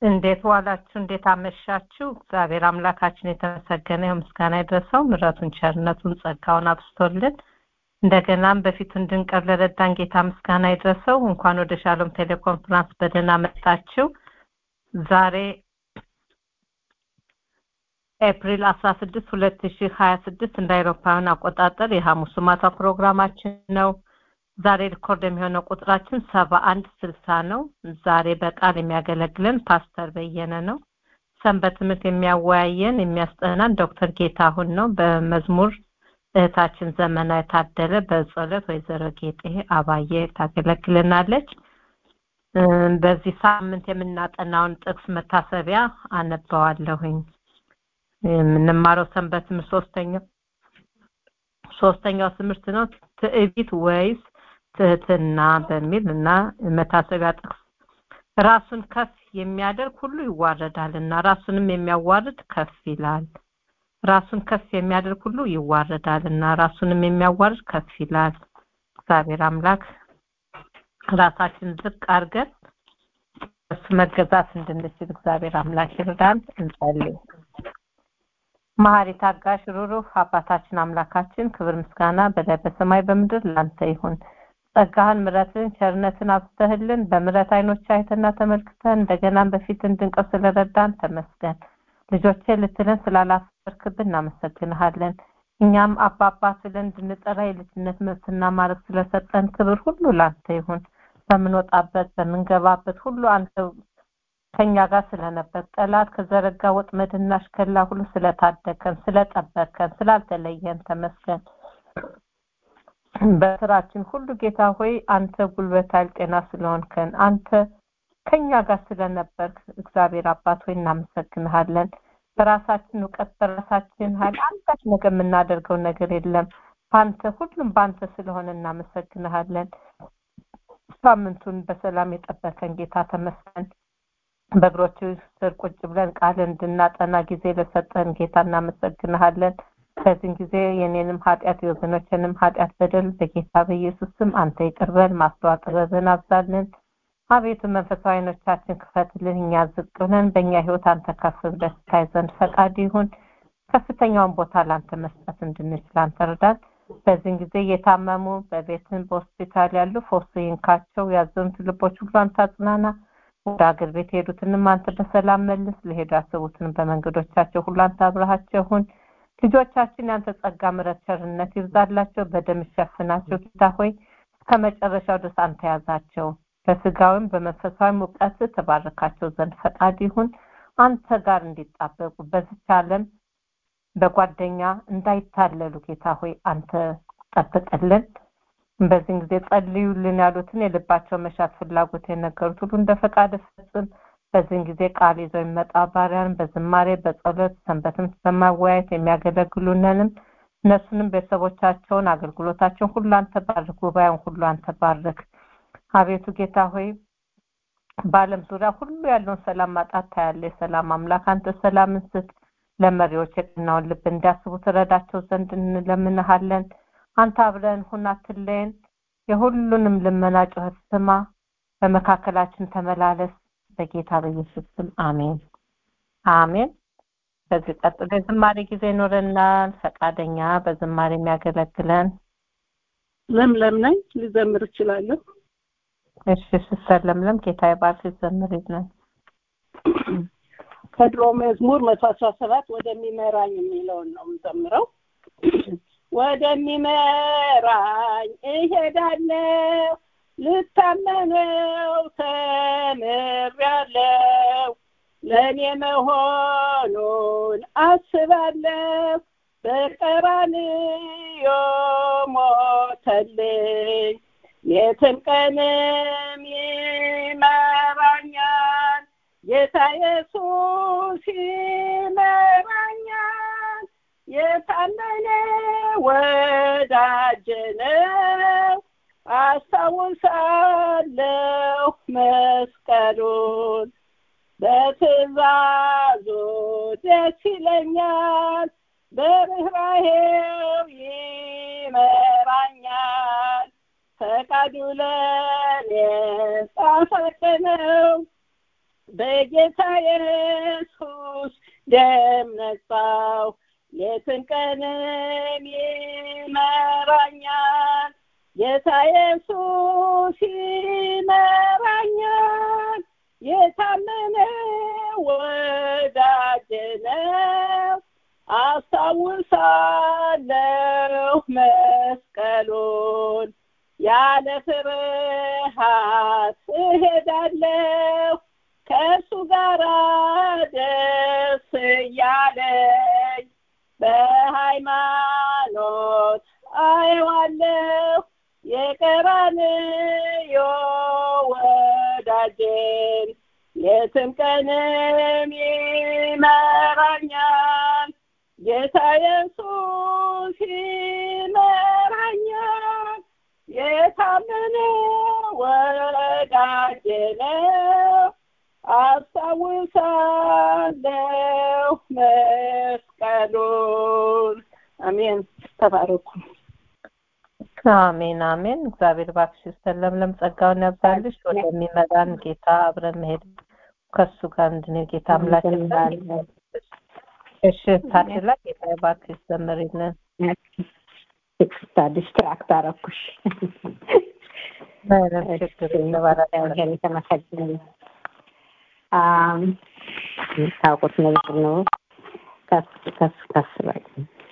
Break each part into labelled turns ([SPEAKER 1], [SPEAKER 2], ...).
[SPEAKER 1] እንዴት ዋላችሁ? እንዴት አመሻችሁ? እግዚአብሔር አምላካችን የተመሰገነ ይሁን፣ ምስጋና ይድረሰው። ምሕረቱን ቸርነቱን ጸጋውን አብስቶልን እንደገናም በፊቱ እንድንቀር ለረዳን ጌታ ምስጋና ይድረሰው። እንኳን ወደ ሻሎም ቴሌኮንፈረንስ በደህና መጣችሁ። ዛሬ ኤፕሪል 16 2026 እንደ አውሮፓውያን አቆጣጠር የሐሙስ ማታ ፕሮግራማችን ነው። ዛሬ ሪኮርድ የሚሆነው ቁጥራችን ሰባ አንድ ስልሳ ነው። ዛሬ በቃል የሚያገለግለን ፓስተር በየነ ነው። ሰንበት ትምህርት የሚያወያየን የሚያስጠናን ዶክተር ጌታሁን ነው። በመዝሙር እህታችን ዘመና የታደለ፣ በጸሎት ወይዘሮ ጌጤ አባዬ ታገለግልናለች። በዚህ ሳምንት የምናጠናውን ጥቅስ መታሰቢያ አነባዋለሁኝ። የምንማረው ሰንበት ትምህርት ሶስተኛው ሶስተኛው ትምህርት ነው ትዕቢት ወይስ ትህትና በሚል እና መታሰቢያ ጥቅስ ራሱን ከፍ የሚያደርግ ሁሉ ይዋረዳል እና ራሱንም የሚያዋርድ ከፍ ይላል። ራሱን ከፍ የሚያደርግ ሁሉ ይዋረዳል እና ራሱንም የሚያዋርድ ከፍ ይላል። እግዚአብሔር አምላክ ራሳችን ዝቅ አድርገን እሱ መገዛት እንድንችል እግዚአብሔር አምላክ ይርዳን። እንጸልይ። መሐሪ ታጋሽ ሩሩህ አባታችን አምላካችን ክብር ምስጋና በላይ በሰማይ በምድር ላንተ ይሁን። ጸጋህን ምረትን ቸርነትን አብስተህልን በምረት አይኖች አይተና ተመልክተን እንደገናም በፊት እንድንቀር ስለረዳን ተመስገን። ልጆቼ ልትለን ስላላፈርክብን እናመሰግንሃለን። እኛም አባባ ስለን እንድንጠራ የልጅነት መብትና ማድረግ ስለሰጠን ክብር ሁሉ ላንተ ይሁን። በምንወጣበት በምንገባበት ሁሉ አንተ ከኛ ጋር ስለነበር ጠላት ከዘረጋ ወጥመድና አሽከላ ሁሉ ስለታደከን ስለጠበከን ስላልተለየን ተመስገን። በስራችን ሁሉ ጌታ ሆይ አንተ ጉልበት ኃይል ጤና ስለሆንከን አንተ ከኛ ጋር ስለነበርክ እግዚአብሔር አባት ሆይ እናመሰግንሃለን። በራሳችን እውቀት በራሳችን ኃይል አንዳች ነገር የምናደርገው ነገር የለም። በአንተ ሁሉም በአንተ ስለሆነ እናመሰግንሃለን። ሳምንቱን በሰላም የጠበቀን ጌታ ተመስገን። በእግሮች ስር ቁጭ ብለን ቃል እንድናጠና ጊዜ ለሰጠን ጌታ እናመሰግንሃለን። በዚህን ጊዜ የኔንም ኃጢአት የወገኖችንም ኃጢአት በደል በጌታ በኢየሱስ ስም አንተ ይቅርበን፣ ማስተዋል ጥበብን አብዛልን። አቤቱ መንፈሳዊ ዓይኖቻችን ክፈትልን። እኛ ዝቅ ብለን በእኛ ህይወት አንተ ከፍ ብለህ ትታይ ዘንድ ፈቃድ ይሁን። ከፍተኛውን ቦታ ለአንተ መስጠት እንድንችል አንተ እርዳን። በዚህን ጊዜ የታመሙ በቤትን በሆስፒታል ያሉ ፈውስ ይንካቸው። ያዘኑት ልቦች ሁሉ አንተ አጽናና። ወደ አገር ቤት የሄዱትንም አንተ በሰላም መልስ። ለሄዱ ያሰቡትንም በመንገዶቻቸው ሁሉ አንተ አብረሃቸው ሁን። ልጆቻችን ያንተ ጸጋ፣ ምሕረት፣ ቸርነት ይብዛላቸው። በደም ሸፍናቸው ጌታ ሆይ እስከ መጨረሻው ድረስ አንተ ያዛቸው። በስጋዊም በመንፈሳዊም እውቀት ተባረካቸው ዘንድ ፈቃድ ይሁን። አንተ ጋር እንዲጣበቁ በዚች ዓለም በጓደኛ እንዳይታለሉ ጌታ ሆይ አንተ ጠብቅልን። በዚህን ጊዜ ጸልዩልን ያሉትን የልባቸው መሻት ፍላጎት የነገሩት ሁሉ እንደ ፈቃድ ፈጽም። በዚህን ጊዜ ቃል ይዘው የሚመጣ ባሪያን በዝማሬ በጸሎት ሰንበትም በማወያየት የሚያገለግሉንንም እነሱንም ቤተሰቦቻቸውን አገልግሎታቸውን ሁሉ አንተ ባርክ። ጉባኤውን ሁሉ አንተ ባርክ። አቤቱ ጌታ ሆይ በዓለም ዙሪያ ሁሉ ያለውን ሰላም ማጣት ታያለ። የሰላም አምላክ አንተ ሰላምን ስጥ። ለመሪዎች የቀናውን ልብ እንዲያስቡ ትረዳቸው ዘንድ እንለምንሃለን። አንተ አብረን ሁን፣ አትለየን። የሁሉንም ልመና ጩኸት ስማ፣ በመካከላችን ተመላለስ። በጌታ በኢየሱስ ስም አሜን አሜን። ከዚህ ቀጥሎ የዝማሬ ጊዜ ይኖረናል። ፈቃደኛ በዝማሬ የሚያገለግለን
[SPEAKER 2] ለምለም ነኝ። ልዘምር እችላለሁ።
[SPEAKER 1] እሺ ሲስተር ለምለም ጌታ ይባርክ። ዘምር ይለን
[SPEAKER 2] ከድሮ መዝሙር መቶ አስራ ሰባት ወደሚመራኝ የሚለውን ነው የምዘምረው። ወደሚመራኝ እሄዳለሁ ልታመነው ተምሬያለሁ። ለእኔ መሆኑን አስባለሁ። በቀራንዮ ሞተልኝ። የትም ቀንም ይመራኛል። ጌታ ኢየሱስ ይመራኛል። የታመነ ወዳጄ ነው። አስታውሳለሁ መስቀሉን በትእዛዙ ደስ ይለኛል። በርኅራኄው ይመራኛል። ፈቃዱ ለኔ ጣፋጭ ነው። በጌታ ኢየሱስ ደም ነጻው ሌትን ቀንም ይመራኛል ጌታ ኢየሱስ ይመራኛል የታመነ ወዳጅ ነው አስታውሳለሁ መስቀሉን ያለ ፍርሃት እሄዳለሁ ከእሱ ጋር ደስ እያለኝ በሃይማኖት አየዋለሁ የቀራንዮ ወዳጄን የትም ቀንም ይመራኛል ጌታ ኢየሱስ ይመራኛል የታመነ ወዳጄ ነው አስታውሳለሁ መስቀሉን አሜን ተባረኩ
[SPEAKER 1] አሜን አሜን እግዚአብሔር እባክሽ ለምለም ጸጋውን ያብዛልሽ ወደሚመራን ጌታ አብረን መሄድ ከሱ ጋር እንድንሄድ ጌታ አምላክ እሺ ታድላ ጌታ እባክሽ ዘምሪልን
[SPEAKER 3] ይቅርታ ዲስትራክት አረኩሽ የተመሰገነ ታውቁት ነገር ነው ከፍ ከፍ ከፍ በል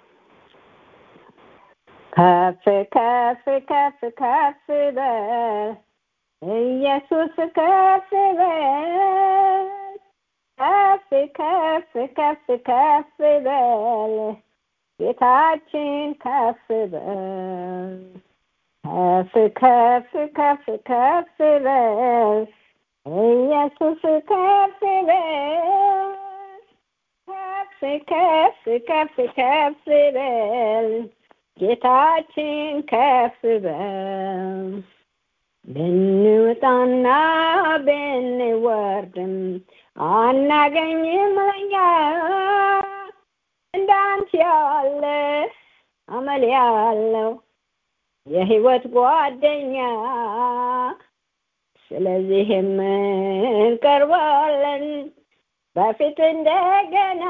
[SPEAKER 3] ከፍ ከፍ ከፍ ከፍ በል ኢየሱስ ከፍ በል ከፍ ከፍ ከፍ ከፍ በል ጌታችን ከፍ በል ከፍ ከፍ ከፍ ከፍ በል ኢየሱስ ከፍ በል ከፍ ከፍ ከፍ ከፍ በል ጌታችን ከፍ በል ብንወጣና ብንወርድም አናገኝም ለኛ እንዳንተ ያለ አመል ያለው የህይወት ጓደኛ ስለዚህም እንቀርባለን በፊት እንደገና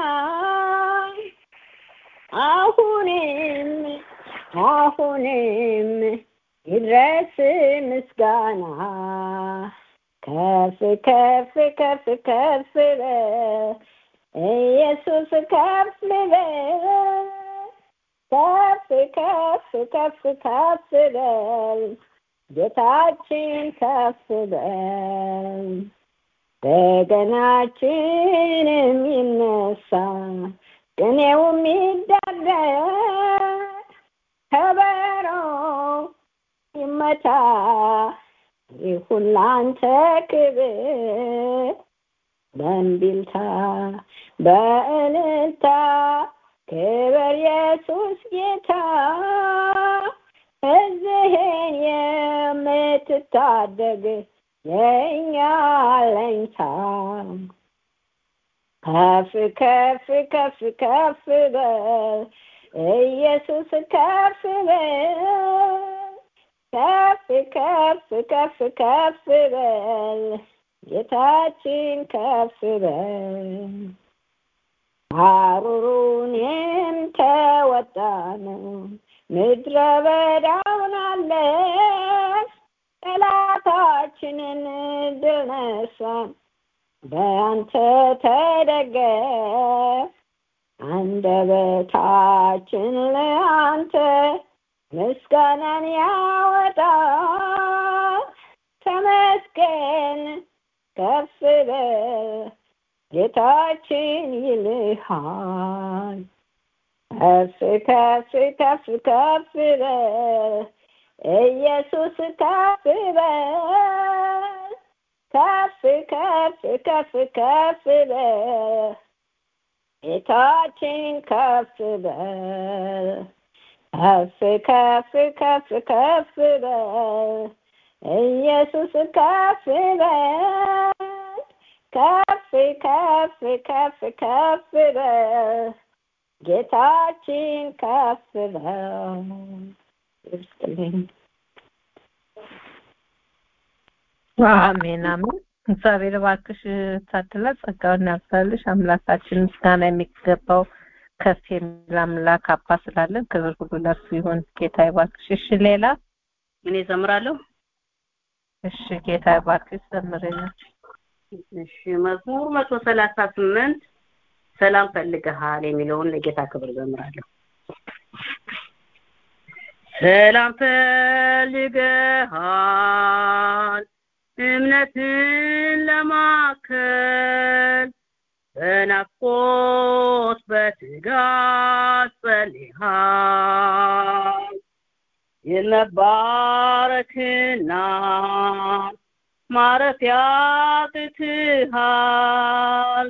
[SPEAKER 3] አሁንም አሁንም ይድረስ ምስጋና ከፍ ከፍ ከፍ ከፍ በል ኢየሱስ ከፍ በል ከፍ ከፍ ከፍ ከፍ በል ጌታችን ከፍ በል በገናችንም ይነሳ ቅኔውም ይደረግ ከበሮ ይመታ ይሁን ላንተ ክብር በእንቢልታ በእልልታ ክብር ኢየሱስ ጌታ ሕዝብህን የምትታደግ የእኛ አለኝታ ከፍ ከፍ ከፍ ከፍ በል ኢየሱስ ከፍ በል ከፍ ከፍ ከፍ ከፍ በል ጌታችን ከፍ በል ሐሩሩንም ተወጣ ነው ምድረ በዳውን አለፍ ጠላታችንን ድል ነሳን በአንተ ተደገፍ አንደበታችን ለአንተ ምስጋናን ያወጣ ተመስገን ከፍ በል ጌታችን ይልሃል ከፍ ከፍ ከፍ ከፍ በል ኢየሱስ ከፍ በል ከፍ ከፍ ከፍ ከፍ በል ጌታችን ከፍ በል ከፍ ከፍ ከፍ ከፍ በል ኢየሱስ ከፍ በል ከፍ ከፍ ከፍ ከፍ በል ጌታችን ከፍ በል ይስጥልኝ።
[SPEAKER 1] አሜን አሜን። እግዚአብሔር እባክሽ ታድላ ጸጋውን ያብዛልሽ። አምላካችን ምስጋና የሚገባው ከፍ የሚል አምላክ አባ ስላለን ክብር ሁሉ ለእርሱ ይሁን። ጌታ ይባርክሽ። እሺ ሌላ
[SPEAKER 4] እኔ ዘምራለሁ።
[SPEAKER 1] እሺ ጌታ ይባርክሽ። ዘምርልን።
[SPEAKER 4] እሺ መዝሙር መቶ ሰላሳ ስምንት ሰላም ፈልገሃል የሚለውን ለጌታ ክብር ዘምራለሁ። ሰላም ፈልገሃል እምነትን ለማከል በናፍቆት በትጋት ጸልሃል የመባረክና ማረፊያ ትትሃል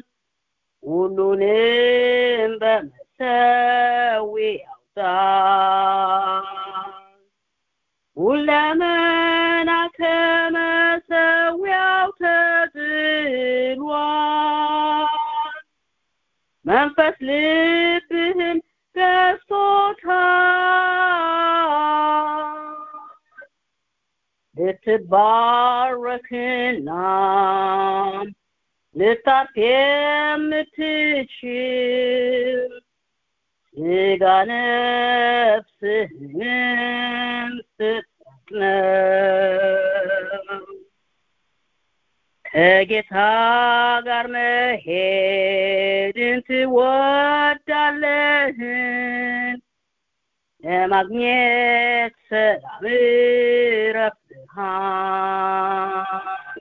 [SPEAKER 4] ሁሉንም በመሰዊያው ጣል ሁለመና ከመሰዊያው ተጥሏል መንፈስ ልብህን ገዝቶታል ልትባረክና ልታርፍ የምትችል ስጋ ነፍስህንም ስትጠቅመው ከጌታ ጋር መሄድን ትወዳለህን ለማግኘት ሰላም ረፍትሃን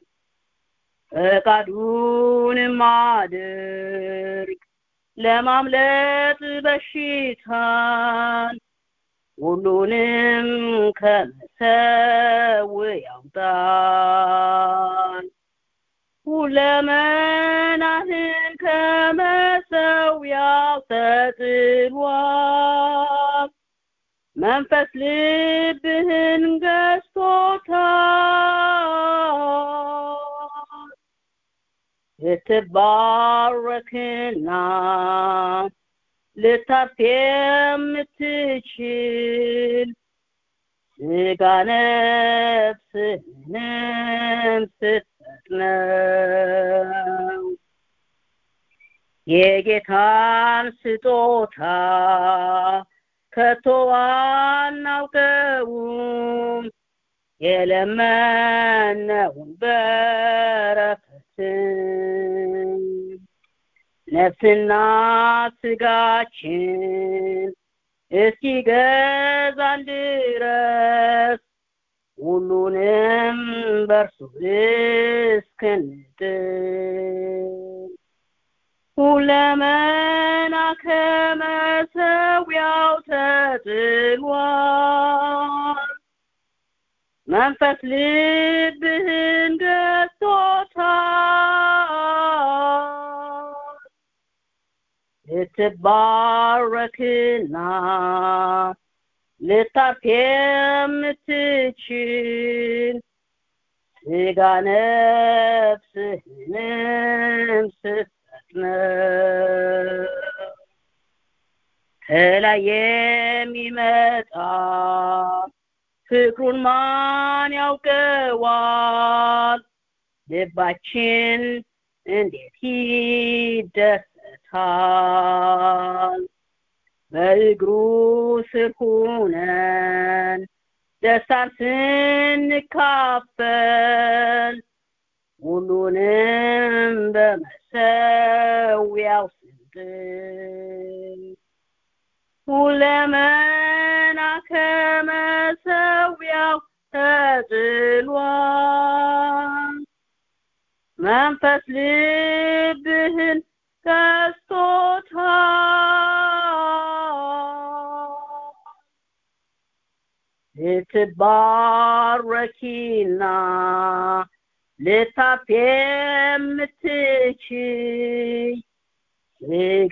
[SPEAKER 4] ፈቃዱንም አድርግ ለማምለጥ በሽታን ሁሉንም ከመሰዊያው ጣል ሁለመናህን ከመሰዊያው ተጥሏል መንፈስ ልብህን ገዝቶታል ልትባረክና ልታርፍ የምትችል ስጋ ነፍስህንም ስትጠቅመው የጌታን ስጦታ ከቶ አናውቀውም የለመነውን በረከትን ነፍስና ስጋችን እስኪገዛን ድረስ ሁሉንም በእርሱ እስክንጥል ሁለመና ከመሰዊያው ተጥሏል መንፈስ ልብህን ገዝቶታል ልትባረክና ልታርፍ የምትችል ስጋ ነፍስህንም ስትጠቅመው ከላይ የሚመጣ ፍቅሩን ማን ያውቀዋል? ልባችን እንዴት ይደሰታል። በእግሩ ስር ሁነን ደስታን ስንካፈል ሁሉንም በመሰዊያው ስንጥል ሁለመና ከመሰዊያው ተጥሏል መንፈስ ልብህን ገዝቶታል ልትባረኪና ልታርፍ የምትችይ ስጋ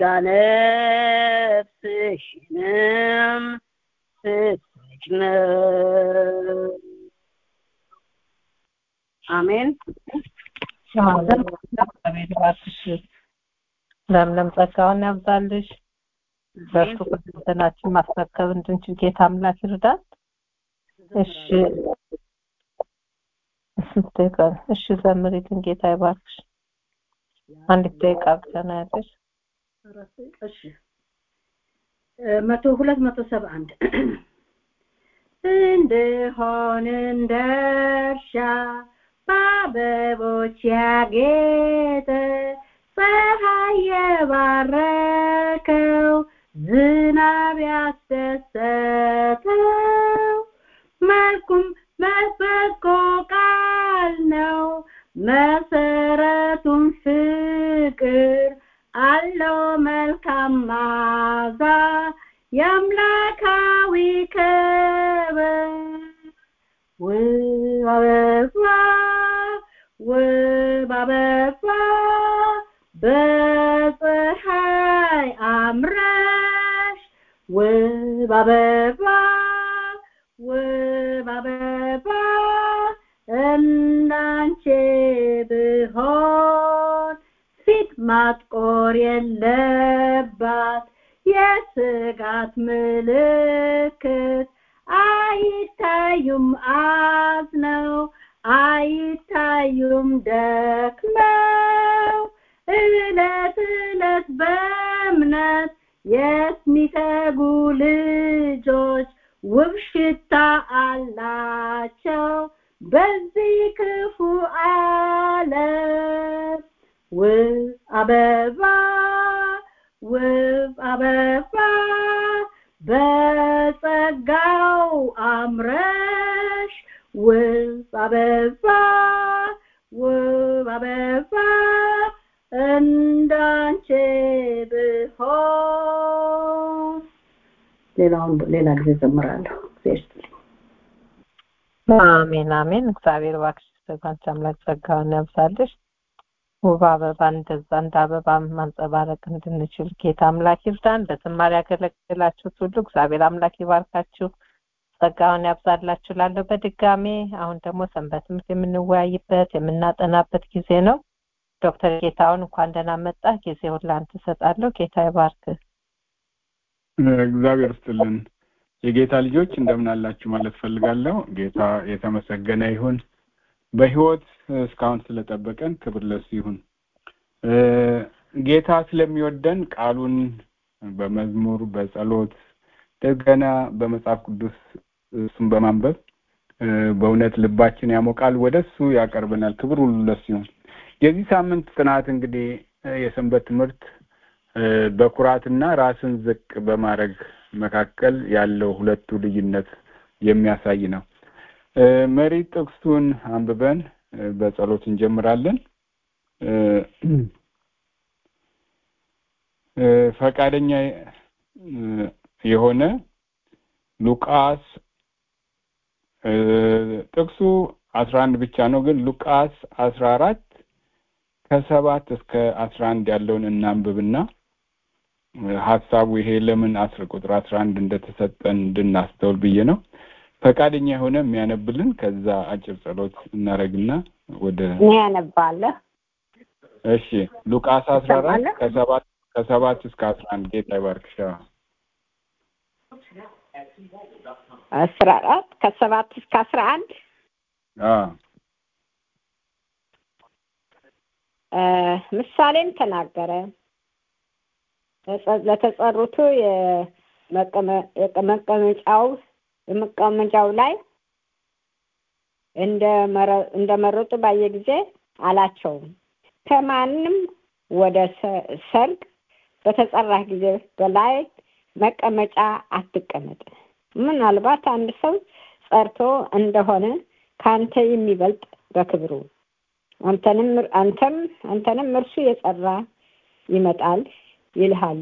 [SPEAKER 4] ነፍስሽንም ስትሰጭ ነው። አሜን።
[SPEAKER 1] እግዚአብሔር ይባርክሽ። ለምለም ጸጋውን ያብዛልሽ። በእርሱ ፈተናችን ማስረከብ እንድንችል ጌታ አምላክ ይርዳል። እሺ ስንት ደቂቃ ነው? እሺ ዘምሪልን። ጌታ ይባርክሽ። አንዲት ደቂቃ ብቻ ነው ያለሽ።
[SPEAKER 5] እሺ መቶ ሁለት መቶ ሰባ አንድ እንደሆን እንደ እርሻ በአበቦች ያጌጠ ፀሐይ የባረከው ዝናብ ያስደሰተው መልኩም መበጎ ቃል ነው መሰረቱም ፍቅር አለው መልካም ማዛ የአምላካዊ ክብር ውብ አበባ ውብ አበባ በፀሐይ አምረሽ ውብ አበባ ውብ አበባ እንዳንቺ ብሆን ፊት ማጥቆር የለባት የስጋት ምልክት አይታዩም አዝነው አይታዩም ደክመው እለት እለት በእምነት የሚተጉ ልጆች ውብ ሽታ አላቸው በዚህ ክፉ ዓለም ውብ አበባ ውብ አበባ በጸጋው አምረሽ ውብ አበባ ውብ አበባ እንዳንቺ ብሆን ሌላውን ሌላ ጊዜ ዘምራለሁ።
[SPEAKER 1] አሜን አሜን። እግዚአብሔር እባክሽ በአንቺ አምላክ ጸጋውን ያብዛልሽ። ውብ አበባ እንደዛ እንደ አበባ ማንጸባረቅ እንድንችል ጌታ አምላክ ይርዳን። በዝማሬ ያገለግላችሁት ሁሉ እግዚአብሔር አምላክ ይባርካችሁ፣ ጸጋውን ያብዛላችሁ። ላለሁ በድጋሜ አሁን ደግሞ ሰንበት ትምህርት የምንወያይበት የምናጠናበት ጊዜ ነው። ዶክተር ጌታውን እንኳን ደህና መጣ። ጊዜውን ለአንተ እሰጣለሁ። ጌታ ይባርክ።
[SPEAKER 6] እግዚአብሔር ስጥልን። የጌታ ልጆች እንደምን አላችሁ ማለት ፈልጋለሁ። ጌታ የተመሰገነ ይሁን። በህይወት እስካሁን ስለጠበቀን ክብር ለሱ ይሁን። ጌታ ስለሚወደን ቃሉን በመዝሙር በጸሎት እንደገና በመጽሐፍ ቅዱስ እሱን በማንበብ በእውነት ልባችን ያሞቃል፣ ወደ እሱ ያቀርበናል። ክብር ሁሉ ለሱ ይሁን። የዚህ ሳምንት ጥናት እንግዲህ የሰንበት ትምህርት በኩራትና ራስን ዝቅ በማድረግ መካከል ያለው ሁለቱ ልዩነት የሚያሳይ ነው። መሪ ጥቅሱን አንብበን በጸሎት እንጀምራለን። ፈቃደኛ የሆነ ሉቃስ ጥቅሱ አስራ አንድ ብቻ ነው፣ ግን ሉቃስ አስራ አራት ከሰባት እስከ አስራ አንድ ያለውን እናንብብና ሀሳቡ ይሄ ለምን አስር ቁጥር አስራ አንድ እንደተሰጠን እንድናስተውል ብዬ ነው። ፈቃደኛ የሆነ የሚያነብልን ከዛ አጭር ጸሎት እናደርግና ወደ
[SPEAKER 3] እኔ ያነባለሁ።
[SPEAKER 6] እሺ ሉቃስ አስራ አራት ከሰባት ከሰባት እስከ አስራ አንድ ጌታ ይባርክሽ።
[SPEAKER 3] አስራ አራት ከሰባት እስከ አስራ አንድ ምሳሌም ተናገረ። ለተጸሩቱ የመቀመጫው የመቀመጫው ላይ እንደመረጡ ባየ ጊዜ አላቸውም ከማንም ወደ ሰርግ በተጠራህ ጊዜ በላይ መቀመጫ አትቀመጥ። ምናልባት አንድ ሰው ጸርቶ እንደሆነ ከአንተ የሚበልጥ በክብሩ አንተንም አንተም አንተንም እርሱ የጸራ ይመጣል ይልሃሉ።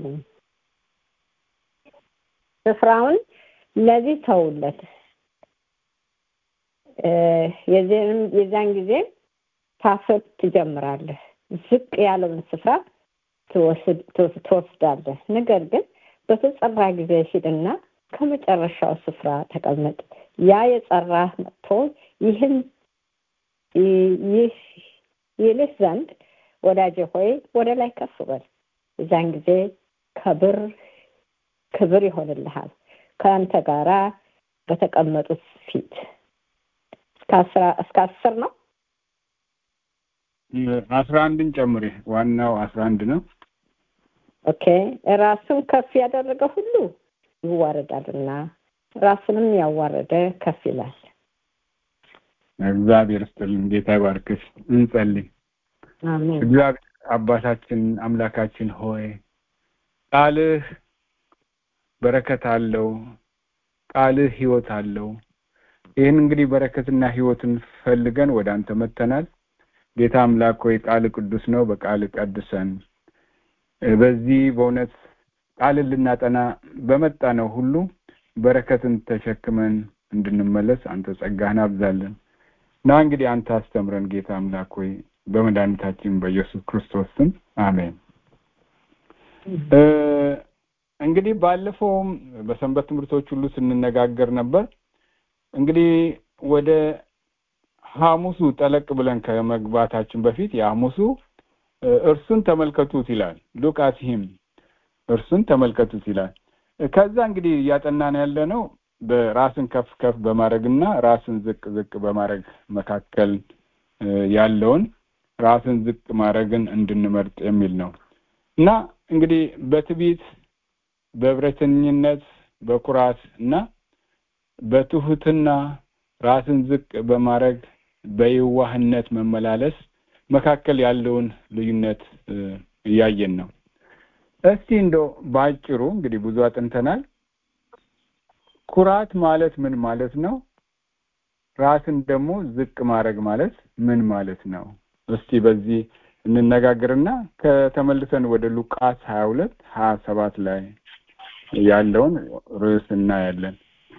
[SPEAKER 3] ስፍራውን ለዚህ ተውለት። የዚያን ጊዜ ታፍር ትጀምራለህ። ዝቅ ያለውን ስፍራ ትወስዳለህ። ነገር ግን በተጸራ ጊዜ ሂድና ከመጨረሻው ስፍራ ተቀመጥ። ያ የጸራህ መጥቶ ይህን ይህ ይልህ ዘንድ ወዳጄ ሆይ ወደ ላይ ከፍ በል። የዛን ጊዜ ክብር ክብር ይሆንልሃል ከአንተ ጋራ በተቀመጡት ፊት እስከ አስር ነው
[SPEAKER 6] አስራ አንድን ጨምሬ ዋናው አስራ አንድ ነው
[SPEAKER 3] ኦኬ ራሱን ከፍ ያደረገ ሁሉ ይዋረዳልና ራሱንም ያዋረደ ከፍ ይላል
[SPEAKER 6] እግዚአብሔር ስጥልን ጌታ ይባርክሽ እንጸልይ
[SPEAKER 3] አሜን
[SPEAKER 6] እግዚአብሔር አባታችን አምላካችን ሆይ ቃልህ በረከት አለው ቃልህ ህይወት አለው ይህን እንግዲህ በረከትና ህይወትን ፈልገን ወደ አንተ መጥተናል ጌታ አምላክ ሆይ ቃል ቅዱስ ነው በቃል ቀድሰን በዚህ በእውነት ቃልን ልናጠና በመጣ ነው ሁሉ በረከትን ተሸክመን እንድንመለስ አንተ ጸጋህን አብዛለን እና እንግዲህ አንተ አስተምረን ጌታ አምላክ ሆይ በመድኃኒታችን በኢየሱስ ክርስቶስ ስም አሜን እንግዲህ ባለፈውም በሰንበት ትምህርቶች ሁሉ ስንነጋገር ነበር እንግዲህ ወደ ሐሙሱ ጠለቅ ብለን ከመግባታችን በፊት የሐሙሱ እርሱን ተመልከቱት ይላል ሉቃስ ሂም እርሱን ተመልከቱት ይላል ከዛ እንግዲህ እያጠናን ያለ ነው በራስን ከፍ ከፍ በማድረግና ራስን ዝቅ ዝቅ በማድረግ መካከል ያለውን ራስን ዝቅ ማድረግን እንድንመርጥ የሚል ነው እና እንግዲህ በትቢት በእብረተኝነት በኩራት እና በትሁትና ራስን ዝቅ በማድረግ በየዋህነት መመላለስ መካከል ያለውን ልዩነት እያየን ነው እስቲ እንደው በአጭሩ እንግዲህ ብዙ አጥንተናል ኩራት ማለት ምን ማለት ነው ራስን ደግሞ ዝቅ ማድረግ ማለት ምን ማለት ነው እስቲ በዚህ እንነጋገርና ከተመልሰን ወደ ሉቃስ ሀያ ሁለት ሀያ ሰባት ላይ ያለውን ርዕስ እናያለን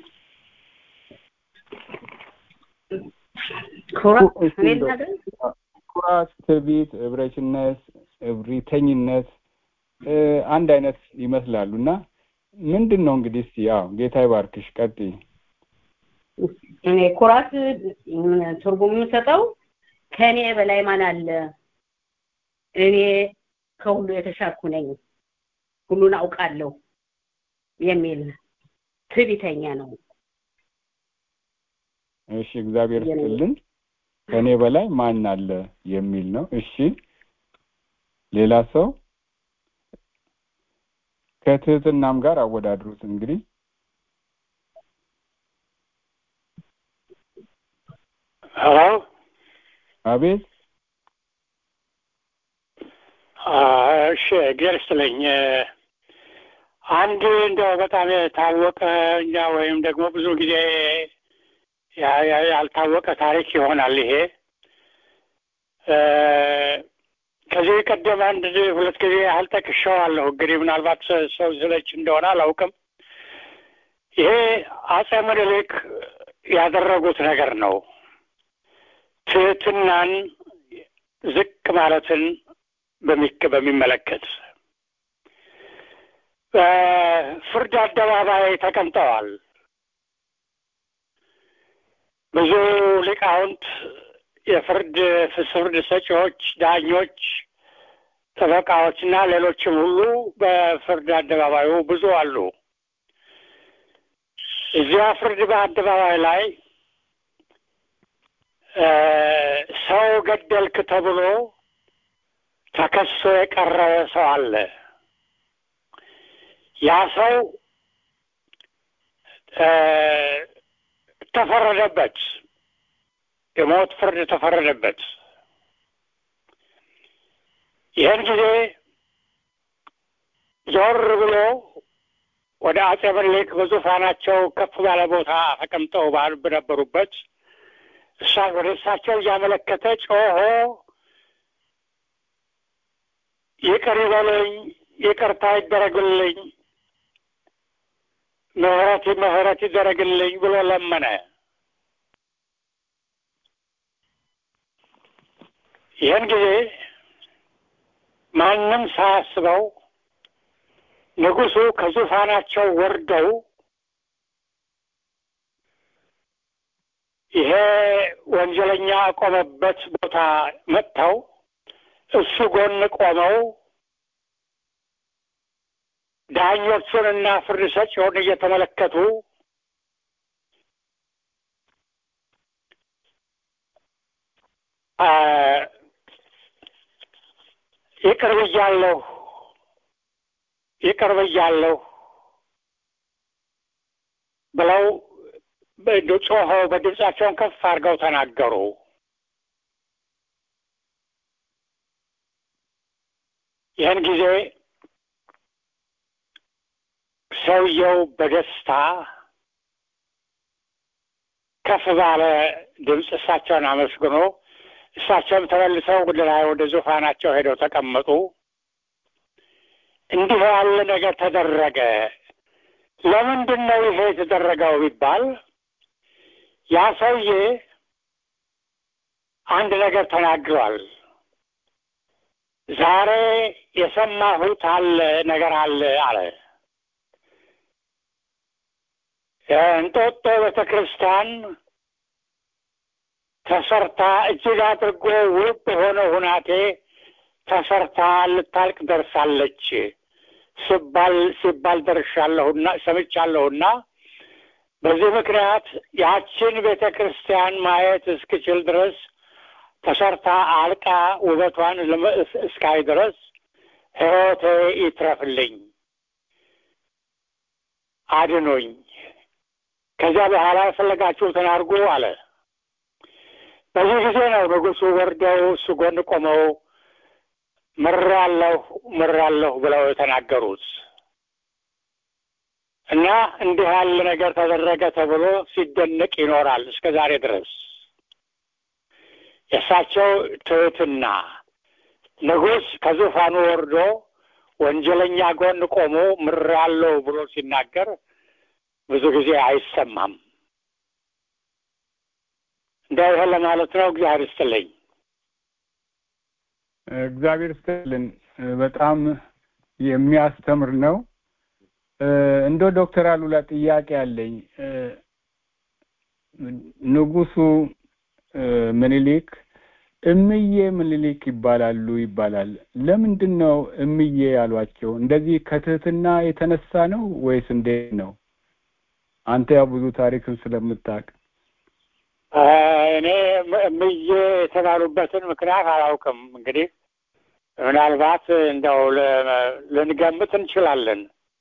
[SPEAKER 6] ኩራት ትዕቢት እብረችነት እብሪተኝነት አንድ አይነት ይመስላሉ እና ምንድን ነው እንግዲህ እስቲ ያው ጌታ ይባርክሽ ቀጥይ
[SPEAKER 4] እኔ ኩራት ትርጉም የምሰጠው ከእኔ በላይ ማን አለ እኔ ከሁሉ የተሻልኩ ነኝ ሁሉን አውቃለሁ የሚል ትዕቢተኛ ነው
[SPEAKER 6] እሺ እግዚአብሔር ስጥልን ከእኔ በላይ ማን አለ የሚል ነው እሺ ሌላ ሰው ከትህትናም ጋር አወዳድሩት እንግዲህ
[SPEAKER 7] ሄሎ
[SPEAKER 6] አቤት
[SPEAKER 7] እሺ እግዚአብሔር ይስጥልኝ አንድ እንደው በጣም የታወቀ እኛ ወይም ደግሞ ብዙ ጊዜ ያልታወቀ ታሪክ ይሆናል ይሄ ከዚህ ቀደም አንድ ሁለት ጊዜ ያህል ጠቅሼዋለሁ እንግዲህ ምናልባት ሰው ስለች እንደሆነ አላውቅም ይሄ አጼ ምኒልክ ያደረጉት ነገር ነው ትህትናን ዝቅ ማለትን በሚመለከት በፍርድ አደባባይ ተቀምጠዋል ብዙ ሊቃውንት የፍርድ ፍርድ ሰጪዎች ዳኞች ጠበቃዎች እና ሌሎችም ሁሉ በፍርድ አደባባዩ ብዙ አሉ እዚያ ፍርድ በአደባባይ ላይ ሰው ገደልክ ተብሎ ተከሶ የቀረበ ሰው አለ ያ ሰው ተፈረደበት የሞት ፍርድ ተፈረደበት ይህን ጊዜ ዞር ብሎ ወደ አጼ ምኒልክ በዙፋናቸው ከፍ ባለ ቦታ ተቀምጠው በነበሩበት እሳ ወደ እሳቸው እያመለከተ ጮሆ ይቅር ይበለኝ ይቅርታ ይደረግልኝ ምህረት ምህረት ይደረግልኝ ብሎ ለመነ ይህን ጊዜ ማንም ሳያስበው ንጉሱ ከዙፋናቸው ወርደው ይሄ ወንጀለኛ ቆመበት ቦታ መጥተው እሱ ጎን ቆመው ዳኞቹንና ፍርድ ሰጪውን እየተመለከቱ ይቅር ብያለሁ ይቅር ብያለሁ ብለው ጮኸው በድምፃቸውን ከፍ አድርገው ተናገሩ። ይህን ጊዜ ሰውየው በደስታ ከፍ ባለ ድምፅ እሳቸውን አመስግኖ እሳቸውም ተመልሰው ወደ ላይ ወደ ዙፋናቸው ሄደው ተቀመጡ። እንዲህ ያለ ነገር ተደረገ። ለምንድን ነው ይሄ የተደረገው ቢባል ያ ሰውዬ አንድ ነገር ተናግሯል። ዛሬ የሰማሁት አለ ነገር አለ አለ። እንጦጦ ቤተ ክርስቲያን ተሰርታ እጅግ አድርጎ ውብ በሆነ ሁናቴ ተሰርታ ልታልቅ ደርሳለች ሲባል ሲባል ደርሻለሁና ሰምቻለሁና በዚህ ምክንያት ያችን ቤተ ክርስቲያን ማየት እስክችል ድረስ ተሰርታ አልቃ ውበቷን እስካይ ድረስ ሕይወቴ ይትረፍልኝ፣ አድኖኝ። ከዚያ በኋላ የፈለጋችሁትን አድርጉ አለ። በዚህ ጊዜ ነው ንጉሡ ወርደው እሱ ጎን ቆመው ምራለሁ ምራለሁ ብለው የተናገሩት እና እንዲህ ያለ ነገር ተደረገ ተብሎ ሲደነቅ ይኖራል እስከ ዛሬ ድረስ። የእሳቸው ትህትና ንጉሥ ከዙፋኑ ወርዶ ወንጀለኛ ጎን ቆሞ ምራለሁ ብሎ ሲናገር ብዙ ጊዜ አይሰማም። እንደው ይሄን ለማለት ነው። እግዚአብሔር ይስጥልኝ።
[SPEAKER 6] እግዚአብሔር ይስጥልን። በጣም የሚያስተምር ነው። እንደ ዶክተር አሉላ ጥያቄ አለኝ። ንጉሱ ምኒልክ እምዬ ምኒልክ ይባላሉ ይባላል። ለምንድን ነው እምዬ ያሏቸው? እንደዚህ ከትህትና የተነሳ ነው ወይስ እንዴት ነው? አንተ ያው ብዙ ታሪክን ስለምታውቅ
[SPEAKER 7] እኔ እምዬ የተባሉበትን ምክንያት አላውቅም። እንግዲህ ምናልባት እንደው ልንገምት እንችላለን።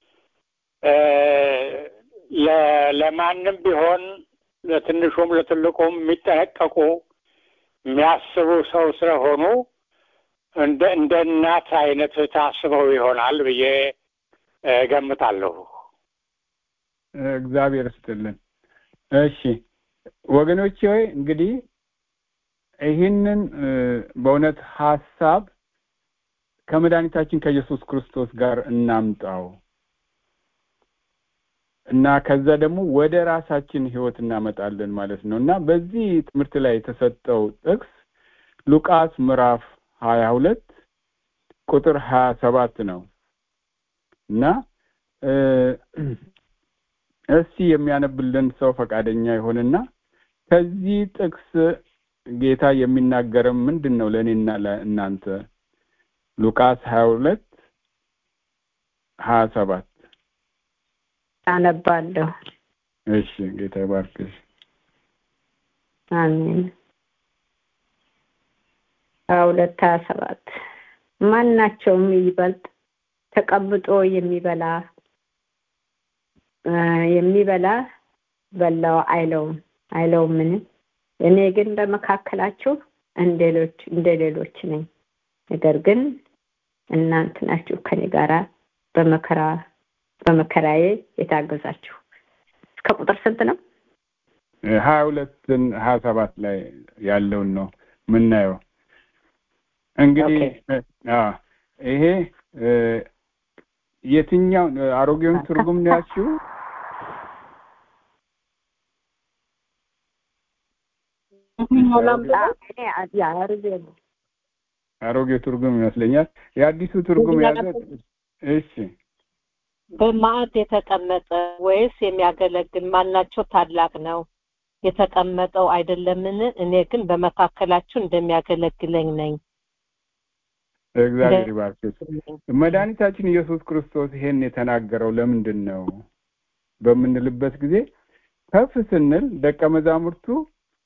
[SPEAKER 7] ለማንም ቢሆን ለትንሹም ለትልቁም የሚጠነቀቁ የሚያስቡ ሰው ስለሆኑ እንደ እንደ እናት አይነት ታስበው ይሆናል ብዬ ገምታለሁ።
[SPEAKER 6] እግዚአብሔር ይስጥልን። እሺ ወገኖቼ ሆይ እንግዲህ ይህንን በእውነት ሀሳብ ከመድኃኒታችን ከኢየሱስ ክርስቶስ ጋር እናምጣው እና ከዛ ደግሞ ወደ ራሳችን ህይወት እናመጣለን ማለት ነው እና በዚህ ትምህርት ላይ የተሰጠው ጥቅስ ሉቃስ ምዕራፍ ሀያ ሁለት ቁጥር ሀያ ሰባት ነው እና እስቲ የሚያነብልን ሰው ፈቃደኛ ይሆንና ከዚህ ጥቅስ ጌታ የሚናገረም ምንድን ነው ለእኔና ለእናንተ ሉቃስ ሀያ ሁለት ሀያ ሰባት
[SPEAKER 3] አነባለሁ።
[SPEAKER 6] እሺ ጌታ ይባርክሽ።
[SPEAKER 3] አሜን። ሀያ ሁለት ሀያ ሰባት ማናቸውም ይበልጥ ተቀምጦ የሚበላ የሚበላ በላው አይለውም አይለውም ምን እኔ ግን በመካከላችሁ እንደሌሎች እንደሌሎች ነኝ። ነገር ግን እናንተ ናችሁ ከኔ ጋራ በመከራ በመከራዬ የታገዛችሁ። እስከ ቁጥር ስንት ነው?
[SPEAKER 6] ሀያ ሁለትን ሀያ ሰባት ላይ ያለውን ነው የምናየው። እንግዲህ ይሄ የትኛው አሮጌውን ትርጉም ነው ያልሽው? አሮጌው ትርጉም ይመስለኛል። የአዲሱ ትርጉም ያዘ። እሺ
[SPEAKER 1] በማዕድ የተቀመጠ ወይስ የሚያገለግል ማናቸው ታላቅ ነው? የተቀመጠው አይደለምን? እኔ ግን በመካከላችሁ እንደሚያገለግለኝ ነኝ።
[SPEAKER 6] እግዚአብሔር ይባርክሽ። መድኃኒታችን ኢየሱስ ክርስቶስ ይሄን የተናገረው ለምንድን ነው በምንልበት ጊዜ ከፍ ስንል ደቀ መዛሙርቱ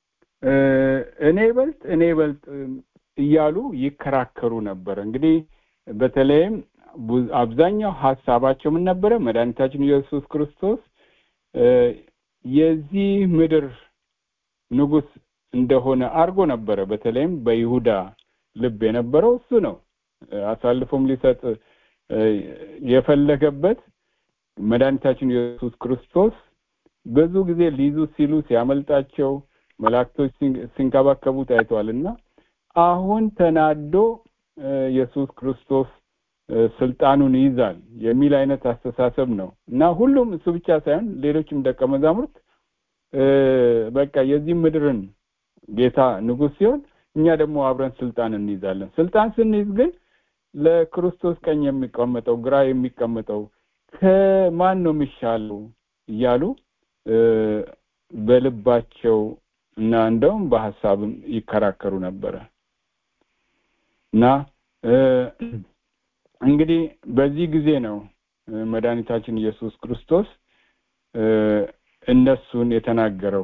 [SPEAKER 6] እኔ ይበልጥ እኔ ይበልጥ እያሉ ይከራከሩ ነበር። እንግዲህ በተለይም አብዛኛው ሀሳባቸው ምን ነበረ? መድኃኒታችን ኢየሱስ ክርስቶስ የዚህ ምድር ንጉሥ እንደሆነ አድርጎ ነበረ። በተለይም በይሁዳ ልብ የነበረው እሱ ነው። አሳልፎም ሊሰጥ የፈለገበት መድኃኒታችን ኢየሱስ ክርስቶስ ብዙ ጊዜ ሊይዙ ሲሉ ሲያመልጣቸው መላእክቶች ሲንከባከቡ ታይተዋል እና አሁን ተናዶ ኢየሱስ ክርስቶስ ስልጣኑን ይይዛል የሚል አይነት አስተሳሰብ ነው እና ሁሉም እሱ ብቻ ሳይሆን ሌሎችም ደቀ መዛሙርት በቃ የዚህ ምድርን ጌታ ንጉሥ ሲሆን እኛ ደግሞ አብረን ስልጣን እንይዛለን። ስልጣን ስንይዝ ግን ለክርስቶስ ቀኝ የሚቀመጠው ግራ የሚቀመጠው ከማን ነው የሚሻለው እያሉ በልባቸው እና እንደውም በሀሳብም ይከራከሩ ነበረ እና እንግዲህ በዚህ ጊዜ ነው መድኃኒታችን ኢየሱስ ክርስቶስ እነሱን የተናገረው።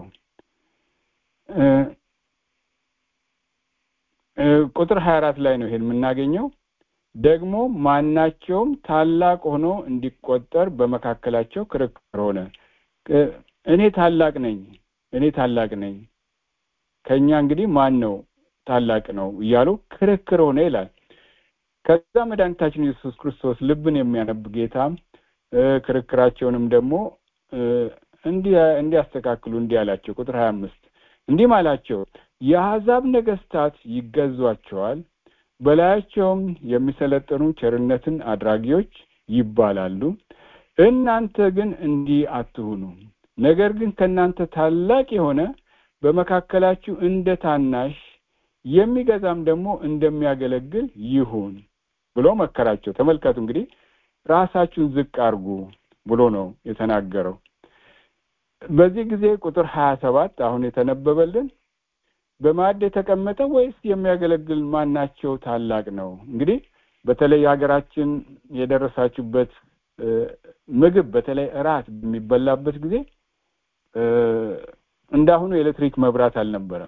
[SPEAKER 6] ቁጥር 24 ላይ ነው ይሄን የምናገኘው። ደግሞ ማናቸውም ታላቅ ሆኖ እንዲቆጠር በመካከላቸው ክርክር ሆነ። እኔ ታላቅ ነኝ፣ እኔ ታላቅ ነኝ፣ ከኛ እንግዲህ ማን ነው ታላቅ ነው እያሉ ክርክር ሆነ ይላል። ከዛ መድኃኒታችን ኢየሱስ ክርስቶስ ልብን የሚያነብ ጌታ ክርክራቸውንም ደግሞ እንዲያስተካክሉ እንዲህ አላቸው። ቁጥር ሀያ አምስት እንዲህም አላቸው የአሕዛብ ነገስታት ይገዟቸዋል፣ በላያቸውም የሚሰለጥኑ ቸርነትን አድራጊዎች ይባላሉ። እናንተ ግን እንዲህ አትሁኑ። ነገር ግን ከእናንተ ታላቅ የሆነ በመካከላችሁ እንደ ታናሽ የሚገዛም ደግሞ እንደሚያገለግል ይሁን ብሎ መከራቸው። ተመልከቱ እንግዲህ ራሳችሁን ዝቅ አድርጉ ብሎ ነው የተናገረው። በዚህ ጊዜ ቁጥር ሀያ ሰባት አሁን የተነበበልን በማዕድ የተቀመጠ ወይስ የሚያገለግል ማናቸው ታላቅ ነው? እንግዲህ በተለይ ሀገራችን የደረሳችሁበት ምግብ በተለይ እራት በሚበላበት ጊዜ እንዳሁኑ የኤሌክትሪክ መብራት አልነበረም።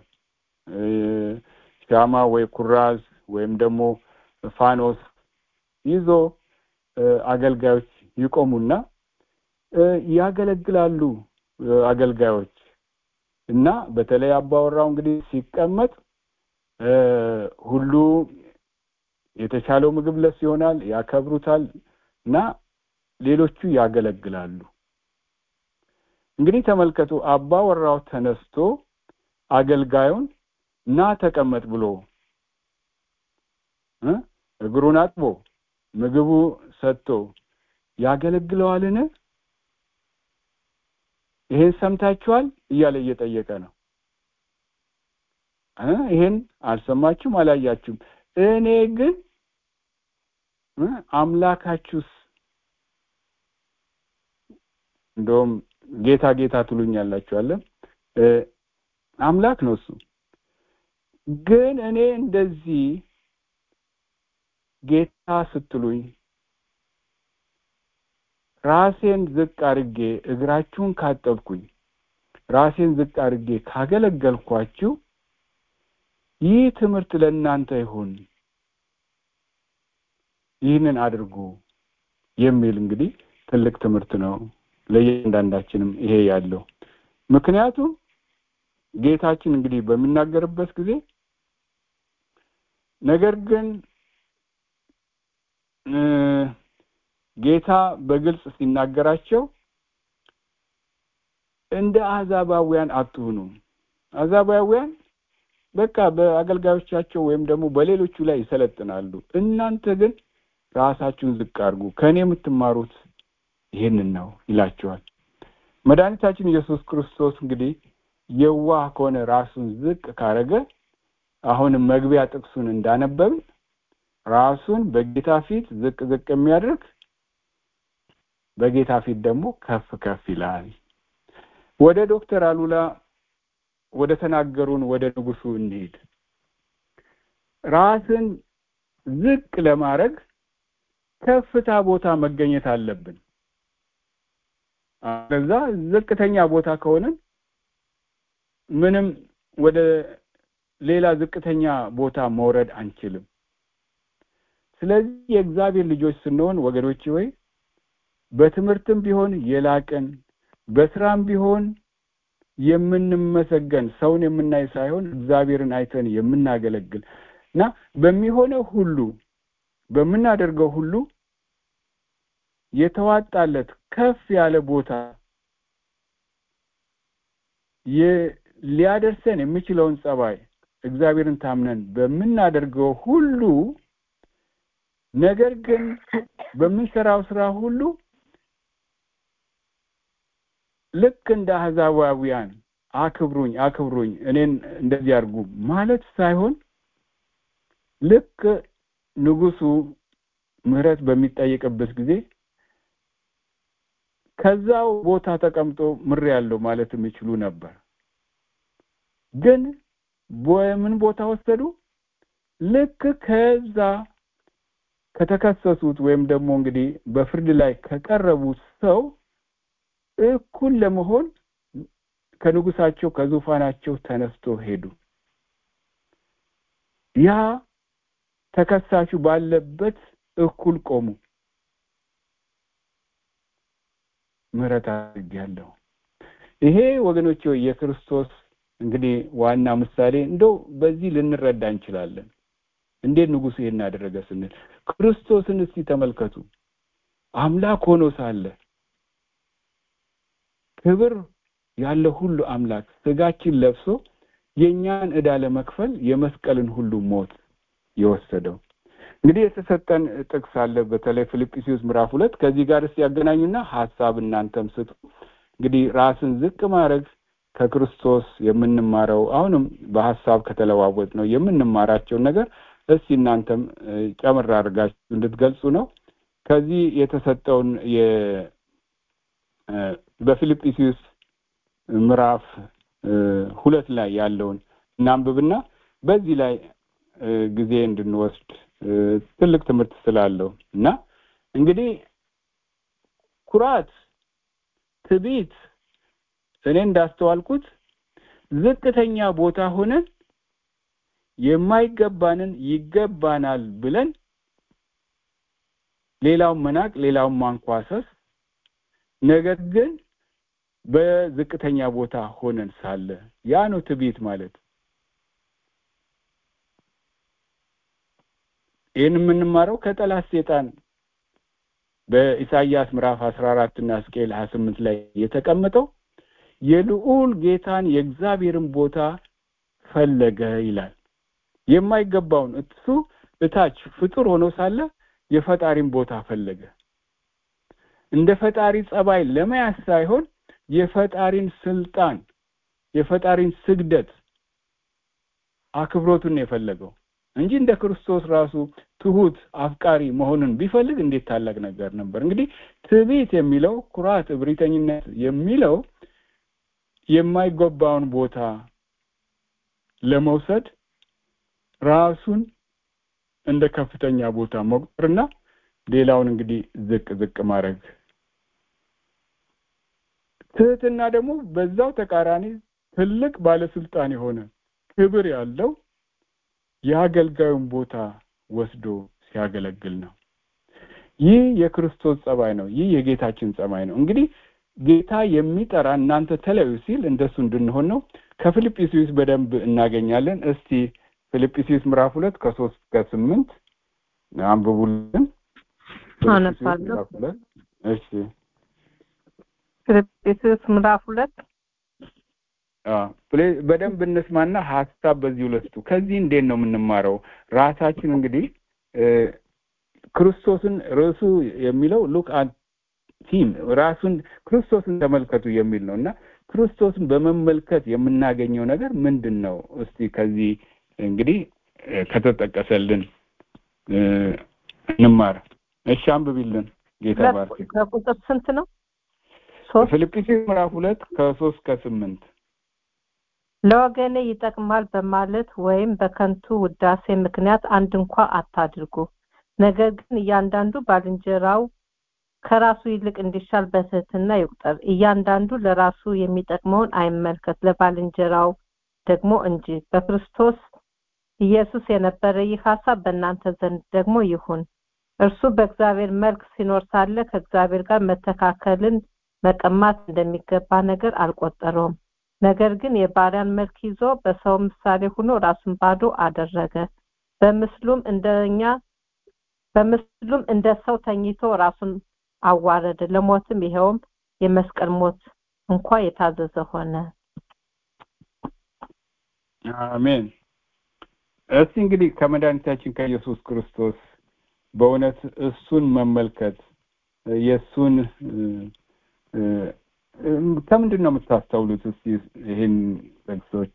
[SPEAKER 6] ሻማ ወይ ኩራዝ ወይም ደግሞ ፋኖስ ይዞ አገልጋዮች ይቆሙና ያገለግላሉ። አገልጋዮች እና በተለይ አባወራው እንግዲህ ሲቀመጥ ሁሉ የተሻለው ምግብ ለሱ ይሆናል፣ ያከብሩታል እና ሌሎቹ ያገለግላሉ። እንግዲህ ተመልከቱ፣ አባወራው ተነስቶ አገልጋዩን ና ተቀመጥ ብሎ እግሩን አጥቦ ምግቡ ሰጥቶ ያገለግለዋልን? ይሄን ሰምታችኋል እያለ እየጠየቀ ነው። ይሄን አልሰማችሁም፣ አላያችሁም። እኔ ግን አምላካችሁስ እንደውም ጌታ ጌታ ትሉኛላችኋለን። አምላክ ነው እሱ። ግን እኔ እንደዚህ ጌታ ስትሉኝ ራሴን ዝቅ አድርጌ እግራችሁን ካጠብኩኝ ራሴን ዝቅ አድርጌ ካገለገልኳችሁ ይህ ትምህርት ለእናንተ ይሁን፣ ይህንን አድርጉ የሚል እንግዲህ ትልቅ ትምህርት ነው ለእያንዳንዳችንም ይሄ ያለው። ምክንያቱም ጌታችን እንግዲህ በሚናገርበት ጊዜ ነገር ግን ጌታ በግልጽ ሲናገራቸው እንደ አሕዛባውያን አትሁኑ። አሕዛባውያን በቃ በአገልጋዮቻቸው ወይም ደግሞ በሌሎቹ ላይ ይሰለጥናሉ። እናንተ ግን ራሳችሁን ዝቅ አድርጉ፣ ከእኔ የምትማሩት ይህንን ነው ይላቸዋል። መድኃኒታችን ኢየሱስ ክርስቶስ እንግዲህ የዋህ ከሆነ ራሱን ዝቅ ካረገ አሁንም መግቢያ ጥቅሱን እንዳነበብን ራሱን በጌታ ፊት ዝቅ ዝቅ የሚያደርግ በጌታ ፊት ደግሞ ከፍ ከፍ ይላል። ወደ ዶክተር አሉላ ወደ ተናገሩን ወደ ንጉሱ እንሂድ። ራስን ዝቅ ለማድረግ ከፍታ ቦታ መገኘት አለብን። ከዛ ዝቅተኛ ቦታ ከሆነን ምንም ወደ ሌላ ዝቅተኛ ቦታ መውረድ አንችልም። ስለዚህ የእግዚአብሔር ልጆች ስንሆን ወገኖች ወይ በትምህርትም ቢሆን የላቅን በስራም ቢሆን የምንመሰገን ሰውን የምናይ ሳይሆን እግዚአብሔርን አይተን የምናገለግል እና በሚሆነው ሁሉ በምናደርገው ሁሉ የተዋጣለት ከፍ ያለ ቦታ ሊያደርሰን የሚችለውን ጸባይ እግዚአብሔርን ታምነን በምናደርገው ሁሉ ነገር ግን በምንሰራው ስራ ሁሉ ልክ እንደ አህዛባውያን አክብሩኝ አክብሩኝ እኔን እንደዚህ አድርጉ ማለት ሳይሆን ልክ ንጉሱ ምህረት በሚጠየቅበት ጊዜ ከዛው ቦታ ተቀምጦ ምር ያለው ማለት የሚችሉ ነበር ግን በምን ቦታ ወሰዱ ልክ ከዛ ከተከሰሱት ወይም ደግሞ እንግዲህ በፍርድ ላይ ከቀረቡት ሰው እኩል ለመሆን ከንጉሳቸው ከዙፋናቸው ተነስቶ ሄዱ ያ ተከሳሹ ባለበት እኩል ቆሙ ምህረት አድርጌያለሁ ይሄ ወገኖች የክርስቶስ እንግዲህ ዋና ምሳሌ እንደው በዚህ ልንረዳ እንችላለን እንዴት ንጉሱ ይሄን አደረገ ስንል ክርስቶስን እስቲ ተመልከቱ አምላክ ሆኖ ሳለ ክብር ያለ ሁሉ አምላክ ስጋችን ለብሶ የኛን ዕዳ ለመክፈል የመስቀልን ሁሉ ሞት የወሰደው እንግዲህ የተሰጠን ጥቅስ አለ በተለይ ፊልጵስዩስ ምዕራፍ ሁለት ከዚህ ጋር እስቲ ያገናኙና ሀሳብ እናንተም ስጡ እንግዲህ ራስን ዝቅ ማድረግ ከክርስቶስ የምንማረው አሁንም በሀሳብ ከተለዋወጥ ነው የምንማራቸውን ነገር እስቲ እናንተም ጨምር አድርጋችሁ እንድትገልጹ ነው ከዚህ የተሰጠውን በፊልጵስዩስ ምዕራፍ ሁለት ላይ ያለውን እናንብብና በዚህ ላይ ጊዜ እንድንወስድ ትልቅ ትምህርት ስላለው እና እንግዲህ ኩራት ትቢት እኔ እንዳስተዋልኩት ዝቅተኛ ቦታ ሆነን የማይገባንን ይገባናል ብለን ሌላውን መናቅ ሌላውን ማንኳሰስ ነገር ግን በዝቅተኛ ቦታ ሆነን ሳለ ያ ነው ትዕቢት ማለት ይህን የምንማረው ከጠላት ሴጣን በኢሳይያስ ምዕራፍ አስራ አራት እና ሕዝቅኤል ሀያ ስምንት ላይ የተቀመጠው የልዑል ጌታን የእግዚአብሔርን ቦታ ፈለገ ይላል የማይገባውን እሱ እታች ፍጡር ሆኖ ሳለ የፈጣሪን ቦታ ፈለገ እንደ ፈጣሪ ጸባይ ለመያዝ ሳይሆን የፈጣሪን ስልጣን የፈጣሪን ስግደት አክብሮቱን የፈለገው እንጂ እንደ ክርስቶስ ራሱ ትሁት አፍቃሪ መሆንን ቢፈልግ እንዴት ታላቅ ነገር ነበር እንግዲህ ትዕቢት የሚለው ኩራት እብሪተኝነት የሚለው የማይገባውን ቦታ ለመውሰድ ራሱን እንደ ከፍተኛ ቦታ መቁጠርና ሌላውን እንግዲህ ዝቅ ዝቅ ማድረግ ትህትና ደግሞ በዛው ተቃራኒ ትልቅ ባለስልጣን የሆነ ክብር ያለው የአገልጋዩን ቦታ ወስዶ ሲያገለግል ነው ይህ የክርስቶስ ጸባይ ነው ይህ የጌታችን ጸባይ ነው እንግዲህ ጌታ የሚጠራ እናንተ ተለዩ ሲል እንደሱ እንድንሆን ነው ከፊልጵስዩስ በደንብ እናገኛለን እስቲ ፊልጵስዩስ ምዕራፍ ሁለት ከሶስት ከስምንት አንብቡልን
[SPEAKER 1] አነባለሁ
[SPEAKER 6] እሺ
[SPEAKER 1] ፊልጵስዩስ ምዕራፍ ሁለት
[SPEAKER 6] በደንብ እንስማና ሀሳብ በዚህ ሁለቱ ከዚህ እንዴት ነው የምንማረው ራሳችን እንግዲህ ክርስቶስን ርዕሱ የሚለው ሉክ ቲም ራሱን ክርስቶስን ተመልከቱ የሚል ነው እና ክርስቶስን በመመልከት የምናገኘው ነገር ምንድን ነው እስቲ ከዚህ እንግዲህ ከተጠቀሰልን እንማር እሺ አንብቢልን ጌታ ባርክ
[SPEAKER 1] ከቁጥር ስንት ነው
[SPEAKER 6] ፊልጵስዩስ ምዕራፍ ሁለት ከሶስት ከስምንት
[SPEAKER 1] ለወገኔ ይጠቅማል በማለት ወይም በከንቱ ውዳሴ ምክንያት አንድ እንኳ አታድርጉ ነገር ግን እያንዳንዱ ባልንጀራው ከራሱ ይልቅ እንዲሻል በትህትና ይቁጠር እያንዳንዱ ለራሱ የሚጠቅመውን አይመልከት ለባልንጀራው ደግሞ እንጂ በክርስቶስ ኢየሱስ የነበረ ይህ ሀሳብ በእናንተ ዘንድ ደግሞ ይሁን እርሱ በእግዚአብሔር መልክ ሲኖር ሳለ ከእግዚአብሔር ጋር መተካከልን መቀማት እንደሚገባ ነገር አልቆጠረውም ነገር ግን የባሪያን መልክ ይዞ በሰው ምሳሌ ሆኖ ራሱን ባዶ አደረገ በምስሉም እንደኛ በምስሉም እንደ ሰው ተኝቶ ራሱን አዋረደ ለሞትም ይኸውም የመስቀል ሞት እንኳ የታዘዘ ሆነ
[SPEAKER 6] አሜን እስቲ እንግዲህ ከመድኃኒታችን ከኢየሱስ ክርስቶስ በእውነት እሱን መመልከት የእሱን ከምንድን ነው የምታስተውሉት እስቲ ይህን ጥቅሶች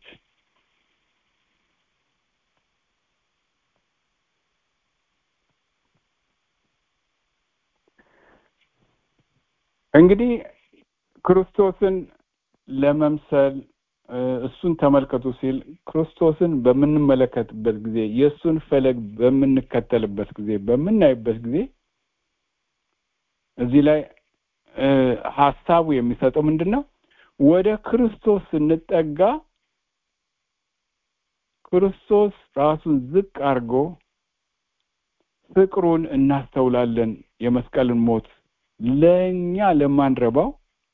[SPEAKER 6] እንግዲህ ክርስቶስን ለመምሰል እሱን ተመልከቱ ሲል ክርስቶስን በምንመለከትበት ጊዜ የእሱን ፈለግ በምንከተልበት ጊዜ በምናይበት ጊዜ እዚህ ላይ ሀሳቡ የሚሰጠው ምንድን ነው ወደ ክርስቶስ ስንጠጋ ክርስቶስ ራሱን ዝቅ አድርጎ ፍቅሩን እናስተውላለን የመስቀልን ሞት ለእኛ ለማንረባው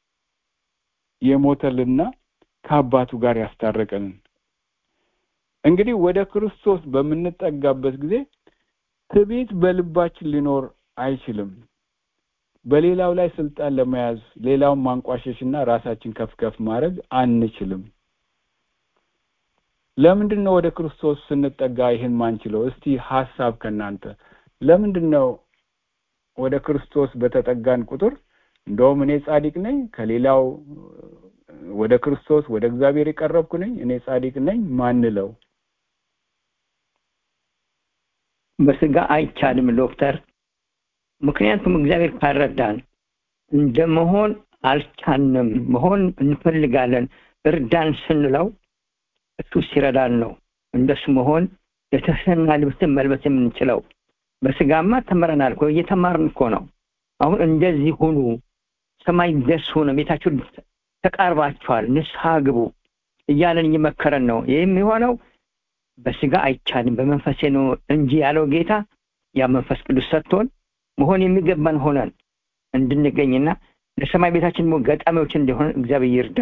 [SPEAKER 6] የሞተልና ከአባቱ ጋር ያስታረቀንን እንግዲህ ወደ ክርስቶስ በምንጠጋበት ጊዜ ትዕቢት በልባችን ሊኖር አይችልም በሌላው ላይ ስልጣን ለመያዝ ሌላውን ማንቋሸሽና ራሳችን ከፍ ከፍ ማድረግ አንችልም ለምንድን ነው ወደ ክርስቶስ ስንጠጋ ይህን ማንችለው እስቲ ሀሳብ ከናንተ ለምንድን ነው ወደ ክርስቶስ በተጠጋን ቁጥር እንደውም እኔ ጻድቅ ነኝ ከሌላው ወደ ክርስቶስ ወደ እግዚአብሔር የቀረብኩ ነኝ እኔ ጻድቅ ነኝ ማንለው
[SPEAKER 8] በስጋ አይቻልም ዶክተር ምክንያቱም እግዚአብሔር ካረዳን እንደመሆን አልቻንም መሆን እንፈልጋለን እርዳን ስንለው እሱ ሲረዳን ነው እንደሱ መሆን የተሰና ልብስን መልበስ የምንችለው በስጋማ ተምረናል እኮ እየተማርን እኮ ነው አሁን እንደዚህ ሁኑ ሰማይ ደርስ ሆነ ቤታችሁ ተቃርባችኋል ንስሐ ግቡ እያለን እየመከረን ነው ይህ የሚሆነው በስጋ አይቻልም በመንፈሴ ነው እንጂ ያለው ጌታ ያ መንፈስ ቅዱስ ሰጥቶን መሆን የሚገባን ሆነን እንድንገኝና ለሰማይ ቤታችን ደግሞ ገጣሚዎች እንዲሆን እግዚአብሔር ይርዳ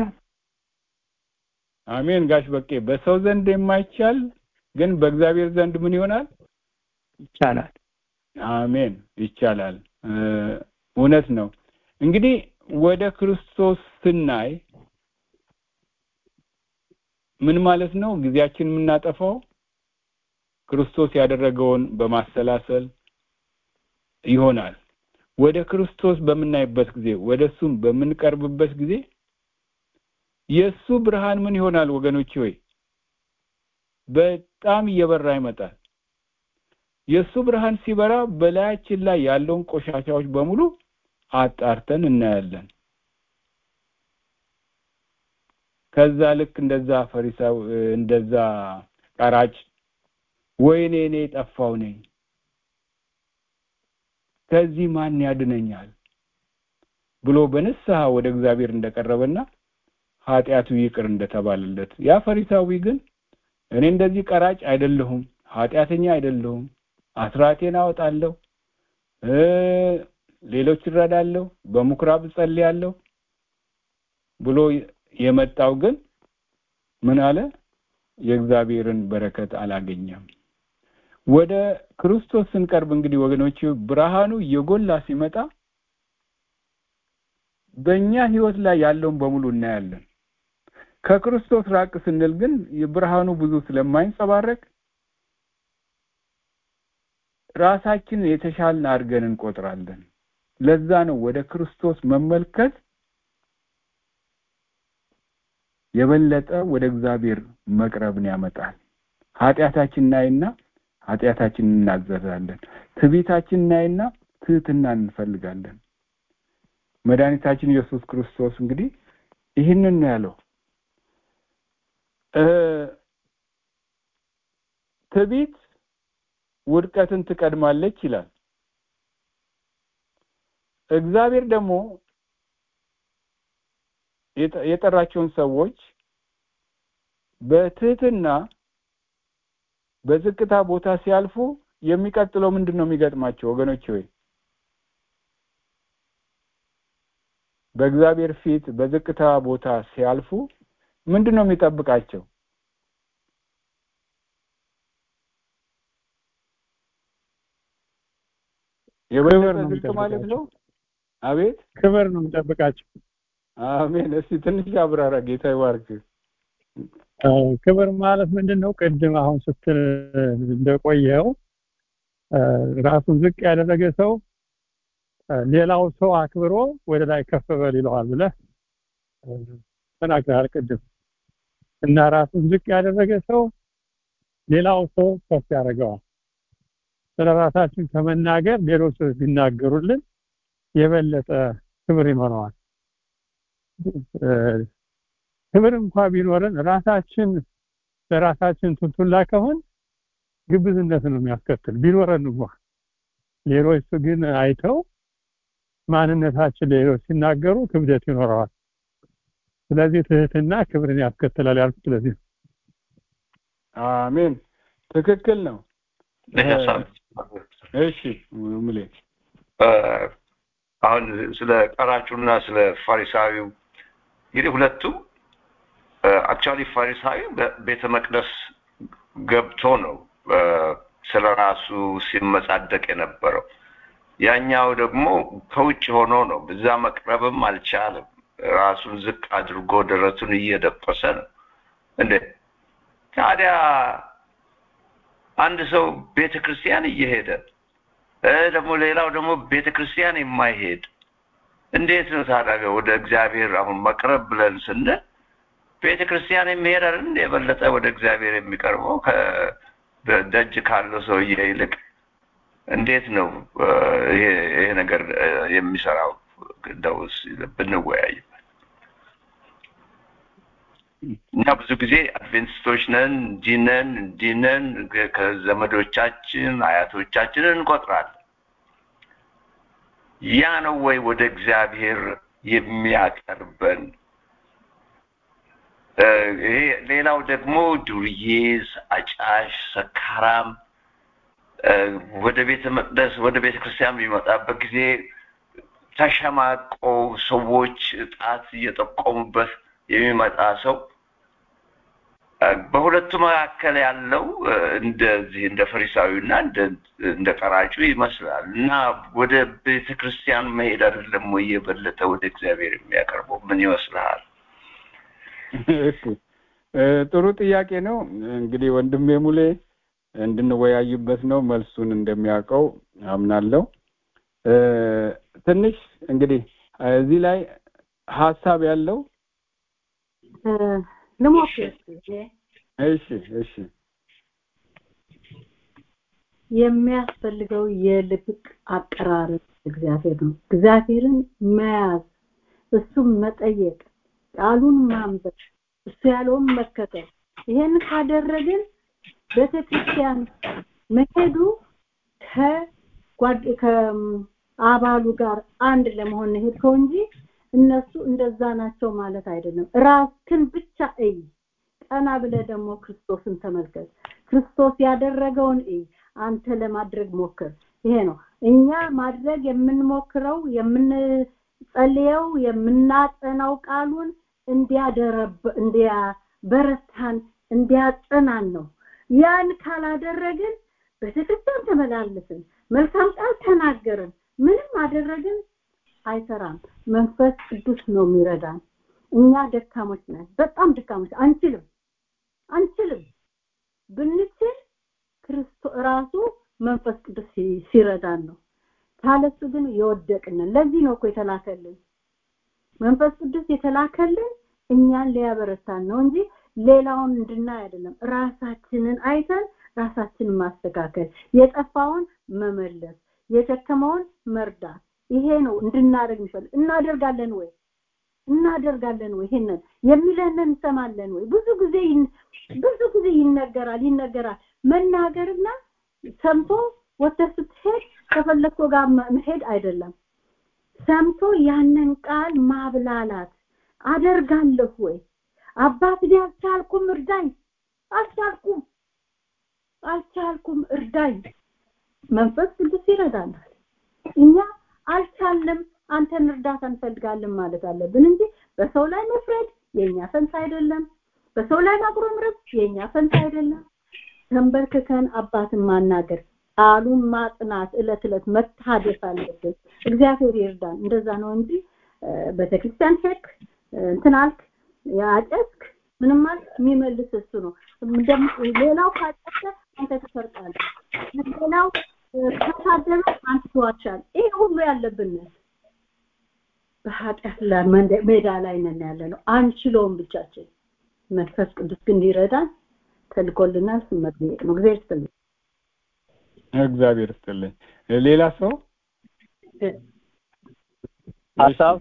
[SPEAKER 6] አሜን ጋሽ በቄ በሰው ዘንድ የማይቻል ግን በእግዚአብሔር ዘንድ ምን ይሆናል
[SPEAKER 8] ይቻላል
[SPEAKER 6] አሜን ይቻላል እውነት ነው እንግዲህ ወደ ክርስቶስ ስናይ ምን ማለት ነው ጊዜያችን የምናጠፋው ክርስቶስ ያደረገውን በማሰላሰል ይሆናል ወደ ክርስቶስ በምናይበት ጊዜ ወደ እሱም በምንቀርብበት ጊዜ የእሱ ብርሃን ምን ይሆናል ወገኖች ሆይ በጣም እየበራ ይመጣል የእሱ ብርሃን ሲበራ በላያችን ላይ ያለውን ቆሻሻዎች በሙሉ አጣርተን እናያለን ከዛ ልክ እንደዛ ፈሪሳው እንደዛ ቀራጭ ወይኔ እኔ ጠፋው ነኝ ከዚህ ማን ያድነኛል ብሎ በንስሐ ወደ እግዚአብሔር እንደቀረበና ኃጢአቱ ይቅር እንደተባለለት ያ ፈሪሳዊ ግን እኔ እንደዚህ ቀራጭ አይደለሁም ኃጢአተኛ አይደለሁም አስራቴን አወጣለሁ ሌሎች እረዳለሁ በምኩራብ ጸልያለሁ ብሎ የመጣው ግን ምን አለ የእግዚአብሔርን በረከት አላገኘም ወደ ክርስቶስ ስንቀርብ እንግዲህ ወገኖች ብርሃኑ የጎላ ሲመጣ በእኛ ህይወት ላይ ያለውን በሙሉ እናያለን ከክርስቶስ ራቅ ስንል ግን የብርሃኑ ብዙ ስለማይንጸባረቅ ራሳችን የተሻልን አድርገን እንቆጥራለን ለዛ ነው ወደ ክርስቶስ መመልከት የበለጠ ወደ እግዚአብሔር መቅረብን ያመጣል ኃጢአታችን እናይና ኃጢአታችን እናዘዛለን ትዕቢታችን እናይና ትህትና እንፈልጋለን መድኃኒታችን ኢየሱስ ክርስቶስ እንግዲህ ይህንን ነው ያለው ትዕቢት ውድቀትን ትቀድማለች ይላል እግዚአብሔር ደግሞ የጠራቸውን ሰዎች በትህትና በዝቅታ ቦታ ሲያልፉ የሚቀጥለው ምንድን ነው የሚገጥማቸው ወገኖች ሆይ በእግዚአብሔር ፊት በዝቅታ ቦታ ሲያልፉ ምንድን ነው የሚጠብቃቸው የበለጠ ዝቅ ማለት ነው አቤት
[SPEAKER 9] ክብር ነው የሚጠብቃቸው
[SPEAKER 6] አሜን እስቲ ትንሽ አብራራ ጌታ ይባርክ
[SPEAKER 9] ክብር ማለት ምንድን ነው ቅድም አሁን ስትል እንደቆየው ራሱን ዝቅ ያደረገ ሰው ሌላው ሰው አክብሮ ወደ ላይ ከፍ በል ይለዋል ብለህ ተናግረሃል ቅድም እና ራሱን ዝቅ ያደረገ ሰው ሌላው ሰው ከፍ ያደርገዋል ስለ ራሳችን ከመናገር ሌሎች ሰዎች ቢናገሩልን የበለጠ ክብር ይኖረዋል ክብር እንኳ ቢኖረን ራሳችን ለራሳችን ቱንቱላ ከሆን ግብዝነት ነው የሚያስከትል ቢኖረን እንኳ ሌሎች ግን አይተው ማንነታችን ሌሎች ሲናገሩ ክብደት ይኖረዋል ስለዚህ ትህትና ክብርን ያስከትላል ያልኩት ስለዚህ
[SPEAKER 6] አሜን ትክክል ነው እሺ ሙሌ
[SPEAKER 10] አሁን ስለ ቀራጩና ስለ ፋሪሳዊው እንግዲህ ሁለቱ አክቹዋሊ ፋሪሳዊ ቤተ መቅደስ ገብቶ ነው ስለ ራሱ ሲመጻደቅ የነበረው ያኛው ደግሞ ከውጭ ሆኖ ነው በዛ መቅረብም አልቻለም ራሱን ዝቅ አድርጎ ደረቱን እየደቆሰ ነው እንዴ ታዲያ አንድ ሰው ቤተ ክርስቲያን እየሄደ ደግሞ ሌላው ደግሞ ቤተ ክርስቲያን የማይሄድ እንዴት ነው ታዲያ ወደ እግዚአብሔር አሁን መቅረብ ብለን ስንል ቤተ ክርስቲያን የሚሄድ አይደል የበለጠ ወደ እግዚአብሔር የሚቀርበው ከደጅ ካለው ሰውዬ ይልቅ እንዴት ነው ይሄ ነገር የሚሰራው እንደው ብንወያይበት እኛ ብዙ ጊዜ አድቬንቲስቶች ነን እንዲህ ነን እንዲህ ነን ከዘመዶቻችን አያቶቻችንን እንቆጥራለን ያ ነው ወይ ወደ እግዚአብሔር የሚያቀርበን ይሄ ሌላው ደግሞ ዱርዬ አጫሽ ሰካራም ወደ ቤተ መቅደስ ወደ ቤተ ክርስቲያን የሚመጣበት ጊዜ ተሸማቆ ሰዎች ጣት እየጠቆሙበት የሚመጣ ሰው በሁለቱ መካከል ያለው እንደዚህ እንደ ፈሪሳዊና እንደ ቀራጩ ይመስላል እና ወደ ቤተ ክርስቲያን መሄድ አይደለም ወይ የበለጠ ወደ እግዚአብሔር የሚያቀርበው ምን ይመስልሃል
[SPEAKER 6] ጥሩ ጥያቄ ነው እንግዲህ ወንድሜ ሙሌ እንድንወያይበት ነው መልሱን እንደሚያውቀው አምናለሁ ትንሽ እንግዲህ እዚህ ላይ ሀሳብ ያለው
[SPEAKER 5] ልሞክር
[SPEAKER 6] እሺ እሺ
[SPEAKER 5] የሚያስፈልገው የልብ አቀራረብ እግዚአብሔር ነው እግዚአብሔርን መያዝ እሱም መጠየቅ ቃሉን ማንበብ እሱ ያለውን መከተል ይሄን ካደረግን ቤተክርስቲያን መሄዱ ከጓድ ከአባሉ ጋር አንድ ለመሆን ሄድከው እንጂ እነሱ እንደዛ ናቸው ማለት አይደለም ራስክን ብቻ እይ ቀና ብለ ደግሞ ክርስቶስን ተመልከት ክርስቶስ ያደረገውን እይ አንተ ለማድረግ ሞክር ይሄ ነው እኛ ማድረግ የምንሞክረው የምንጸልየው የምናጠናው ቃሉን እንዲያደረብ እንዲያበረታን እንዲያጸናን ነው ያን ካላደረግን ቤተክርስቲያን ተመላለስን መልካም ቃል ተናገርን ምንም አደረግን አይሰራም መንፈስ ቅዱስ ነው የሚረዳን እኛ ደካሞች ነን በጣም ደካሞች አንችልም አንችልም ብንችል ክርስቶስ ራሱ መንፈስ ቅዱስ ሲረዳን ነው ካለሱ ግን የወደቅንን ለዚህ ነው እኮ የተላከልን መንፈስ ቅዱስ የተላከልን እኛን ሊያበረታን ነው እንጂ ሌላውን እንድናይ አይደለም ራሳችንን አይተን ራሳችንን ማስተካከል የጠፋውን መመለስ የደከመውን መርዳት ይሄ ነው እንድናደርግ የሚፈልግ እናደርጋለን ወይ እናደርጋለን ወይ ይሄንን የሚለንን እንሰማለን ወይ ብዙ ጊዜ ብዙ ጊዜ ይነገራል ይነገራል መናገርና ሰምቶ ወጥተህ ስትሄድ ከፈለግከው ጋር መሄድ አይደለም ሰምቶ ያንን ቃል ማብላላት አደርጋለሁ ወይ አባት ቢያልቻልኩም እርዳኝ አልቻልኩም አልቻልኩም እርዳኝ መንፈስ ቅዱስ ይረዳናል እኛ አልቻለም አንተን እርዳታ እንፈልጋለን ማለት አለብን እንጂ በሰው ላይ መፍረድ የኛ ፈንታ አይደለም በሰው ላይ ማጉረምረም የኛ ፈንታ አይደለም ተንበርክከን አባትን ማናገር ቃሉን ማጥናት እለት እለት መታደስ አለብን እግዚአብሔር ይርዳን እንደዛ ነው እንጂ ቤተክርስቲያን ሄድክ እንትን አልክ ያጨስክ ምንም ማለት የሚመልስ እሱ ነው ሌላው ካጨሰ አንተ ትሰርቃለህ ሌላው ከታደለ አንተ ትዋሻለህ ይሄ ሁሉ ያለብን በኃጢአት ላይ ሜዳ ላይ ነን ያለ ነው አንችለውም ብቻችን መንፈስ ቅዱስ ግን ሊረዳን ተልኮልናል ስመጥየቅ ነው እግዚአብሔር ይስጥልኝ
[SPEAKER 6] እግዚአብሔር ይስጥልኝ ሌላ ሰው
[SPEAKER 11] ሀሳብ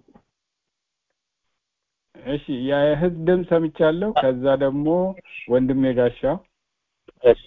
[SPEAKER 6] እሺ የህዝብ ድምፅ ሰምቻለሁ ከዛ ደግሞ ወንድሜ ጋሻው
[SPEAKER 11] እሺ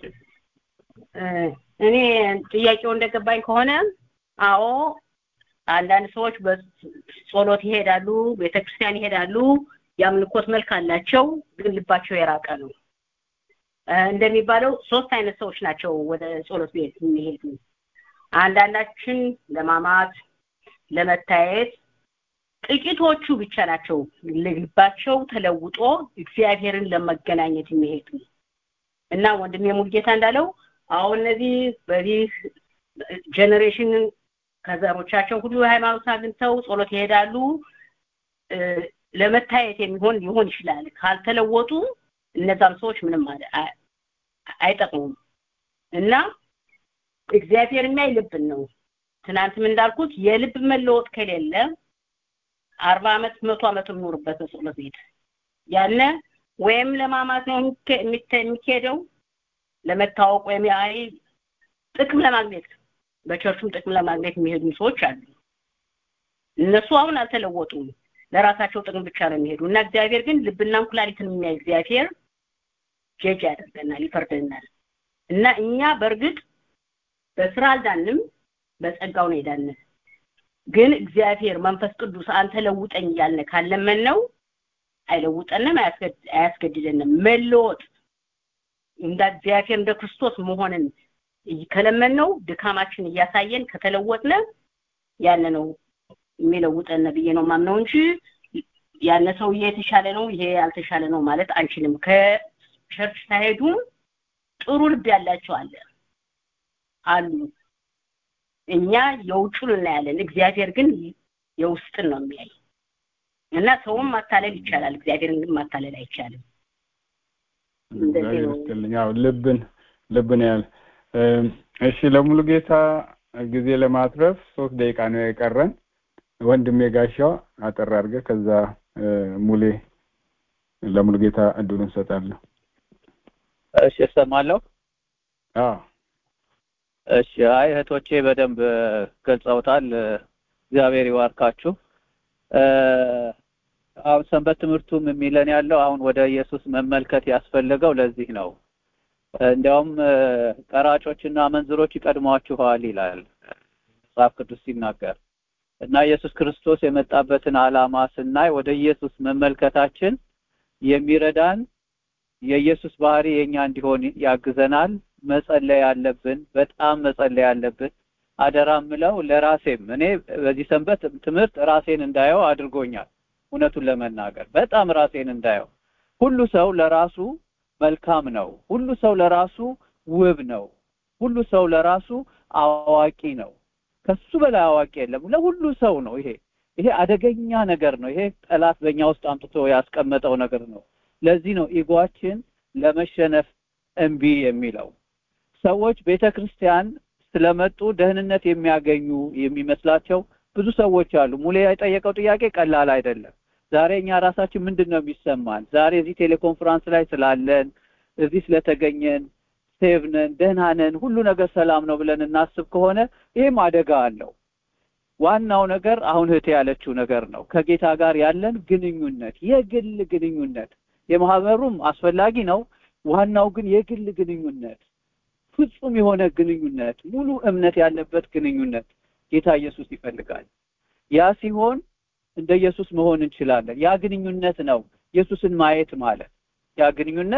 [SPEAKER 4] እኔ ጥያቄው እንደገባኝ ከሆነ አዎ አንዳንድ ሰዎች በጸሎት ይሄዳሉ ቤተክርስቲያን ይሄዳሉ የአምልኮት መልክ አላቸው ግን ልባቸው የራቀ ነው እንደሚባለው ሶስት አይነት ሰዎች ናቸው ወደ ጸሎት ቤት የሚሄዱ አንዳንዳችን ለማማት ለመታየት ጥቂቶቹ ብቻ ናቸው ልባቸው ተለውጦ እግዚአብሔርን ለመገናኘት የሚሄዱ እና ወንድሜ ሙልጌታ እንዳለው አሁን እነዚህ በዚህ ጀኔሬሽን ከዘሮቻቸው ሁሉ ሃይማኖት አግኝተው ጸሎት ይሄዳሉ ለመታየት የሚሆን ሊሆን ይችላል ካልተለወጡ እነዛም ሰዎች ምንም አይጠቅሙም እና እግዚአብሔር የሚያይ ልብን ነው ትናንትም እንዳልኩት የልብ መለወጥ ከሌለ አርባ አመት መቶ አመት የምኖርበት በጸሎት ቤት ያነ ወይም ለማማት ነው የሚካሄደው ለመታወቅ ወይም አይ ጥቅም ለማግኘት በቸርቹም ጥቅም ለማግኘት የሚሄዱ ሰዎች አሉ እነሱ አሁን አልተለወጡም ለራሳቸው ጥቅም ብቻ ነው የሚሄዱ እና እግዚአብሔር ግን ልብና ኩላሊትን የሚያይ እግዚአብሔር ጀጅ ያደርገናል ይፈርደናል እና እኛ በእርግጥ በስራ አልዳንም በጸጋው ነው የዳንን ግን እግዚአብሔር መንፈስ ቅዱስ አንተ ለውጠኝ እያልን ካለመን ነው አይለውጠንም አያስገድደንም መለወጥ እንደ እግዚአብሔር እንደ ክርስቶስ መሆንን ከለመን ነው ድካማችን እያሳየን ከተለወጥነ ያነ ነው የሚለውጠን ብዬ ነው ማምነው እንጂ ያነ ሰውዬ የተሻለ ነው ይሄ ያልተሻለ ነው ማለት አንችልም ከቸርች ሳይሄዱ ጥሩ ልብ ያላቸው አለ አሉ እኛ የውጩን እናያለን እግዚአብሔር ግን የውስጥን ነው የሚያይ እና ሰውም ማታለል ይቻላል እግዚአብሔርን ግን ማታለል አይቻልም
[SPEAKER 6] እግዚአብሔር ይስጥልኝ ያው ልብን ልብን ያህል እሺ ለሙሉ ጌታ ጊዜ ለማትረፍ ሶስት ደቂቃ ነው የቀረን ወንድሜ ጋሻው አጠር አድርገህ ከዛ ሙሌ ለሙሉ ጌታ እድሉን እንሰጣለሁ
[SPEAKER 11] እሺ እሰማለሁ
[SPEAKER 6] አዎ
[SPEAKER 11] እሺ አይ እህቶቼ በደንብ ገልጸውታል እግዚአብሔር ይዋርካችሁ አሁን ሰንበት ትምህርቱም የሚለን ያለው አሁን ወደ ኢየሱስ መመልከት ያስፈለገው ለዚህ ነው እንዲያውም ቀራጮችና አመንዝሮች ይቀድሟችኋል ይላል መጽሐፍ ቅዱስ ሲናገር እና ኢየሱስ ክርስቶስ የመጣበትን ዓላማ ስናይ ወደ ኢየሱስ መመልከታችን የሚረዳን የኢየሱስ ባህሪ የኛ እንዲሆን ያግዘናል መጸለይ ያለብን በጣም መጸለይ ያለብን አደራ ምለው ለራሴም እኔ በዚህ ሰንበት ትምህርት ራሴን እንዳየው አድርጎኛል እውነቱን ለመናገር በጣም ራሴን እንዳየው ሁሉ ሰው ለራሱ መልካም ነው ሁሉ ሰው ለራሱ ውብ ነው ሁሉ ሰው ለራሱ አዋቂ ነው ከሱ በላይ አዋቂ የለም ለሁሉ ሰው ነው ይሄ ይሄ አደገኛ ነገር ነው ይሄ ጠላት በእኛ ውስጥ አምጥቶ ያስቀመጠው ነገር ነው ለዚህ ነው ኢጓችን ለመሸነፍ እምቢ የሚለው ሰዎች ቤተክርስቲያን ስለመጡ ደህንነት የሚያገኙ የሚመስላቸው ብዙ ሰዎች አሉ ሙሌ የጠየቀው ጥያቄ ቀላል አይደለም ዛሬ እኛ ራሳችን ምንድን ነው የሚሰማን ዛሬ እዚህ ቴሌኮንፈረንስ ላይ ስላለን እዚህ ስለተገኘን ሴቭ ነን ደህና ነን ሁሉ ነገር ሰላም ነው ብለን እናስብ ከሆነ ይህም አደጋ አለው ዋናው ነገር አሁን እህቴ ያለችው ነገር ነው ከጌታ ጋር ያለን ግንኙነት የግል ግንኙነት የማህበሩም አስፈላጊ ነው ዋናው ግን የግል ግንኙነት ፍጹም የሆነ ግንኙነት ሙሉ እምነት ያለበት ግንኙነት ጌታ ኢየሱስ ይፈልጋል ያ ሲሆን እንደ ኢየሱስ መሆን እንችላለን ያ ግንኙነት ነው ኢየሱስን ማየት ማለት ያ ግንኙነት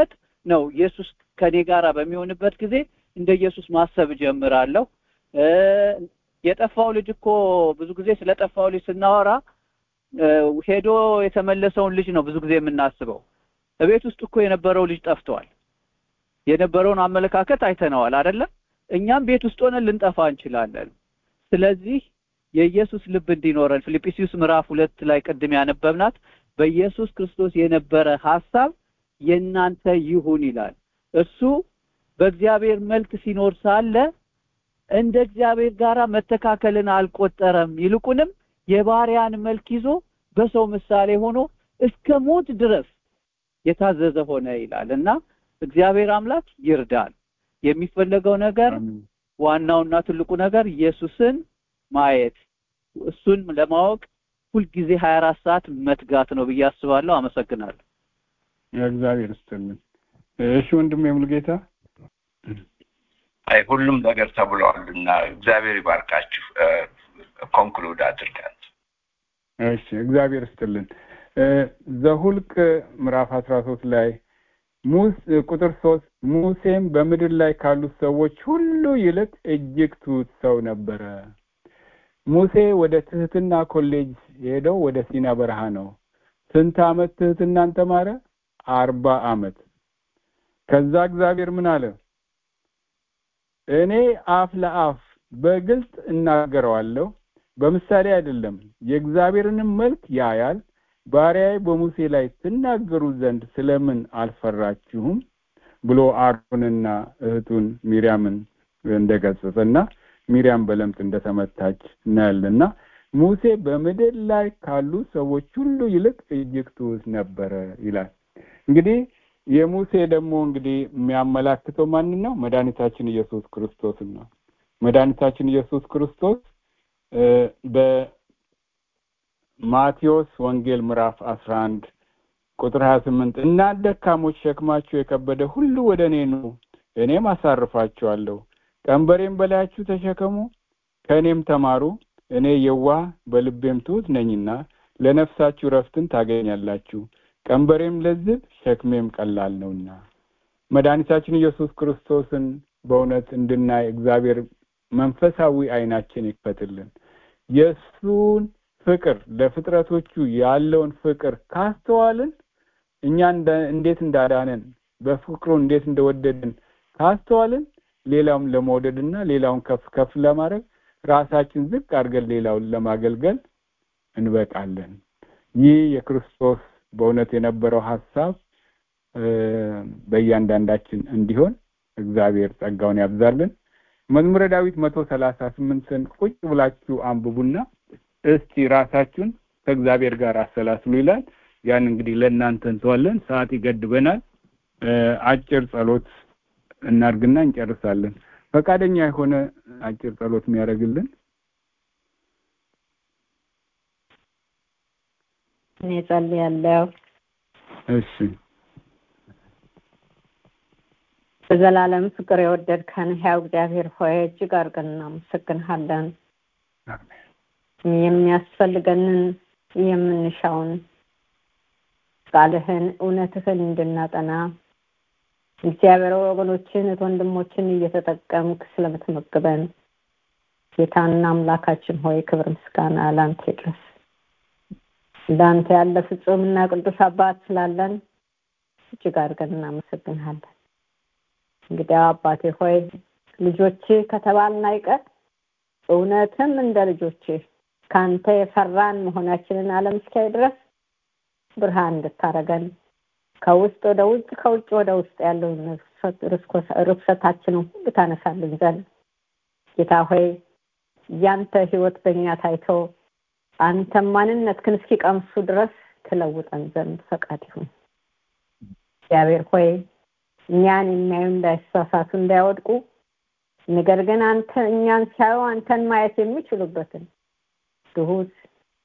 [SPEAKER 11] ነው ኢየሱስ ከኔ ጋር በሚሆንበት ጊዜ እንደ ኢየሱስ ማሰብ እጀምራለሁ የጠፋው ልጅ እኮ ብዙ ጊዜ ስለ ጠፋው ልጅ ስናወራ ሄዶ የተመለሰውን ልጅ ነው ብዙ ጊዜ የምናስበው እቤት ውስጥ እኮ የነበረው ልጅ ጠፍቷል የነበረውን አመለካከት አይተነዋል አይደለም እኛም ቤት ውስጥ ሆነን ልንጠፋ እንችላለን ስለዚህ የኢየሱስ ልብ እንዲኖረን ፊልጵስዩስ ምዕራፍ ሁለት ላይ ቅድም ያነበብናት በኢየሱስ ክርስቶስ የነበረ ሐሳብ የእናንተ ይሁን ይላል እሱ በእግዚአብሔር መልክ ሲኖር ሳለ እንደ እግዚአብሔር ጋራ መተካከልን አልቆጠረም ይልቁንም የባሪያን መልክ ይዞ በሰው ምሳሌ ሆኖ እስከ ሞት ድረስ የታዘዘ ሆነ ይላል እና እግዚአብሔር አምላክ ይርዳል የሚፈለገው ነገር ዋናውና ትልቁ ነገር ኢየሱስን ማየት እሱን ለማወቅ ሁልጊዜ 24 ሰዓት መትጋት ነው ብዬ አስባለሁ አመሰግናለሁ
[SPEAKER 6] እግዚአብሔር ይስጥልን እሺ ወንድም የሙሉጌታ
[SPEAKER 10] አይ ሁሉም ነገር ተብለዋልና እግዚአብሔር ይባርካችሁ ኮንክሉድ አድርገን
[SPEAKER 6] እሺ እግዚአብሔር ይስጥልን ዘሁልቅ ምዕራፍ አስራ ሶስት ላይ ቁጥር ሶስት ሙሴም በምድር ላይ ካሉት ሰዎች ሁሉ ይልቅ እጅግ ትሁት ሰው ነበረ ሙሴ ወደ ትህትና ኮሌጅ የሄደው ወደ ሲና በረሃ ነው ስንት አመት ትህትናን ተማረ አርባ አመት ከዛ እግዚአብሔር ምን አለ እኔ አፍ ለአፍ በግልጽ እናገረዋለሁ በምሳሌ አይደለም የእግዚአብሔርንም መልክ ያያል ባሪያዬ በሙሴ ላይ ትናገሩ ዘንድ ስለምን አልፈራችሁም ብሎ አሮንና እህቱን ሚሪያምን እንደገሰጸና ሚሪያም በለምጽ እንደተመታች እናያለና ሙሴ በምድር ላይ ካሉ ሰዎች ሁሉ ይልቅ እጅግ ትሑት ነበረ ይላል እንግዲህ የሙሴ ደግሞ እንግዲህ የሚያመላክተው ማንን ነው መድኃኒታችን ኢየሱስ ክርስቶስን ነው መድኃኒታችን ኢየሱስ ክርስቶስ በማቴዎስ ወንጌል ምዕራፍ 11 ቁጥር 28 እናንተ ደካሞች ሸክማችሁ የከበደ ሁሉ ወደ እኔ ኑ እኔም አሳርፋችኋለሁ ቀንበሬም በላያችሁ ተሸከሙ ከእኔም ተማሩ እኔ የዋህ በልቤም ትሑት ነኝና ለነፍሳችሁ ረፍትን ታገኛላችሁ ቀንበሬም ለዝብ ሸክሜም ቀላል ነውና መድኃኒታችን ኢየሱስ ክርስቶስን በእውነት እንድናይ እግዚአብሔር መንፈሳዊ አይናችን ይክፈትልን የእሱን ፍቅር ለፍጥረቶቹ ያለውን ፍቅር ካስተዋልን እኛ እንዴት እንዳዳነን በፍቅሩ እንዴት እንደወደድን ካስተዋልን ሌላውን ለመውደድና ሌላውን ከፍ ከፍ ለማድረግ ራሳችን ዝቅ አድርገን ሌላውን ለማገልገል እንበቃለን ይህ የክርስቶስ በእውነት የነበረው ሀሳብ በእያንዳንዳችን እንዲሆን እግዚአብሔር ጸጋውን ያብዛልን መዝሙረ ዳዊት መቶ ሰላሳ ስምንትን ቁጭ ብላችሁ አንብቡና እስቲ ራሳችሁን ከእግዚአብሔር ጋር አሰላስሉ ይላል ያን እንግዲህ ለእናንተ እንተዋለን ሰዓት ይገድበናል አጭር ጸሎት እናርግና እንጨርሳለን ፈቃደኛ የሆነ አጭር ጸሎት የሚያደርግልን
[SPEAKER 3] እኔ ጸልያለሁ
[SPEAKER 6] እሺ
[SPEAKER 3] በዘላለም ፍቅር የወደድከን ሕያው እግዚአብሔር ሆይ እጅግ አድርገን እናመሰግንሃለን የሚያስፈልገንን የምንሻውን ቃልህን እውነትህን እንድናጠና እግዚአብሔር ወገኖችን ወንድሞችን እየተጠቀምክ ስለምትመግበን ጌታና አምላካችን ሆይ ክብር ምስጋና ላንተ ይድረስ እንዳንተ ያለ ፍጹምና ቅዱስ አባት ስላለን እጅግ አድርገን እናመሰግንሃለን እንግዲህ አባቴ ሆይ ልጆች ከተባልን አይቀር እውነትም እንደ ልጆች ከአንተ የፈራን መሆናችንን አለም እስኪያይ ድረስ ብርሃን እንድታረገን ከውስጥ ወደ ውጭ ከውጭ ወደ ውስጥ ያለውን ርኩሰታችንን ሁሉ ታነሳልን ዘንድ ጌታ ሆይ ያንተ ህይወት በእኛ ታይቶ አንተም ማንነትህን እስኪቀምሱ ድረስ ትለውጠን ዘንድ ፈቃድ ይሁን እግዚአብሔር ሆይ እኛን የሚያዩ እንዳይሳሳቱ እንዳይወድቁ ነገር ግን አንተ እኛን ሲያዩ አንተን ማየት የሚችሉበትን ትሁት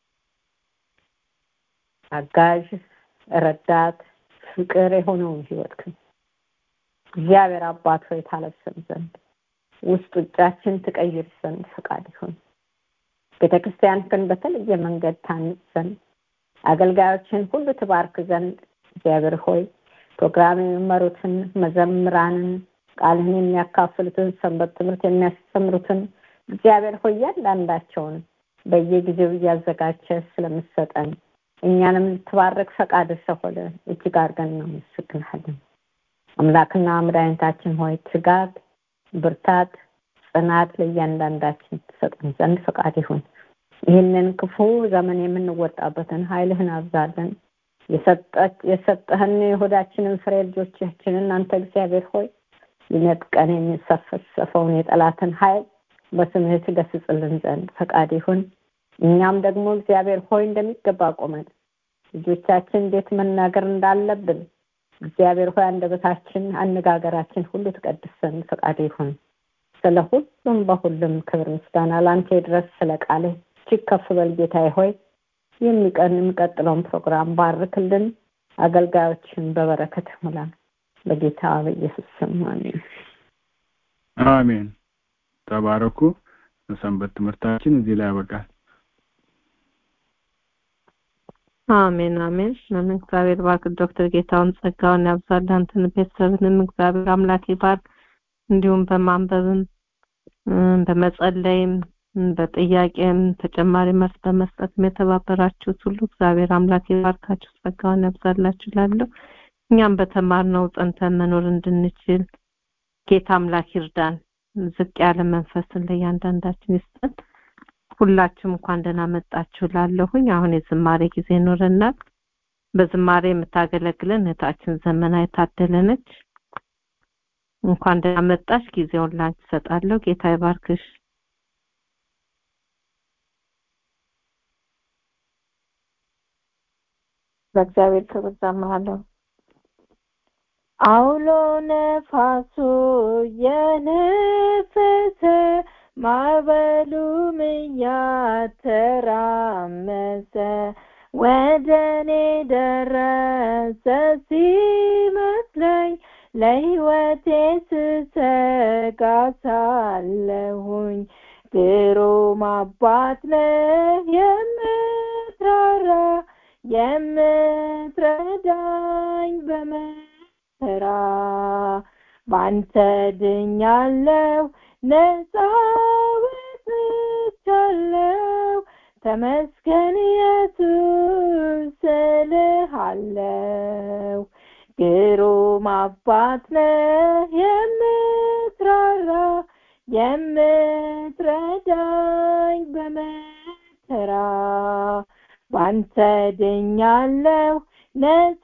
[SPEAKER 3] አጋዥ ረዳት ፍቅር የሆነውን ህይወትክን እግዚአብሔር አባት ሆይ ታለብሰን ዘንድ ውስጥ ውጫችን ትቀይር ዘንድ ፈቃድ ይሁን ቤተክርስቲያን ግን በተለየ መንገድ ታንጽ ዘንድ አገልጋዮችን ሁሉ ትባርክ ዘንድ እግዚአብሔር ሆይ ፕሮግራም የሚመሩትን መዘምራንን ቃልህን የሚያካፍሉትን ሰንበት ትምህርት የሚያስተምሩትን እግዚአብሔር ሆይ እያንዳንዳቸውን በየጊዜው እያዘጋጀ ስለምሰጠን እኛንም ልትባረክ ፈቃድ ስለሆነ እጅግ አድርገን እናመሰግንሃለን። አምላክና መድኃኒታችን ሆይ ትጋት፣ ብርታት፣ ጽናት ለእያንዳንዳችን ትሰጠን ዘንድ ፈቃድ ይሁን። ይህንን ክፉ ዘመን የምንወጣበትን ኃይልህን አብዛለን። የሰጠህን የሆዳችንን ፍሬ ልጆቻችንን አንተ እግዚአብሔር ሆይ ሊነጥቀን የሚሰፈሰፈውን የጠላትን ኃይል በስምህ ትገስጽልን ዘንድ ፈቃድ ይሁን። እኛም ደግሞ እግዚአብሔር ሆይ እንደሚገባ ቆመን ልጆቻችን እንዴት መናገር እንዳለብን እግዚአብሔር ሆይ አንደበታችን፣ አነጋገራችን ሁሉ ትቀድስ ዘንድ ፈቃድ ይሁን። ስለ ሁሉም በሁሉም ክብር ምስጋና ለአንተ ድረስ ስለ ቃልህ እጅግ ከፍ በል ጌታዬ ሆይ የሚቀን የሚቀጥለውን ፕሮግራም ባርክልን። አገልጋዮችን በበረከት ሙላ። በጌታ በኢየሱስ ስም አሜን።
[SPEAKER 6] አሜን። ተባረኩ። ሰንበት ትምህርታችን እዚህ ላይ ያበቃል።
[SPEAKER 1] አሜን አሜን አሜን። እግዚአብሔር ባርክ። ዶክተር ጌታውን ጸጋውን ያብዛል። አንተን ቤተሰብንም እግዚአብሔር አምላክ ይባርክ። እንዲሁም በማንበብም በመጸለይም በጥያቄም ተጨማሪ መልስ በመስጠትም የተባበራችሁት ሁሉ እግዚአብሔር አምላክ ይባርካችሁ፣ ጸጋውን ያብዛላችሁ እላለሁ። እኛም በተማርነው ጸንተን መኖር እንድንችል ጌታ አምላክ ይርዳን። ዝቅ ያለ መንፈስን ለእያንዳንዳችን ይስጠን። ሁላችሁም እንኳን ደህና መጣችሁ ላለሁኝ አሁን የዝማሬ ጊዜ ይኖረናል። በዝማሬ የምታገለግለን እህታችን ዘመና የታደለነች እንኳን ደህና መጣሽ። ጊዜውን ላንቺ እሰጣለሁ። ጌታ ይባርክሽ።
[SPEAKER 12] በእግዚአብሔር ክብር ዘምራለሁ። አውሎ ነፋሱ የነፈሰ ማዕበሉም እያተራመሰ ወደ እኔ ደረሰ ሲመስለኝ ለሕይወቴ ስሰጋ ሳለሁኝ ግሩም አባት ነህ የምትራራ የምትረዳኝ በመከራ ባንተ ድኛለሁ ነፃ ወጥቻለሁ ተመስገን ኢየሱስ እልሃለሁ ግሩም አባት ነህ የምትራራ የምትረዳኝ በመከራ ባንተ ድኛለሁ ነፃ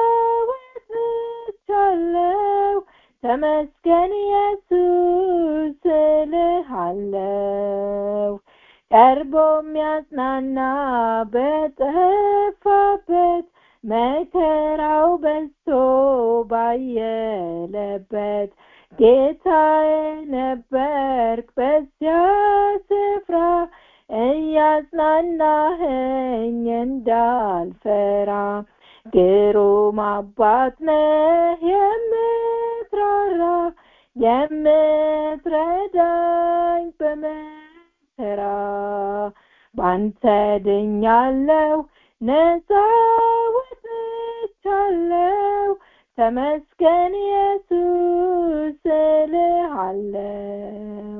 [SPEAKER 12] ወጥቻለሁ ተመስገን ኢየሱስ እልሃለሁ ቀርቦ የሚያጽናና በጠፋበት መከራው በዝቶ ባየለበት ጌታዬ ነበርክ በዚያ ስፍራ እያጽናናኸኝ እንዳልፈራ ግሩም አባት ነህ የምትራራ የምትረዳኝ በመከራ ባንተ ድኛለሁ ነፃ ወጥቻለሁ ተመስገን ኢየሱስ እልሃለሁ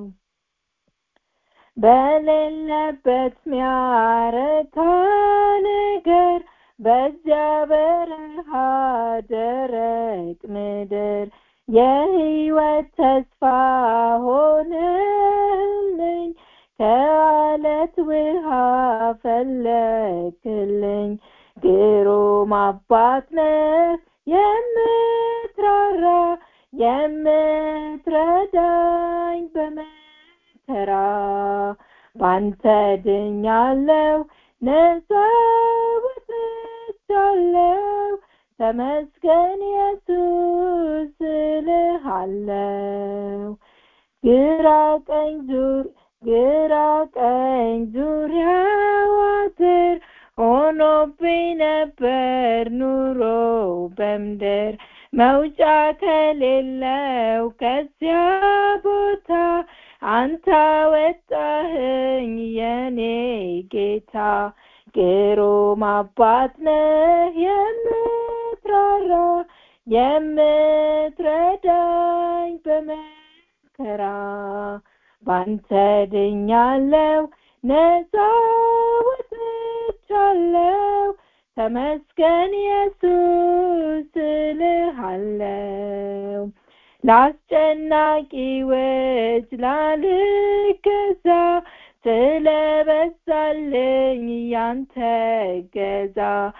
[SPEAKER 12] በሌለበት ሚያረካ ነገር በዚያ በረሃ ደረቅ ምድር የህይወት ተስፋ ሆነልኝ ከአለት ውሃ ፈለክልኝ ግሩም አባት ነህ የምትራራ የምትረዳኝ በመከራ ባንተ ድኛለሁ ነፃ ወጥቻለሁ ተመስገን ኢየሱስ እልሃለሁ ግራ ቀኝ ዙር ግራ ቀኝ ዙሪያው አጥር ሆኖብኝ ነበር ኑሮ በምድር መውጫ ከሌለው ከዚያ ቦታ አንተ ወጣህኝ የኔ ጌታ ግሩም አባት ነህ የምትራራ የምትረዳኝ በመከራ ባንተ ድኛለው ነፃ ወጥቻለው ተመስገን ኢየሱስ እልሃለው ለአስጨናቂዎች ላልገዛ ስለበዛልኝ ያንተ ገዛ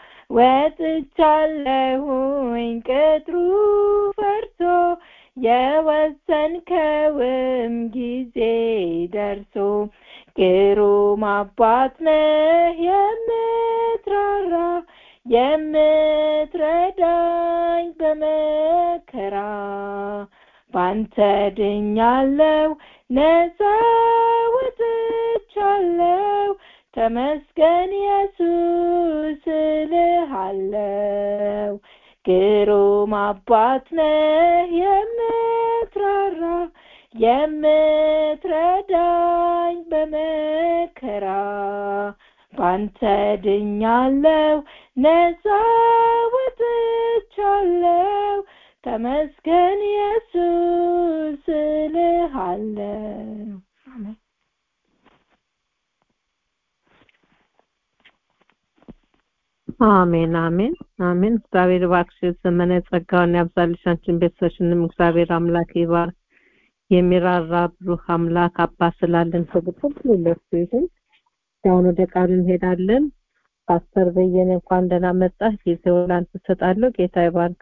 [SPEAKER 12] ወጥቻለሁኝ ቅጥሩ ፈርሶ የወሰንከውም ጊዜ ደርሶ ግሩም አባት ነህ የምትራራ የምትረዳኝ በመከራ ባንተ ድኛለው ነፃ ወጥቻለው ተመስገን ኢየሱስ እልሃለው ግሩም አባት ነህ የምትራራ የምትረዳኝ በመከራ ባንተ ድኛለው ነፃ ወጥቻለው ተመስገን ኢየሱስ እልሃለው አሜን
[SPEAKER 1] አሜን አሜን አሜን እግዚአብሔር እባክሽ ዘመነ ጸጋውን ያብዛልሽ አንቺን ቤተሰብሽንም እግዚአብሔር አምላክ ይባርክ የሚራራ ብሩህ አምላክ አባት ስላለን ክብር ሁሉ ለእሱ ይሁን አሁን ወደ ቃሉ እንሄዳለን ፓስተር በየነ እንኳን ደህና መጣህ ጊዜውን ላንተ እሰጣለሁ ጌታ ይባርክ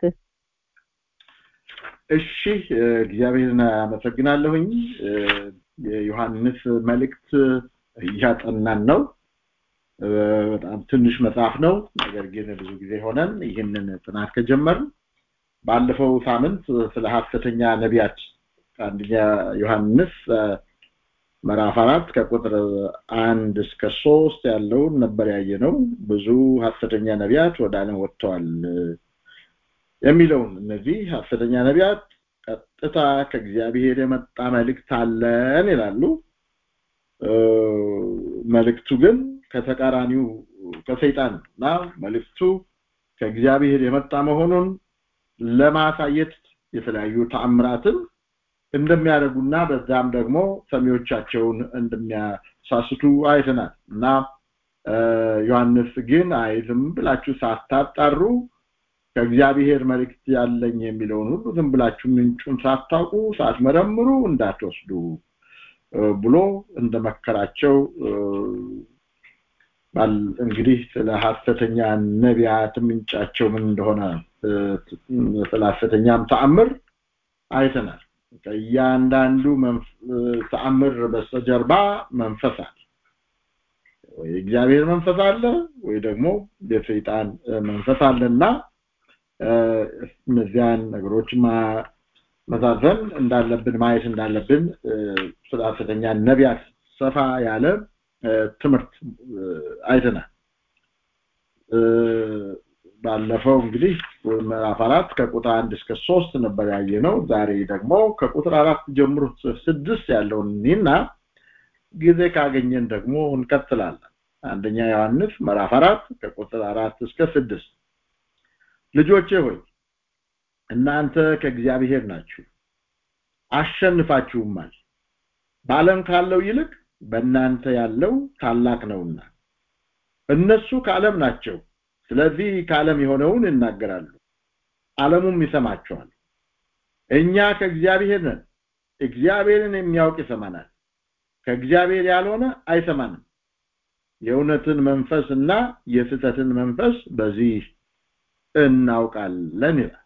[SPEAKER 13] እሺ እግዚአብሔርን አመሰግናለሁኝ የዮሐንስ መልእክት እያጠናን ነው በጣም ትንሽ መጽሐፍ ነው ነገር ግን ብዙ ጊዜ ሆነን ይህንን ጥናት ከጀመርን ባለፈው ሳምንት ስለ ሀሰተኛ ነቢያት አንደኛ ዮሐንስ ምዕራፍ አራት ከቁጥር አንድ እስከ ሶስት ያለውን ነበር ያየ ነው ብዙ ሀሰተኛ ነቢያት ወደ አለም ወጥተዋል የሚለውን እነዚህ ሀሰተኛ ነቢያት ቀጥታ ከእግዚአብሔር የመጣ መልእክት አለን ይላሉ መልእክቱ ግን ከተቃራኒው ከሰይጣን እና መልእክቱ ከእግዚአብሔር የመጣ መሆኑን ለማሳየት የተለያዩ ተአምራትን እንደሚያደርጉና በዛም ደግሞ ሰሚዎቻቸውን እንደሚያሳስቱ አይተናል እና ዮሐንስ ግን አይልም ብላችሁ ሳታጣሩ ከእግዚአብሔር መልእክት ያለኝ የሚለውን ሁሉ ዝም ብላችሁ ምንጩን ሳታውቁ ሳትመረምሩ እንዳትወስዱ ብሎ እንደመከራቸው እንግዲህ ስለ ሀሰተኛ ነቢያት ምንጫቸው ምን እንደሆነ ስለ ሀሰተኛም ተአምር አይተናል ከእያንዳንዱ ተአምር በስተጀርባ መንፈስ አለ ወይ እግዚአብሔር መንፈስ አለ ወይ ደግሞ የሰይጣን መንፈስ አለና እነዚያን ነገሮች መዛዘን እንዳለብን ማየት እንዳለብን ስለ ሀሰተኛ ነቢያት ሰፋ ያለ ትምህርት አይተናል ባለፈው እንግዲህ ምዕራፍ አራት ከቁጥር አንድ እስከ ሶስት ነበር ያየ ነው ዛሬ ደግሞ ከቁጥር አራት ጀምሮ ስድስት ያለውን እኒና ጊዜ ካገኘን ደግሞ እንቀጥላለን አንደኛ ዮሐንስ ምዕራፍ አራት ከቁጥር አራት እስከ ስድስት ልጆቼ ሆይ እናንተ ከእግዚአብሔር ናችሁ አሸንፋችሁማል በዓለም ካለው ይልቅ በእናንተ ያለው ታላቅ ነውና እነሱ ከዓለም ናቸው ስለዚህ ከዓለም የሆነውን ይናገራሉ ዓለሙም ይሰማቸዋል እኛ ከእግዚአብሔር ነን እግዚአብሔርን የሚያውቅ ይሰማናል ከእግዚአብሔር ያልሆነ አይሰማንም የእውነትን መንፈስ እና የስህተትን መንፈስ በዚህ እናውቃለን ይላል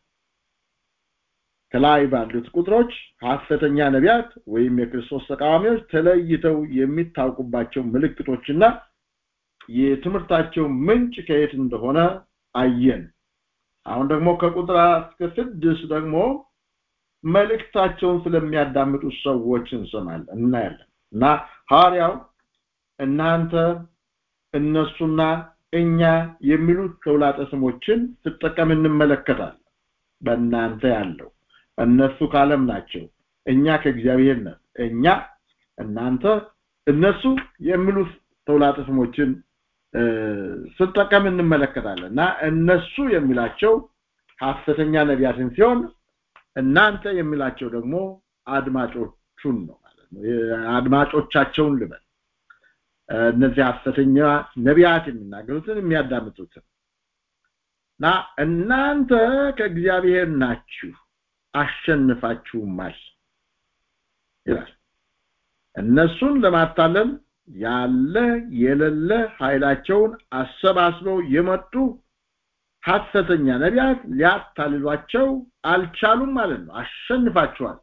[SPEAKER 13] ከላይ ባሉት ቁጥሮች ሐሰተኛ ነቢያት ወይም የክርስቶስ ተቃዋሚዎች ተለይተው የሚታወቁባቸው ምልክቶችና የትምህርታቸው ምንጭ ከየት እንደሆነ አየን አሁን ደግሞ ከቁጥር እስከ ስድስት ደግሞ መልእክታቸውን ስለሚያዳምጡ ሰዎች እንሰማለን እናያለን እና ሐዋርያው እናንተ እነሱና እኛ የሚሉት ተውላጠ ስሞችን ስጠቀም እንመለከታለን በእናንተ ያለው እነሱ ካለም ናቸው እኛ ከእግዚአብሔር ነን እኛ እናንተ እነሱ የሚሉት ተውላጠ ስሞችን ስጠቀም እንመለከታለን እና እነሱ የሚላቸው ሐሰተኛ ነቢያትን ሲሆን እናንተ የሚላቸው ደግሞ አድማጮቹን ነው ማለት ነው አድማጮቻቸውን ልበል እነዚህ ሐሰተኛ ነቢያት የሚናገሩትን የሚያዳምጡትን እና እናንተ ከእግዚአብሔር ናችሁ አሸንፋችሁማል ይላል እነሱን ለማታለል ያለ የሌለ ኃይላቸውን አሰባስበው የመጡ ሐሰተኛ ነቢያት ሊያታልሏቸው አልቻሉም ማለት ነው አሸንፋቸዋል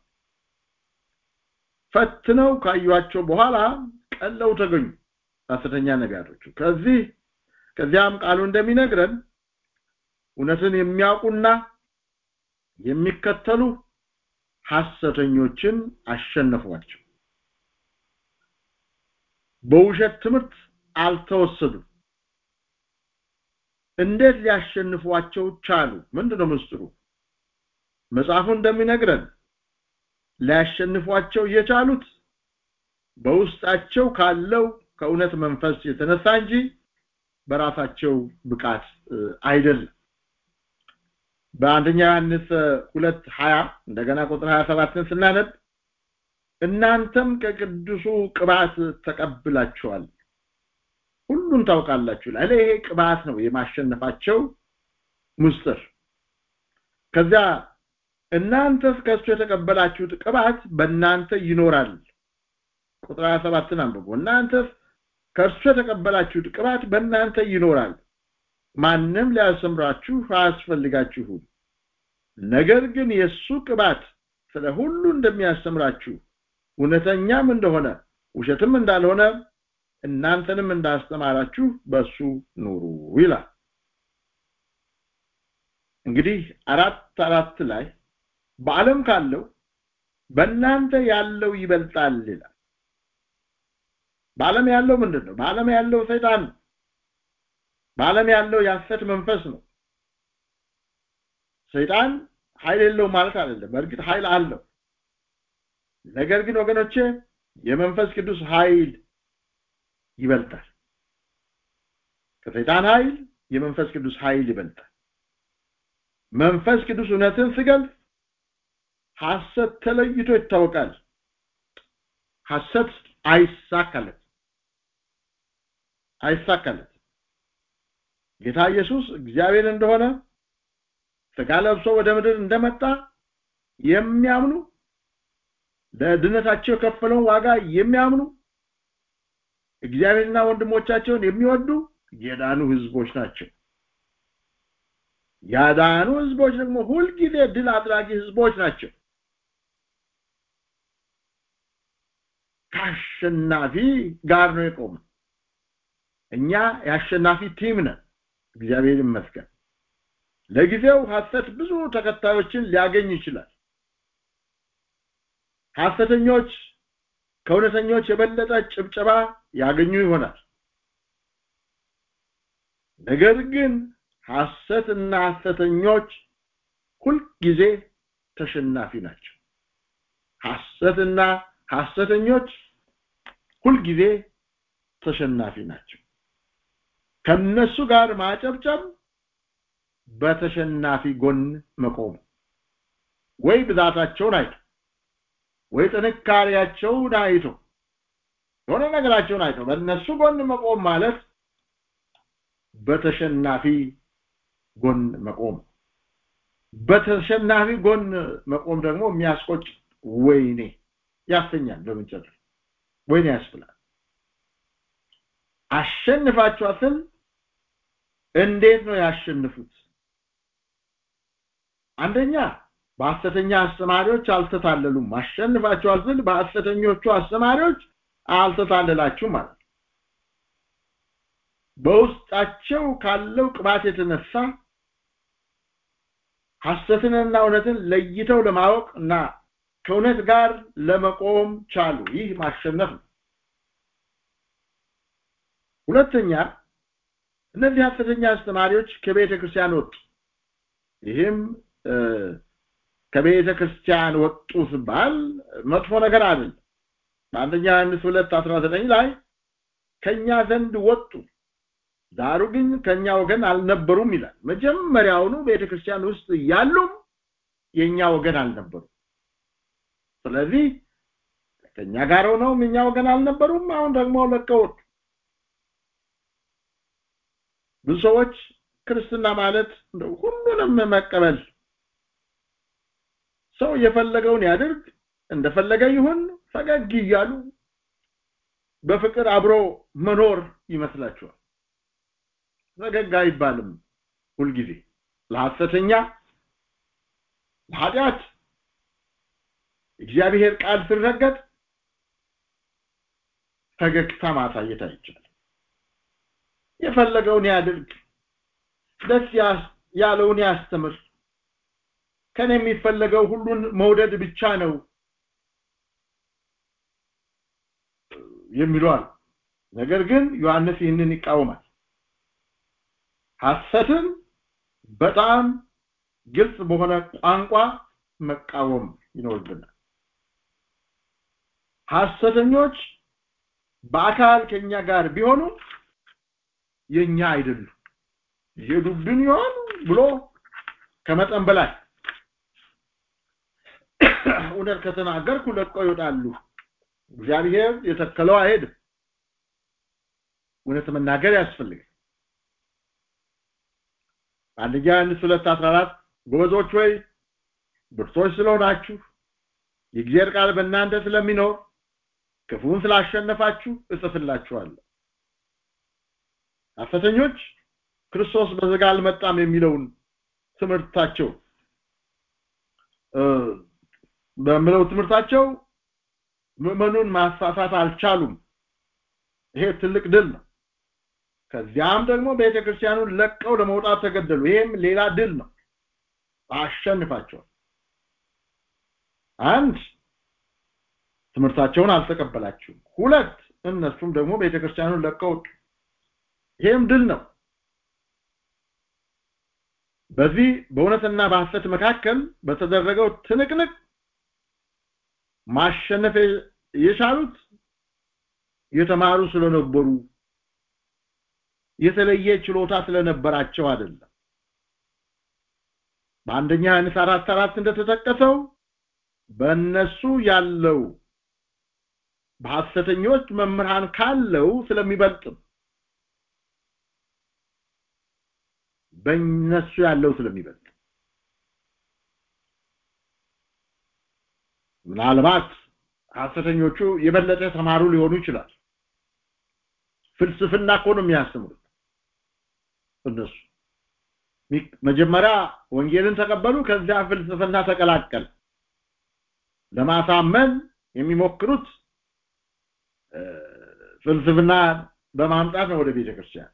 [SPEAKER 13] ፈትነው ካዩቸው በኋላ ቀለው ተገኙ ሐሰተኛ ነቢያቶቹ ከዚህ ከዚያም ቃሉ እንደሚነግረን እውነትን የሚያውቁና የሚከተሉ ሐሰተኞችን አሸነፏቸው በውሸት ትምህርት አልተወሰዱም እንዴት ሊያሸንፏቸው ቻሉ ምንድነው ምስጢሩ መጽሐፉ እንደሚነግረን ሊያሸንፏቸው የቻሉት በውስጣቸው ካለው ከእውነት መንፈስ የተነሳ እንጂ በራሳቸው ብቃት አይደለም በአንደኛ ዮሐንስ ሁለት ሀያ እንደገና ቁጥር ሀያ ሰባትን ስናነብ እናንተም ከቅዱሱ ቅባት ተቀብላችኋል ሁሉን ታውቃላችሁ ይላል ይሄ ቅባት ነው የማሸነፋቸው ምስጢር ከዚያ እናንተስ ከእሱ የተቀበላችሁት ቅባት በእናንተ ይኖራል ቁጥር 27 አንብቦ እናንተስ ከእርሱ የተቀበላችሁት ቅባት በእናንተ ይኖራል ማንም ሊያስተምራችሁ አያስፈልጋችሁም ነገር ግን የእሱ ቅባት ስለ ሁሉ እንደሚያስተምራችሁ እውነተኛም እንደሆነ ውሸትም እንዳልሆነ እናንተንም እንዳስተማራችሁ በሱ ኑሩ ይላል እንግዲህ አራት አራት ላይ በዓለም ካለው በእናንተ ያለው ይበልጣል ይላል በዓለም ያለው ምንድን ነው በዓለም ያለው ሰይጣን ነው በዓለም ያለው የሐሰት መንፈስ ነው ሰይጣን ኃይል የለው ማለት አይደለም በእርግጥ ኃይል አለው ነገር ግን ወገኖቼ የመንፈስ ቅዱስ ኃይል ይበልጣል ከሰይጣን ኃይል የመንፈስ ቅዱስ ኃይል ይበልጣል መንፈስ ቅዱስ እውነትን ስገልጽ ሐሰት ተለይቶ ይታወቃል ሐሰት አይሳካለት አይሳካለት ጌታ ኢየሱስ እግዚአብሔር እንደሆነ ስጋ ለብሶ ወደ ምድር እንደመጣ የሚያምኑ ለድነታቸው የከፈለውን ዋጋ የሚያምኑ እግዚአብሔርና ወንድሞቻቸውን የሚወዱ የዳኑ ህዝቦች ናቸው ያዳኑ ህዝቦች ደግሞ ሁልጊዜ ድል አድራጊ ህዝቦች ናቸው ከአሸናፊ ጋር ነው የቆመ እኛ የአሸናፊ ቲም ነን እግዚአብሔር ይመስገን ለጊዜው ሐሰት ብዙ ተከታዮችን ሊያገኝ ይችላል ሐሰተኞች ከእውነተኞች የበለጠ ጭብጨባ ያገኙ ይሆናል ነገር ግን ሐሰትና ሐሰተኞች ሁልጊዜ ተሸናፊ ናቸው ሐሰትና ሐሰተኞች ሁልጊዜ ተሸናፊ ናቸው ከነሱ ጋር ማጨብጨብ በተሸናፊ ጎን መቆም ወይ ብዛታቸውን አይቶ ወይ ጥንካሬያቸውን አይቶ የሆነ ነገራቸውን አይቶ በእነሱ ጎን መቆም ማለት በተሸናፊ ጎን መቆም በተሸናፊ ጎን መቆም ደግሞ የሚያስቆጭ ወይኔ ያሰኛል በመጨረሻ ወይኔ ያስብላል አሸንፋችኋትን እንዴት ነው ያሸንፉት አንደኛ በሐሰተኛ አስተማሪዎች አልተታለሉም አሸንፋችኋል ስል በሐሰተኞቹ አስተማሪዎች አልተታለላችሁ ማለት በውስጣቸው ካለው ቅባት የተነሳ ሐሰትንና እውነትን ለይተው ለማወቅ እና ከእውነት ጋር ለመቆም ቻሉ ይህ ማሸነፍ ነው ሁለተኛ እነዚህ ሐሰተኛ አስተማሪዎች ከቤተ ክርስቲያን ወጡ ይህም ከቤተ ክርስቲያን ወጡ ሲባል መጥፎ ነገር አይደለም በአንደኛ ዮሐንስ ሁለት አስራ ዘጠኝ ላይ ከእኛ ዘንድ ወጡ ዳሩ ግን ከኛ ወገን አልነበሩም ይላል መጀመሪያውኑ ቤተክርስቲያን ውስጥ ያሉም የኛ ወገን አልነበሩም ስለዚህ ከኛ ጋር ሆነው እኛ ወገን አልነበሩም አሁን ደግሞ ለቀውት ብዙ ሰዎች ክርስትና ማለት ሁሉንም መቀበል ሰው የፈለገውን ያድርግ እንደፈለገ ይሁን ፈገግ እያሉ በፍቅር አብሮ መኖር ይመስላችኋል ፈገግ አይባልም ሁልጊዜ ለሐሰተኛ ለኃጢአት እግዚአብሔር ቃል ሲረገጥ ፈገግታ ማሳየት አይቻልም የፈለገውን ያድርግ ደስ ያለውን ያስተምር ከኔ የሚፈለገው ሁሉን መውደድ ብቻ ነው የሚሏል ነገር ግን ዮሐንስ ይህንን ይቃወማል ሐሰትን በጣም ግልጽ በሆነ ቋንቋ መቃወም ይኖርብናል ሐሰተኞች በአካል ከኛ ጋር ቢሆኑ የኛ አይደሉም ይሄዱብን ይሆን ብሎ ከመጠን በላይ እውነት ከተናገርኩ ለቀው ይወጣሉ እግዚአብሔር የተከለው አይሄድም እውነት መናገር ያስፈልጋል አንደኛ ዮሐንስ ሁለት አስራ አራት ጎበዞች ወይ ብርቶች ስለሆናችሁ የእግዚአብሔር ቃል በእናንተ ስለሚኖር ክፉን ስላሸነፋችሁ እጽፍላችኋለሁ ሐሰተኞች ክርስቶስ በስጋ አልመጣም የሚለውን ትምህርታቸው በሚለው ትምህርታቸው ምዕመኑን ማሳሳት አልቻሉም ይሄ ትልቅ ድል ነው ከዚያም ደግሞ ቤተክርስቲያኑን ለቀው ለመውጣት ተገደሉ ይሄም ሌላ ድል ነው አሸንፋቸዋል አንድ ትምህርታቸውን አልተቀበላችሁም ሁለት እነሱም ደግሞ ቤተክርስቲያኑን ለቀው ይሄም ድል ነው በዚህ በእውነትና በሐሰት መካከል በተደረገው ትንቅንቅ ማሸነፍ የቻሉት የተማሩ ስለነበሩ የተለየ ችሎታ ስለነበራቸው አይደለም በአንደኛ ዮሐንስ አራት አራት እንደተጠቀሰው በእነሱ ያለው በሐሰተኞች መምህራን ካለው ስለሚበልጥም በእነሱ ያለው ስለሚበልጥ ምናልባት ሐሰተኞቹ የበለጠ ተማሩ ሊሆኑ ይችላል ፍልስፍና እኮ ነው የሚያስተምሩት እነሱ መጀመሪያ ወንጌልን ተቀበሉ ከዚያ ፍልስፍና ተቀላቀል ለማሳመን የሚሞክሩት ፍልስፍና በማምጣት ነው ወደ ቤተክርስቲያን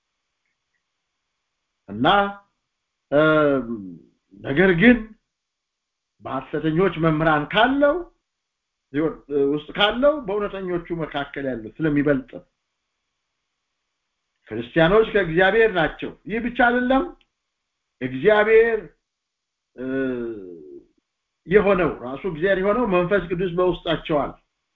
[SPEAKER 13] እና ነገር ግን በሐሰተኞች መምህራን ካለው ውስጥ ካለው በእውነተኞቹ መካከል ያለው ስለሚበልጥ ክርስቲያኖች ከእግዚአብሔር ናቸው ይህ ብቻ አይደለም እግዚአብሔር የሆነው ራሱ እግዚአብሔር የሆነው መንፈስ ቅዱስ በውስጣቸዋል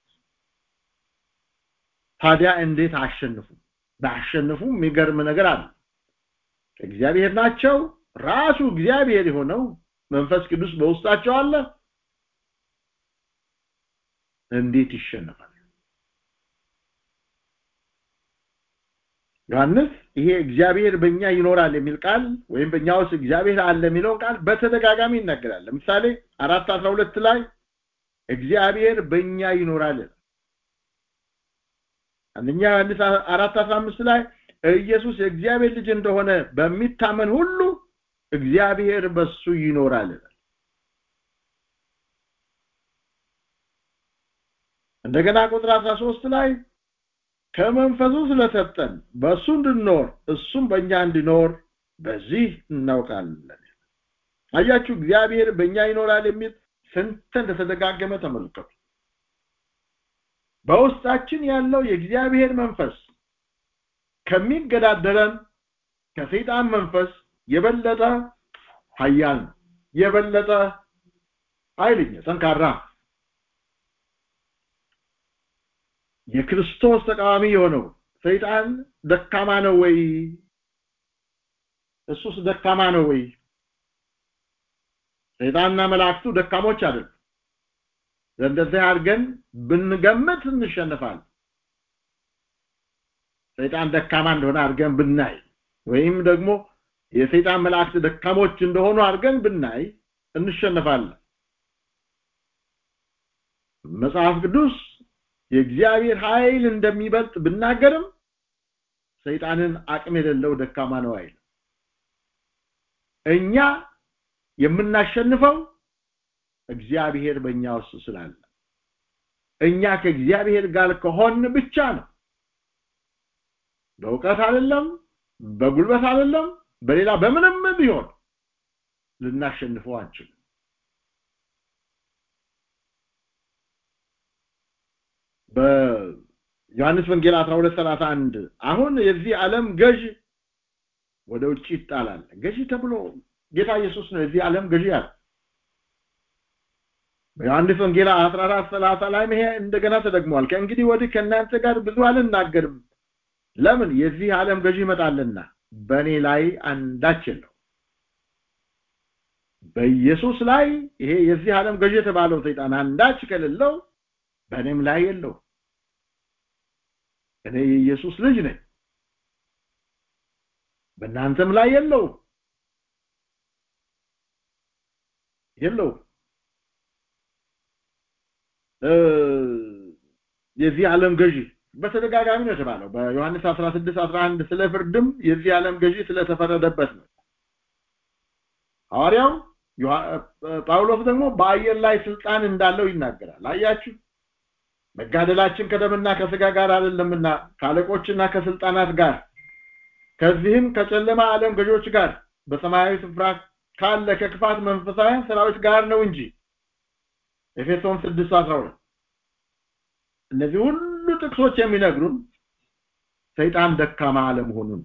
[SPEAKER 13] ታዲያ እንዴት አሸንፉ ባሸንፉ የሚገርም ነገር አለ እግዚአብሔር ናቸው ራሱ እግዚአብሔር የሆነው መንፈስ ቅዱስ በውስጣቸው አለ እንዴት ይሸነፋል ዮሐንስ ይሄ እግዚአብሔር በእኛ ይኖራል የሚል ቃል ወይም በእኛ ውስጥ እግዚአብሔር አለ የሚለውን ቃል በተደጋጋሚ ይናገራል ለምሳሌ አራት አስራ ሁለት ላይ እግዚአብሔር በእኛ ይኖራል አንደኛ ዮሐንስ አራት አስራ አምስት ላይ ኢየሱስ የእግዚአብሔር ልጅ እንደሆነ በሚታመን ሁሉ እግዚአብሔር በሱ ይኖራል እንደገና ቁጥር 13 ላይ ከመንፈሱ ስለሰጠን በሱ እንድንኖር እሱም በእኛ እንዲኖር በዚህ እናውቃለን አያችሁ እግዚአብሔር በእኛ ይኖራል የሚል ስንት እንደተደጋገመ ተመልከቱ በውስጣችን ያለው የእግዚአብሔር መንፈስ ከሚገዳደረን ከሰይጣን መንፈስ የበለጠ ኃያል ነው የበለጠ ኃይለኛ ጠንካራ የክርስቶስ ተቃዋሚ የሆነው ሰይጣን ደካማ ነው ወይ እሱስ ደካማ ነው ወይ ሰይጣንና መላእክቱ ደካሞች አይደሉም እንደዚህ አድርገን ብንገምት እንሸንፋለን ሰይጣን ደካማ እንደሆነ አድርገን ብናይ ወይም ደግሞ የሰይጣን መላእክት ደካሞች እንደሆኑ አድርገን ብናይ እንሸነፋለን መጽሐፍ ቅዱስ የእግዚአብሔር ኃይል እንደሚበልጥ ብናገርም ሰይጣንን አቅም የሌለው ደካማ ነው አይል እኛ የምናሸንፈው እግዚአብሔር በእኛ ውስጥ ስላለ እኛ ከእግዚአብሔር ጋር ከሆን ብቻ ነው በእውቀት አይደለም በጉልበት አይደለም በሌላ በምንም ቢሆን ልናሸንፈው አንችልም በዮሐንስ ወንጌል 12:31 አሁን የዚህ ዓለም ገዥ ወደ ውጭ ይጣላል ገዢ ተብሎ ጌታ ኢየሱስ ነው የዚህ ዓለም ገዢ ያለ በዮሐንስ ወንጌል 14:30 ላይ ይሄ እንደገና ተደግሟል ከእንግዲህ ወዲህ ከእናንተ ጋር ብዙ አልናገርም ለምን የዚህ ዓለም ገዢ ይመጣልና በእኔ ላይ አንዳች የለው በኢየሱስ ላይ ይሄ የዚህ ዓለም ገዢ የተባለው ሰይጣን አንዳች ከሌለው በእኔም ላይ የለው እኔ የኢየሱስ ልጅ ነኝ በእናንተም ላይ የለው የለው የዚህ ዓለም ገዢ በተደጋጋሚ ነው የተባለው በዮሐንስ 16 11 ስለ ፍርድም የዚህ ዓለም ገዢ ስለተፈረደበት ነው ሐዋርያው ጳውሎስ ደግሞ በአየር ላይ ስልጣን እንዳለው ይናገራል አያችሁ መጋደላችን ከደምና ከስጋ ጋር አይደለምና ከአለቆችና ከስልጣናት ጋር ከዚህም ከጨለማ ዓለም ገዦች ጋር በሰማያዊ ስፍራ ካለ ከክፋት መንፈሳውያን ሰራዊት ጋር ነው እንጂ ኤፌሶን 6:12 እነዚህ ሁሉ ጥቅሶች የሚነግሩን ሰይጣን ደካማ አለመሆኑን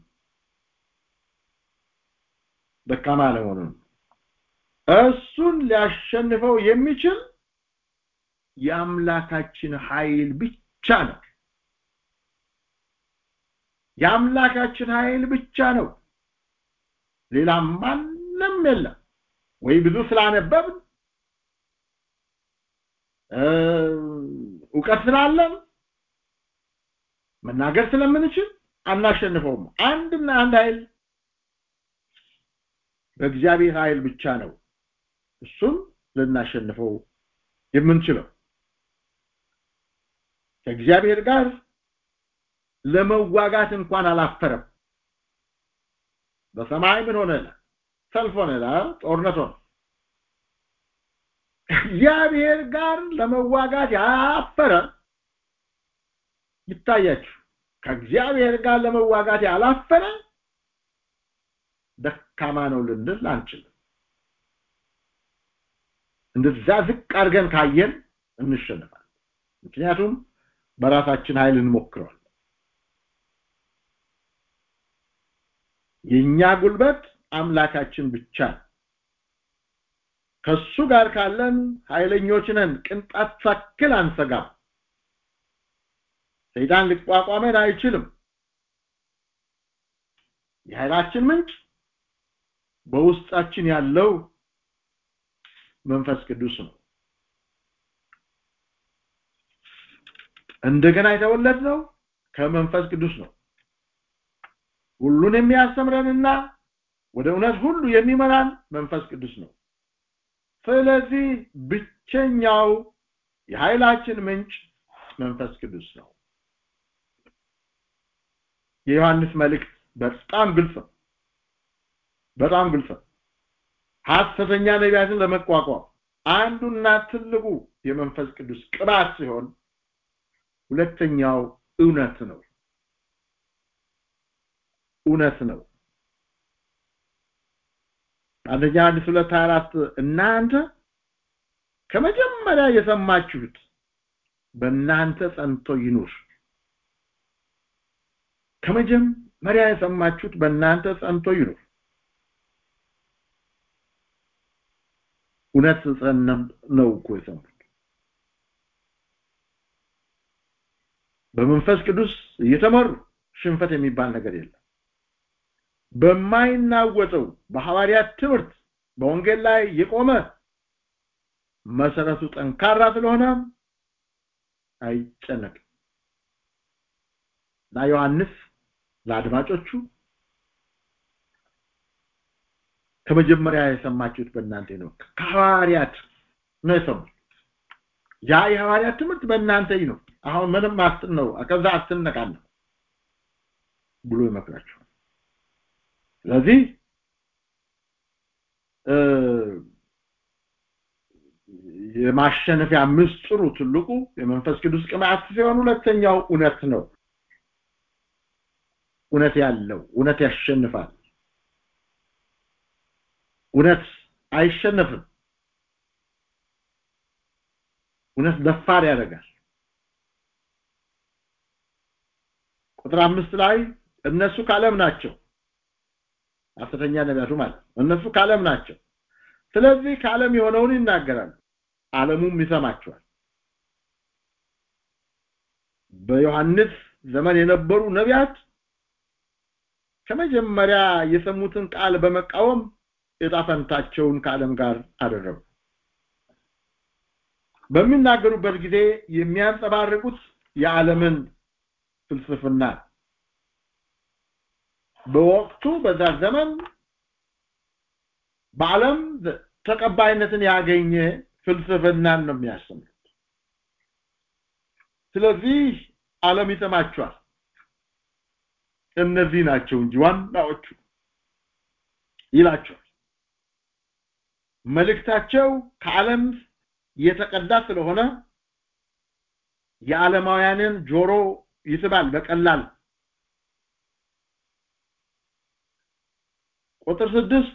[SPEAKER 13] ደካማ አለመሆኑን እሱን ሊያሸንፈው የሚችል የአምላካችን ኃይል ብቻ ነው የአምላካችን ኃይል ብቻ ነው ሌላ ማንም የለም ወይ ብዙ ስላነበብን እውቀት ስላለን መናገር ስለምንችል አናሸንፈውም አንድና አንድ ኃይል በእግዚአብሔር ኃይል ብቻ ነው እሱም ልናሸንፈው የምንችለው ከእግዚአብሔር ጋር ለመዋጋት እንኳን አላፈረም በሰማይ ምን ሆነ ሰልፍ ሆነ ጦርነት ሆነ እግዚአብሔር ጋር ለመዋጋት ያፈረ ይታያችሁ ከእግዚአብሔር ጋር ለመዋጋት ያላፈረ ደካማ ነው ልንል አንችልም እንደዛ ዝቅ አድርገን ካየን እንሸንፋለን ምክንያቱም በራሳችን ኃይል እንሞክረዋል የኛ ጉልበት አምላካችን ብቻ ነው ከሱ ጋር ካለን ኃይለኞች ነን ቅንጣት ሳክል አንሰጋም ሰይጣን ሊቋቋመን አይችልም የኃይላችን ምንጭ በውስጣችን ያለው መንፈስ ቅዱስ ነው እንደገና የተወለድነው ከመንፈስ ቅዱስ ነው ሁሉን የሚያስተምረንና ወደ እውነት ሁሉ የሚመራን መንፈስ ቅዱስ ነው ስለዚህ ብቸኛው የኃይላችን ምንጭ መንፈስ ቅዱስ ነው የዮሐንስ መልእክት በጣም ግልጽ ነው በጣም ግልጽ ነው ሐሰተኛ ነቢያትን ለመቋቋም አንዱና ትልቁ የመንፈስ ቅዱስ ቅባት ሲሆን ሁለተኛው እውነት ነው እውነት ነው አንደኛ ዮሐንስ ሁለት አራት እናንተ ከመጀመሪያ የሰማችሁት በእናንተ ጸንቶ ይኑር ከመጀመሪያ የሰማችሁት በእናንተ ጸንቶ ይኑር እውነት ጸነም ነው እኮ የሰሙት በመንፈስ ቅዱስ እየተመሩ ሽንፈት የሚባል ነገር የለም በማይናወጠው በሐዋርያት ትምህርት በወንጌል ላይ የቆመ መሰረቱ ጠንካራ ስለሆነ አይጨነቅም እና ዮሐንስ ለአድማጮቹ ከመጀመሪያ የሰማችሁት በእናንተ ነው ከሐዋርያት ነው የሰሙት ያ የሐዋርያት ትምህርት በእናንተ ነው አሁን ምንም አስትን ነው ከዛ አትነቃነ ብሎ ይመክራቸዋል ስለዚህ የማሸነፊያ ምስጢሩ ትልቁ የመንፈስ ቅዱስ ቅባት ሲሆን ሁለተኛው እውነት ነው እውነት ያለው እውነት ያሸንፋል እውነት አይሸነፍም እውነት ደፋር ያደርጋል ቁጥር አምስት ላይ እነሱ ካለም ናቸው ሐሰተኛ ነቢያቱ ማለት እነሱ ካለም ናቸው ስለዚህ ካለም የሆነውን ይናገራሉ ዓለሙም ይሰማቸዋል በዮሐንስ ዘመን የነበሩ ነቢያት ከመጀመሪያ የሰሙትን ቃል በመቃወም የጣፈንታቸውን ከዓለም ጋር አደረጉ በሚናገሩበት ጊዜ የሚያንጸባርቁት የዓለምን ፍልስፍና በወቅቱ በዛ ዘመን በዓለም ተቀባይነትን ያገኘ ፍልስፍናን ነው የሚያስተምሩት ስለዚህ ዓለም ይሰማቸዋል እነዚህ ናቸው እንጂ ዋናዎቹ ይላቸዋል መልእክታቸው ከዓለም የተቀዳ ስለሆነ የዓለማውያንን ጆሮ ይስባል በቀላል ቁጥር ስድስት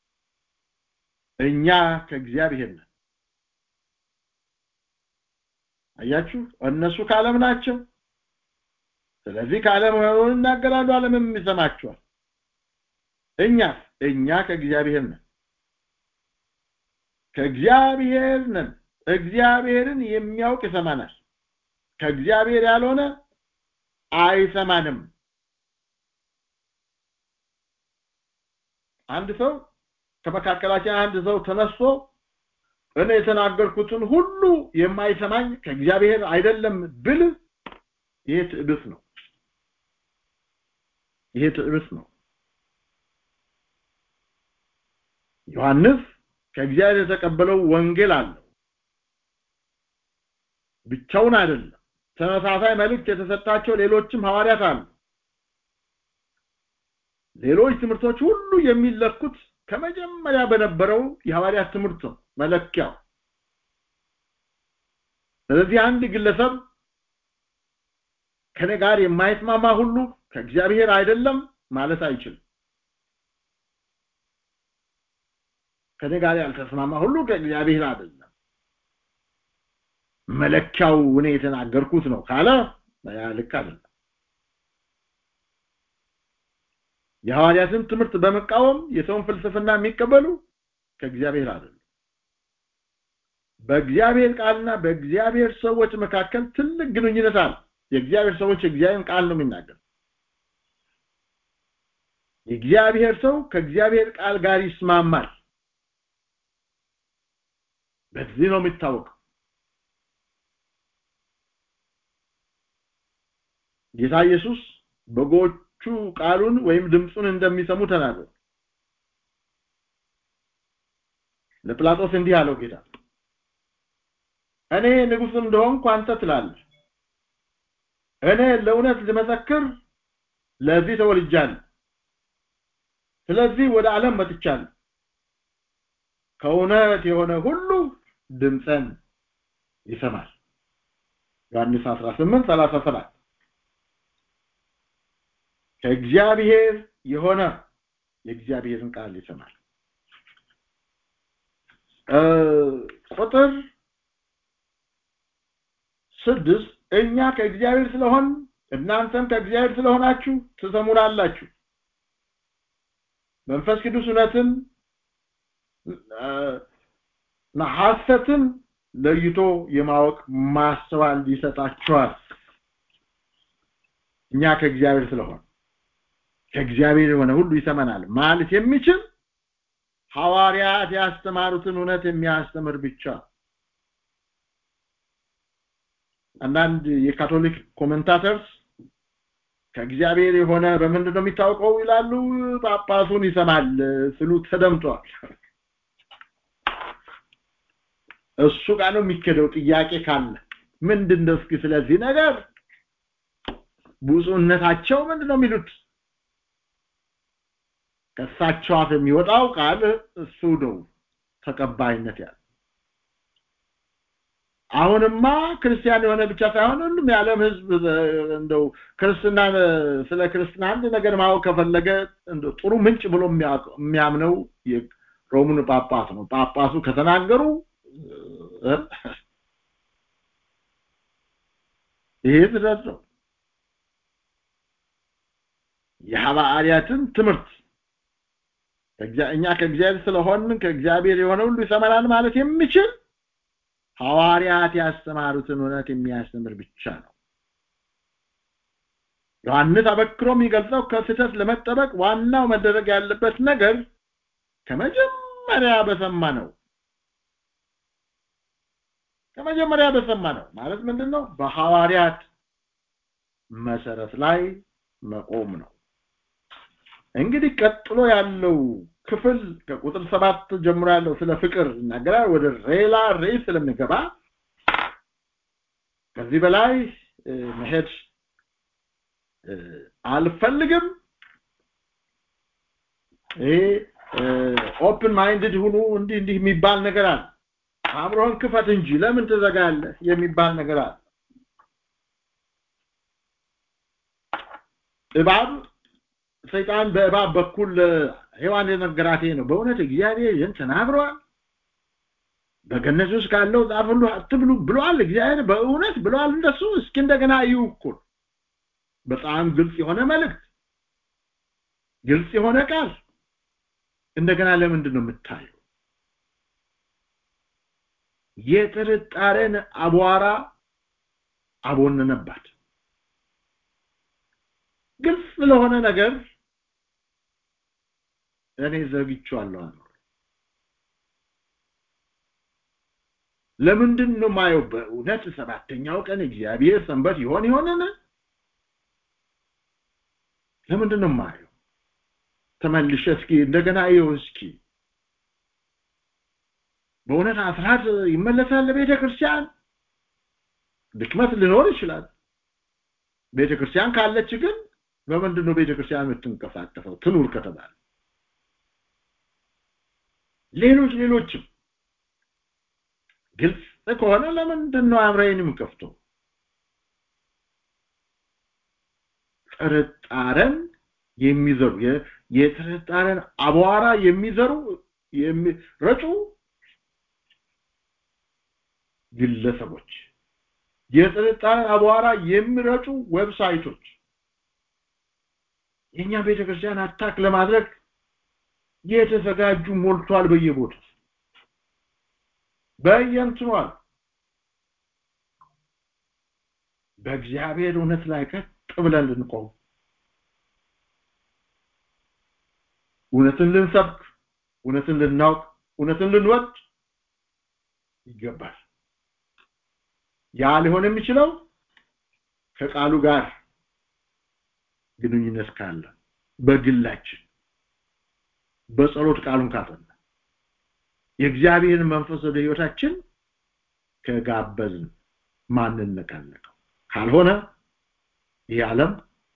[SPEAKER 13] እኛ ከእግዚአብሔር ነን አያችሁ እነሱ ከዓለም ናቸው ስለዚህ ከዓለም ሆነውን ይናገራሉ ዓለምም ይሰማቸዋል እኛስ እኛ ከእግዚአብሔር ነን ከእግዚአብሔር ነን እግዚአብሔርን የሚያውቅ ይሰማናል ከእግዚአብሔር ያልሆነ አይሰማንም አንድ ሰው ከመካከላችን አንድ ሰው ተነስቶ እኔ የተናገርኩትን ሁሉ የማይሰማኝ ከእግዚአብሔር አይደለም ብል ይሄ ትዕቢት ነው ይሄ ትዕቢት ነው ዮሐንስ ከእግዚአብሔር የተቀበለው ወንጌል አለው ብቻውን አይደለም ተመሳሳይ መልእክት የተሰጣቸው ሌሎችም ሐዋርያት አሉ ሌሎች ትምህርቶች ሁሉ የሚለኩት ከመጀመሪያ በነበረው የሐዋርያት ትምህርት ነው መለኪያው ስለዚህ አንድ ግለሰብ ከኔ ጋር የማይስማማ ሁሉ ከእግዚአብሔር አይደለም ማለት አይችልም ከኔ ጋር ያልተስማማ ሁሉ ከእግዚአብሔር አይደለም መለኪያው እኔ የተናገርኩት ነው ካለ ያ ልክ አይደለም የሐዋርያትን ትምህርት በመቃወም የሰውን ፍልስፍና የሚቀበሉ ከእግዚአብሔር አይደለም በእግዚአብሔር ቃልና በእግዚአብሔር ሰዎች መካከል ትልቅ ግንኙነት አለ የእግዚአብሔር ሰዎች የእግዚአብሔርን ቃል ነው የሚናገር የእግዚአብሔር ሰው ከእግዚአብሔር ቃል ጋር ይስማማል በዚህ ነው የሚታወቀው ጌታ ኢየሱስ በጎቹ ቃሉን ወይም ድምፁን እንደሚሰሙ ተናገሩ ለጲላጦስ እንዲህ አለው ጌታ እኔ ንጉስ እንደሆንኩ አንተ ትላለህ እኔ ለእውነት ልመሰክር ለዚህ ተወልጃለሁ ስለዚህ ወደ ዓለም መጥቻለሁ ከእውነት የሆነ ሁሉ ድምፀን ይሰማል ዮሐንስ 18 37 ከእግዚአብሔር የሆነ የእግዚአብሔርን ቃል ይሰማል ቁጥር ስድስት እኛ ከእግዚአብሔር ስለሆን እናንተም ከእግዚአብሔር ስለሆናችሁ ትሰሙናላችሁ መንፈስ ቅዱስ እውነትን ሐሰትን ለይቶ የማወቅ ማስተዋል ይሰጣቸዋል እኛ ከእግዚአብሔር ስለሆነ ከእግዚአብሔር የሆነ ሁሉ ይሰማናል ማለት የሚችል ሐዋርያት ያስተማሩትን እውነት የሚያስተምር ብቻ አንዳንድ የካቶሊክ ኮሜንታተርስ ከእግዚአብሔር የሆነ በምንድን ነው የሚታወቀው ይላሉ ጳጳሱን ይሰማል ስሉ ተደምጧል እሱ ጋር ነው የሚከደው ጥያቄ ካለ ምንድን ነው እስኪ ስለዚህ ነገር ብፁዕነታቸው ምንድን ነው የሚሉት ከእሳቸው አፍ የሚወጣው ቃል እሱ ነው ተቀባይነት ያለ አሁንማ ክርስቲያን የሆነ ብቻ ሳይሆን ሁሉም የዓለም ህዝብ እንደው ክርስትና ስለ ክርስትና አንድ ነገር ማወቅ ከፈለገ ጥሩ ምንጭ ብሎ የሚያምነው የሮሙን ጳጳስ ነው ጳጳሱ ከተናገሩ ይሄ ድረስ ነው የሐዋርያትን ትምህርት እኛ ከእግዚአብሔር ስለሆን ከእግዚአብሔር የሆነ ሁሉ ይሰማናል ማለት የሚችል ሐዋርያት ያስተማሩትን እውነት የሚያስተምር ብቻ ነው ዮሐንስ አበክሮ የሚገልጸው ከስህተት ለመጠበቅ ዋናው መደረግ ያለበት ነገር ከመጀመሪያ በሰማ ነው ከመጀመሪያ በሰማ ነው ማለት ምንድነው በሐዋርያት መሰረት ላይ መቆም ነው እንግዲህ ቀጥሎ ያለው ክፍል ከቁጥር ሰባት ጀምሮ ያለው ስለ ፍቅር ይናገራል ወደ ሌላ ርዕስ ስለሚገባ ከዚህ በላይ መሄድ አልፈልግም ይሄ ኦፕን ማይንድድ ሁኑ እንዲህ እንዲህ የሚባል ነገር አለ አእምሮህን ክፈት እንጂ ለምን ትዘጋለህ የሚባል ነገር አለ እባብ ሰይጣን በእባብ በኩል ሔዋን የነገራት ነው በእውነት እግዚአብሔር ይህን ተናግሯል በገነት ውስጥ ካለው ዛፍ ሁሉ አትብሉ ብሏል እግዚአብሔር በእውነት ብሏል እንደሱ እስኪ እንደገና እዩ እኮ በጣም ግልጽ የሆነ መልእክት ግልጽ የሆነ ቃል እንደገና ለምንድን ነው የምታየው የጥርጣሬን አቧራ አቦነነባት ግልጽ ለሆነ ነገር እኔ ዘግቼዋለሁ አኖር ለምንድን ነው ማየው በእውነት ሰባተኛው ቀን እግዚአብሔር ሰንበት ይሆን ይሆንን ለምንድን ነው ማየው ተመልሼ እስኪ እንደገና ይው እስኪ በእውነት አስራት ይመለሳል ለቤተ ክርስቲያን ድክመት ሊኖር ይችላል ቤተ ክርስቲያን ካለች ግን በምንድን ነው ቤተ ክርስቲያን የምትንቀሳቀሰው ትኑር ከተባለ ሌሎች ሌሎችም ግልጽ ከሆነ ለምንድን ነው አምረይንም ከፍቶ ጥርጣረን የሚዘሩ የጥርጣረን አቧራ የሚዘሩ የሚረጩ ግለሰቦች የጥርጣረን አቧራ የሚረጩ ዌብሳይቶች የኛ ቤተክርስቲያን አታክ ለማድረግ የተዘጋጁ ሞልቷል በየቦታው በየንትኗል በእግዚአብሔር እውነት ላይ ቀጥ ብለን ልንቆም እውነትን ልንሰብክ እውነትን ልናውቅ እውነትን ልንወድ ይገባል ያ ሊሆን የሚችለው ከቃሉ ጋር ግንኙነት ካለ በግላችን በጸሎት ቃሉን ካጠና የእግዚአብሔርን መንፈስ ወደ ህይወታችን ከጋበዝን ማንነቃነቀው ካልሆነ ይህ ዓለም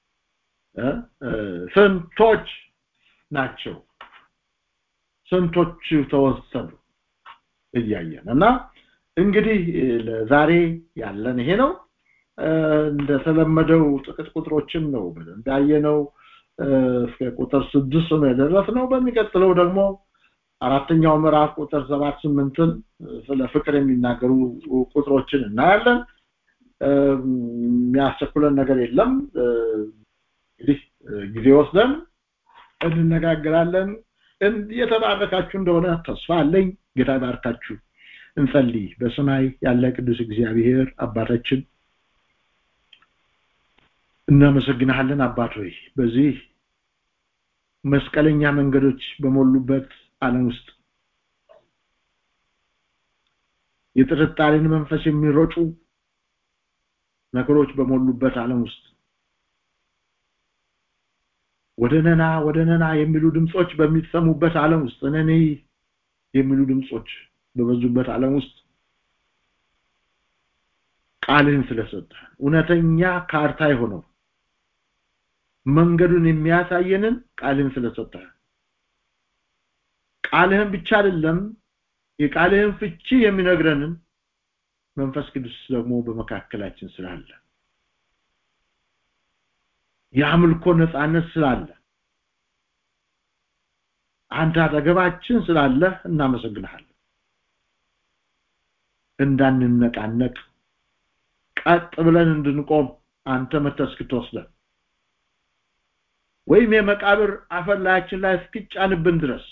[SPEAKER 13] ስንቶች ናቸው ስንቶች ተወሰዱ እያየን እና እንግዲህ ለዛሬ ያለን ይሄ ነው እንደተለመደው ጥቂት ቁጥሮችን ነው በደንብ ያየነው እስከ ቁጥር ስድስት ነው የደረስነው በሚቀጥለው ደግሞ አራተኛው ምዕራፍ ቁጥር ሰባት ስምንትን ስለ ፍቅር የሚናገሩ ቁጥሮችን እናያለን የሚያስቸኩለን ነገር የለም እንግዲህ ጊዜ ወስደን እንነጋገራለን የተባረካችሁ እንደሆነ ተስፋ አለኝ ጌታ ባርካችሁ እንጸልይ በሰማይ ያለ ቅዱስ እግዚአብሔር አባታችን እናመሰግንሃለን አባት ሆይ በዚህ መስቀለኛ መንገዶች በሞሉበት ዓለም ውስጥ የጥርጣሬን መንፈስ የሚሮጩ ነገሮች በሞሉበት ዓለም ውስጥ ወደ ነና ወደ ነና የሚሉ ድምጾች በሚሰሙበት ዓለም ውስጥ ነኔ የሚሉ ድምጾች በበዙበት ዓለም ውስጥ ቃልህን ስለሰጠ እውነተኛ ካርታ የሆነው መንገዱን የሚያሳየንን ቃልህን ስለሰጠ ቃልህን ብቻ አይደለም የቃልህን ፍቺ የሚነግረንን መንፈስ ቅዱስ ደግሞ በመካከላችን ስላለ የአምልኮ ነፃነት ስላለ አንተ አጠገባችን ስላለ እናመሰግንሃለን እንዳንነቃነቅ ቀጥ ብለን እንድንቆም አንተ መተህ እስክትወስደን ወይም የመቃብር አፈር ላያችን ላይ እስኪጫንብን ድረስ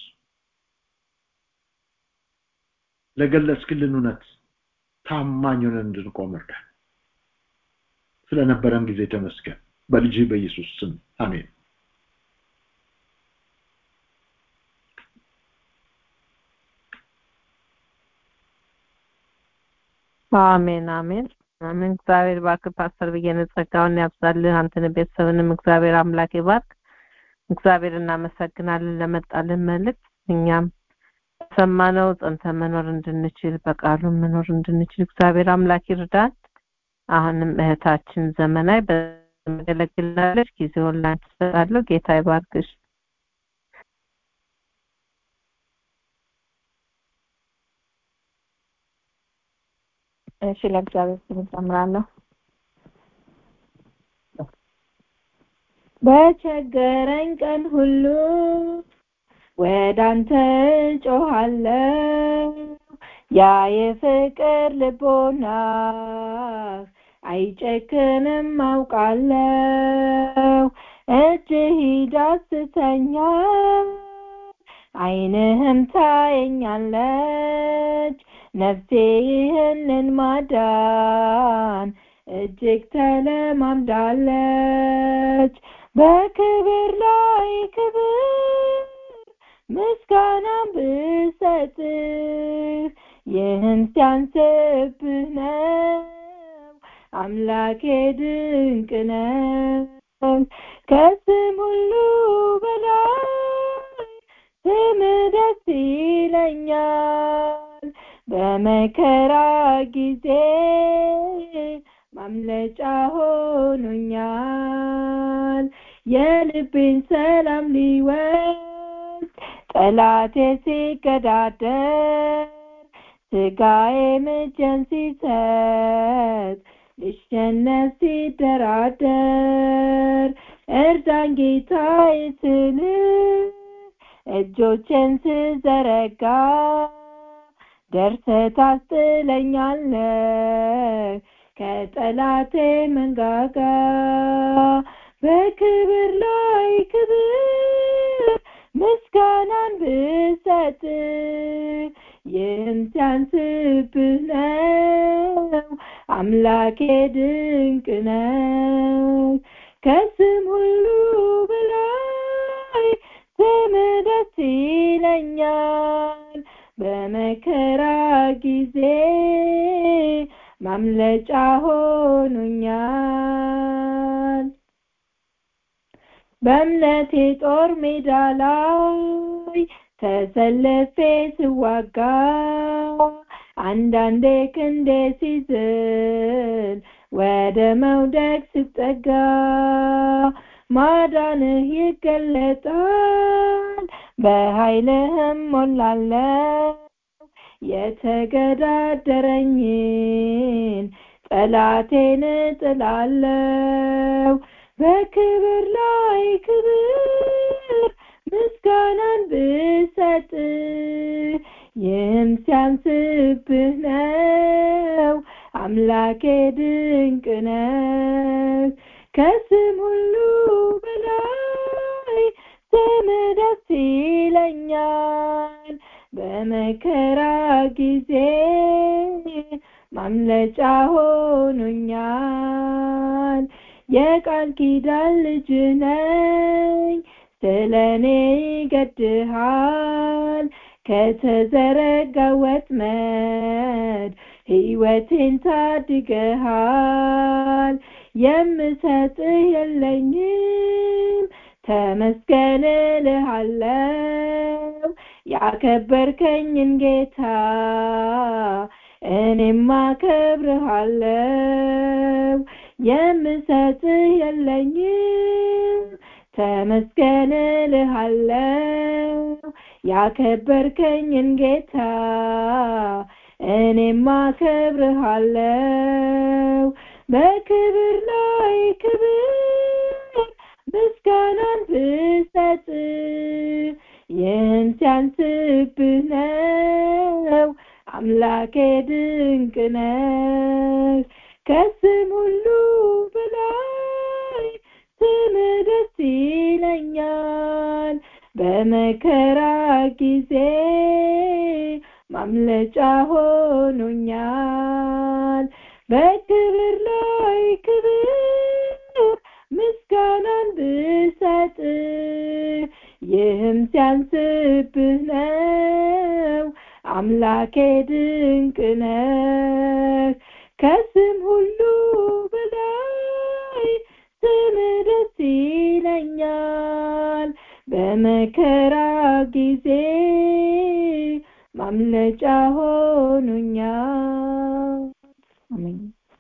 [SPEAKER 13] ለገለጽክልን እውነት ታማኝ ሆነን እንድንቆም እርዳን ስለነበረን ጊዜ ተመስገን በልጅ በኢየሱስ ስም አሜን
[SPEAKER 1] አሜን አሜን አሜን እግዚአብሔር ባርክ ፓስተር ብዬን ጸጋውን ያብዛልህ አንተን ቤተሰብንም እግዚአብሔር አምላክ ይባርክ እግዚአብሔር እናመሰግናለን ለመጣልን መልእክት እኛም ሰማነው ጸንተ መኖር እንድንችል በቃሉ መኖር እንድንችል እግዚአብሔር አምላክ ይርዳን አሁንም እህታችን ዘመናዊ በመገለግላለች ጊዜውን ላንቺ እሰጣለሁ ጌታ ይባርክሽ
[SPEAKER 12] እሺ ለእግዚአብሔር ስም እጨምራለሁ በቸገረኝ ቀን ሁሉ ወደ አንተ ጮሃለሁ ያ የፍቅር ልቦና አይጨክንም አውቃለሁ እጅህ ይዳስተኛል አይንህም ታየኛለች ነፍሴ ይህንን ማዳን እጅግ ተለማምዳለች በክብር ላይ ክብር ምስጋናም ብሰጥህ ይህን ሲያንስብህ ነው አምላኬ ድንቅ ነው ከስም ሁሉ በላይ ስም ደስ ይለኛል በመከራ ጊዜ ማምለጫ ሆኖኛል የልቤን ሰላም ሊወስድ ጠላቴ ሲገዳደር ስጋዬ ምጀን ሲሰጥ ልሸነፍ ሲደራደር እርዳን ጌታዬ ስልህ እጆችን ስዘረጋ ደርሰህ ታስጥለኛለህ ከጠላቴ መንጋጋ በክብር ላይ ክብር ምስጋናን ብሰጥ ይህም ሲያንስብህ ነው አምላኬ ድንቅ ነው ከስም ሁሉ በላይ ስም ደስ ይለኛል በመከራ ጊዜ ማምለጫ ሆኖኛል በእምነቴ ጦር ሜዳ ላይ ተሰልፌ ስዋጋ አንዳንዴ ክንዴ ሲዝል ወደ መውደቅ ስጠጋ ማዳንህ ይገለጣል በኃይልህም ሞላለው የተገዳደረኝን ጠላቴን ጥላለው በክብር ላይ ክብር ምስጋናን ብሰጥ ይህም ሲያንስብህ ነው አምላኬ ድንቅ ነው ከስም ሁሉ በላይ ስም ደስ ይለኛል በመከራ ጊዜ ማምለጫ ሆኖኛል የቃል ኪዳን ልጅ ነኝ ስለኔ ይገድሃል ከተዘረጋ ወጥመድ ሕይወቴን ታድገሃል የምሰጥህ የለኝም ተመስገን እልሃለው ያከበርከኝን ጌታ እኔም አከብርሃለው የምሰጥህ የለኝም ተመስገን እልሃለው ያከበርከኝን ጌታ እኔም አከብርሃለው በክብር ላይ ክብር ምስጋናን ብሰጥ ይህን ሲያንስብህ ነው አምላኬ ድንቅ ነህ ከስም ሁሉ በላይ ስም ደስ ይለኛል በመከራ ጊዜ ማምለጫ ሆኖኛል በክብር ላይ ክብር ምስጋናን ብሰጥ ይህም ሲያንስብህ ነው አምላኬ ድንቅ ነህ ከስም ሁሉ በላይ ስም ደስ ይለኛል በመከራ ጊዜ ማምለጫ ሆኖኛል አሜን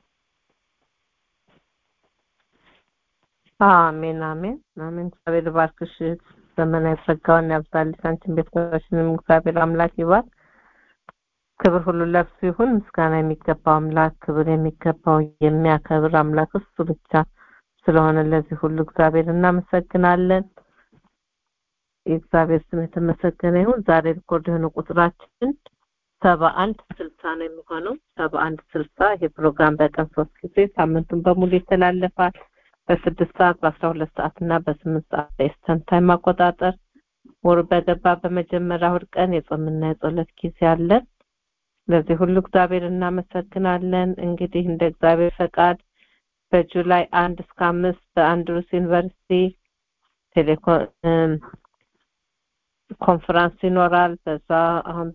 [SPEAKER 1] አሜን አሜን አሜን እግዚአብሔር ባርክሽ ዘመናዊ ጸጋውን ያብዛልሽ አንቺን ቤተሰቦችንም እግዚአብሔር አምላክ ይባርክ ክብር ሁሉ ለእርሱ ይሁን ምስጋና የሚገባው አምላክ ክብር የሚገባው የሚያከብር አምላክ እሱ ብቻ ስለሆነ ለዚህ ሁሉ እግዚአብሔር እናመሰግናለን የእግዚአብሔር ስም የተመሰገነ ይሁን ዛሬ ሪኮርድ የሆነ ቁጥራችን ሰባ አንድ ስልሳ ነው የሚሆነው ሰባ አንድ ስልሳ ይሄ ፕሮግራም በቀን ሶስት ጊዜ ሳምንቱን በሙሉ ይተላለፋል በስድስት ሰዓት በአስራ ሁለት ሰዓት እና በስምንት ሰዓት በኢስተርን ታይም አቆጣጠር ወር በገባ በመጀመሪያ እሑድ ቀን የጾምና የጸሎት ጊዜ አለን ለዚህ ሁሉ እግዚአብሔር እናመሰግናለን እንግዲህ እንደ እግዚአብሔር ፈቃድ በጁላይ አንድ እስከ አምስት በአንድሩስ ዩኒቨርሲቲ ቴሌኮም ኮንፈረንስ ይኖራል በዛ አሁን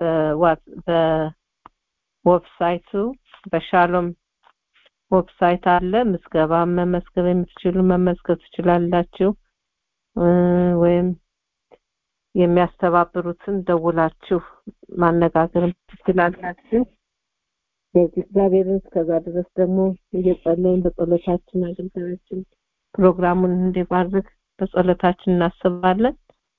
[SPEAKER 1] በዌብሳይቱ በሻሎም ዌብሳይት አለ ምዝገባ መመዝገብ የምትችሉ መመዝገብ ትችላላችሁ ወይም የሚያስተባብሩትን ደውላችሁ ማነጋገር ትችላላችሁ በዚህ እግዚአብሔርን እስከዛ ድረስ ደግሞ እየጸለይን በጸሎታችን አገልጋዮችን ፕሮግራሙን እንዲባርክ በጸሎታችን እናስባለን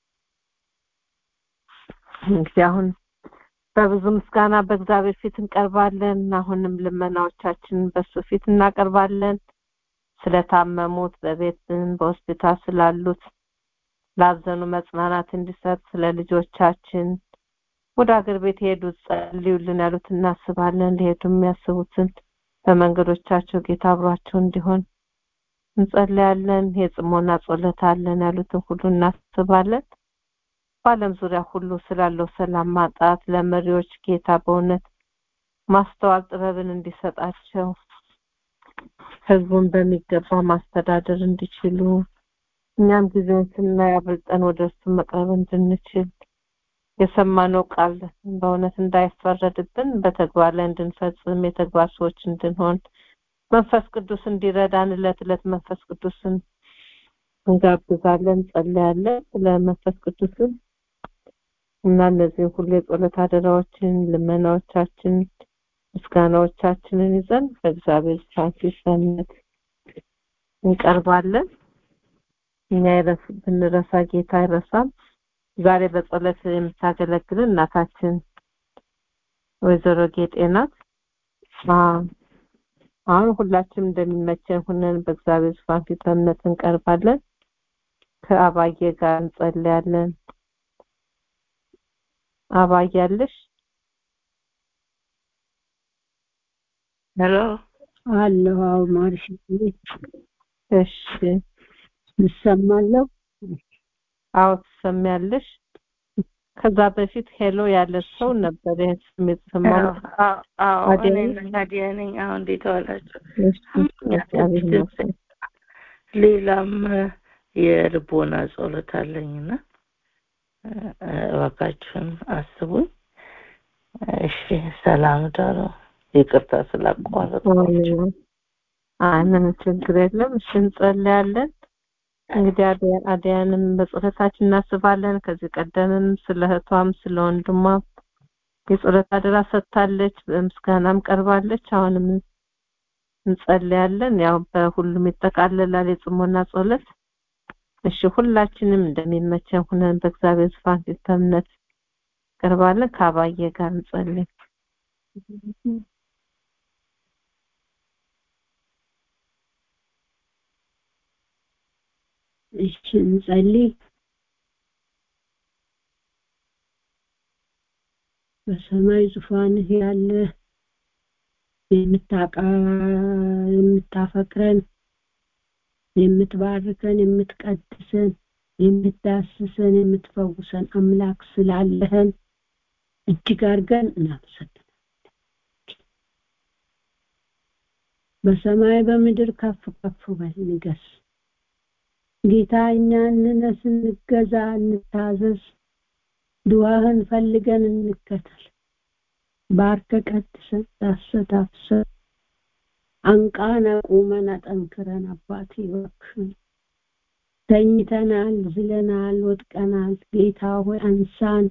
[SPEAKER 1] እንግዲህ አሁን በብዙ ምስጋና በእግዚአብሔር ፊት እንቀርባለን አሁንም ልመናዎቻችንን በሱ ፊት እናቀርባለን ስለታመሙት በቤትን በሆስፒታል ስላሉት ላዘኑ መጽናናት እንዲሰጥ ስለ ልጆቻችን ወደ ሀገር ቤት የሄዱት ጸልዩልን ያሉት እናስባለን ሊሄዱ የሚያስቡትን በመንገዶቻቸው ጌታ አብሯቸው እንዲሆን እንጸልያለን የጽሞና ጸሎት አለን ያሉትን ሁሉ እናስባለን በአለም ዙሪያ ሁሉ ስላለው ሰላም ማጣት ለመሪዎች ጌታ በእውነት ማስተዋል ጥበብን እንዲሰጣቸው ህዝቡን በሚገባ ማስተዳደር እንዲችሉ እኛም ጊዜውን ስናይ አብልጠን ወደ እርሱ መቅረብ እንድንችል የሰማነው ቃል በእውነት እንዳይፈረድብን በተግባር ላይ እንድንፈጽም የተግባር ሰዎች እንድንሆን መንፈስ ቅዱስ እንዲረዳን እለት እለት መንፈስ ቅዱስን እንጋብዛለን እንጸልያለን ስለ መንፈስ ቅዱስን እና እነዚህን ሁሉ የጸሎት አደራዎችን ልመናዎቻችን ምስጋናዎቻችንን ይዘን በእግዚአብሔር ፊት እንቀርባለን እኛ ብንረሳ ጌታ አይረሳም ዛሬ በጸሎት የምታገለግልን እናታችን ወይዘሮ ጌጤ ናት አሁን ሁላችንም እንደሚመቸን ሁነን በእግዚአብሔር ዙፋን ፊት በእምነት እንቀርባለን ከአባዬ ጋር እንጸልያለን አባያለሽ
[SPEAKER 14] ሄሎ
[SPEAKER 15] አለሁ አዎ ማርሽ
[SPEAKER 1] እሺ
[SPEAKER 15] እሰማለሁ
[SPEAKER 1] አዎ ትሰሚያለሽ ከዛ በፊት ሄሎ ያለ ሰው ነበር ይህን ስሜት ሰማው
[SPEAKER 14] አዎ እኔ ናዲያ ነኝ አሁን እንዴት ዋላችሁ ሌላም የልቦና ጸሎት አለኝና እባካችሁን አስቡኝ። እሺ፣ ሰላም ዳሩ። ይቅርታ ስላቋረጥኳችሁ።
[SPEAKER 1] አይ ምንም ችግር የለም። እሺ እንጸልያለን። እንግዲህ አድያ- አድያንም በጸሎታችን እናስባለን። ከዚህ ቀደምም ስለ እህቷም ስለ ወንድሟም የጸሎት አደራ ሰጥታለች፣ በምስጋናም ቀርባለች። አሁንም እንጸልያለን። ያው በሁሉም ይጠቃለላል የጽሞና ጸሎት። እሺ ሁላችንም እንደሚመቸን ሁነን በእግዚአብሔር ዙፋን ፊት በእምነት ቀርባለን። ከአባዬ ጋር እንጸልይ።
[SPEAKER 15] እሺ እንጸልይ። በሰማይ ዙፋንህ ያለ የምታቃ የምታፈቅረን የምትባርከን የምትቀድሰን የምትዳስሰን የምትፈውሰን አምላክ ስላለህን እጅግ አድርገን እናመሰግናለን። በሰማይ በምድር ከፍ ከፍ በል ንገስ። ጌታ እኛ እንነስ፣ እንገዛ፣ እንታዘዝ፣ ድዋህን ፈልገን እንከተል። ባርከ ቀድሰን ዳሰታፍሰን አንቃን አቁመን አጠንክረን አባቴ እባክህን ተኝተናል፣ ዝለናል፣ ወድቀናል። ጌታ ሆይ አንሳን።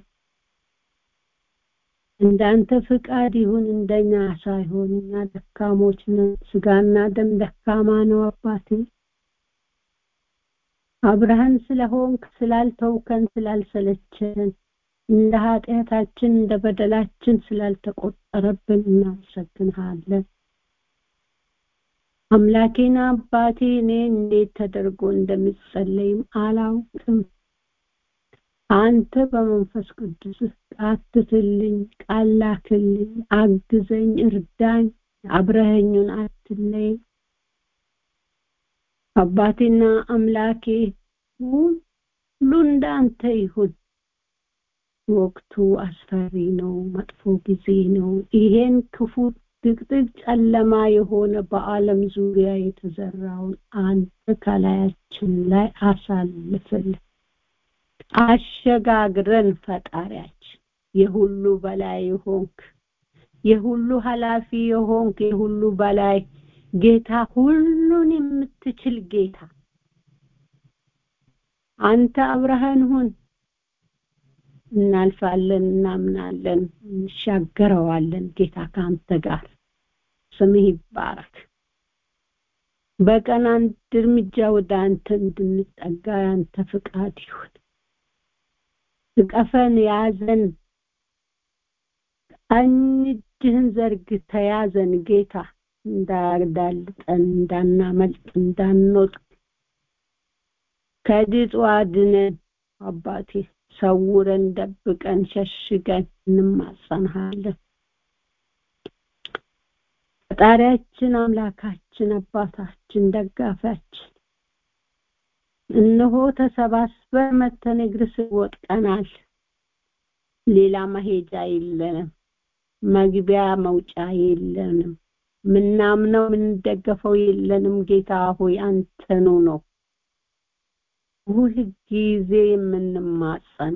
[SPEAKER 15] እንዳንተ ፍቃድ ይሁን እንደኛ ሳይሆን እኛ ደካሞች ነን። ስጋና ደም ደካማ ነው አባቴ። አብረህን ስለሆንክ ስላልተውከን ስላልሰለቸን እንደ ኃጢአታችን እንደ በደላችን ስላልተቆጠረብን እናመሰግንሃለን። አምላኬና አባቴ እኔ እንዴት ተደርጎ እንደሚጸለይም አላውቅም። አንተ በመንፈስ ቅዱስ አትትልኝ፣ ቃል ላክልኝ፣ አግዘኝ፣ እርዳኝ፣ አብረኸኙን አትለይ። አባቴና አምላኬ ሁሉ እንዳንተ ይሁን። ወቅቱ አስፈሪ ነው፣ መጥፎ ጊዜ ነው። ይሄን ክፉ ድቅድቅ ጨለማ የሆነ በዓለም ዙሪያ የተዘራውን አንተ ከላያችን ላይ አሳልፍልን፣ አሸጋግረን ፈጣሪያችን የሁሉ በላይ የሆንክ የሁሉ ኃላፊ የሆንክ የሁሉ በላይ ጌታ ሁሉን የምትችል ጌታ አንተ አብረኸን ሁን። እናልፋለን፣ እናምናለን፣ እንሻገረዋለን። ጌታ ከአንተ ጋር ስምህ ይባረክ። በቀን አንድ እርምጃ ወደ አንተ እንድንጠጋ ያንተ ፍቃድ ይሁን። እቀፈን፣ ያዘን፣ ቀኝ እጅህን ዘርግተህ ያዘን ጌታ እንዳዳልጠን፣ እንዳናመልጥ፣ እንዳንወድቅ ከድጡ አድነን አባቴ ሰውረን ደብቀን ሸሽገን እንማጸንሃለን። ፈጣሪያችን አምላካችን አባታችን ደጋፊያችን እነሆ ተሰባስበን መተን እግር ስር ወድቀናል። ሌላ መሄጃ የለንም፣ መግቢያ መውጫ የለንም። ምናምነው ምንደገፈው የለንም። ጌታ ሆይ አንተኑ ነው ሁል ጊዜ የምንማጸነ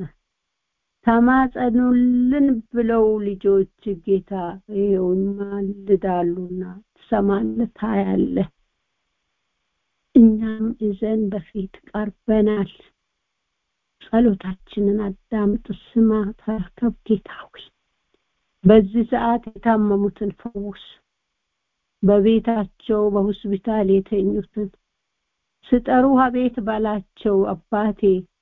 [SPEAKER 15] ተማጸኑልን ብለው ልጆች ጌታ ይኸው ይማልዳሉና ትሰማለህ፣ ታያለህ። እኛም እዘን በፊት ቀርበናል። ጸሎታችንን አዳምጥ፣ ስማ፣ ተረከብ ጌታ ሆይ በዚህ ሰዓት የታመሙትን ፈውስ፣ በቤታቸው በሆስፒታል የተኙትን ስጠሩ አቤት ባላቸው አባቴ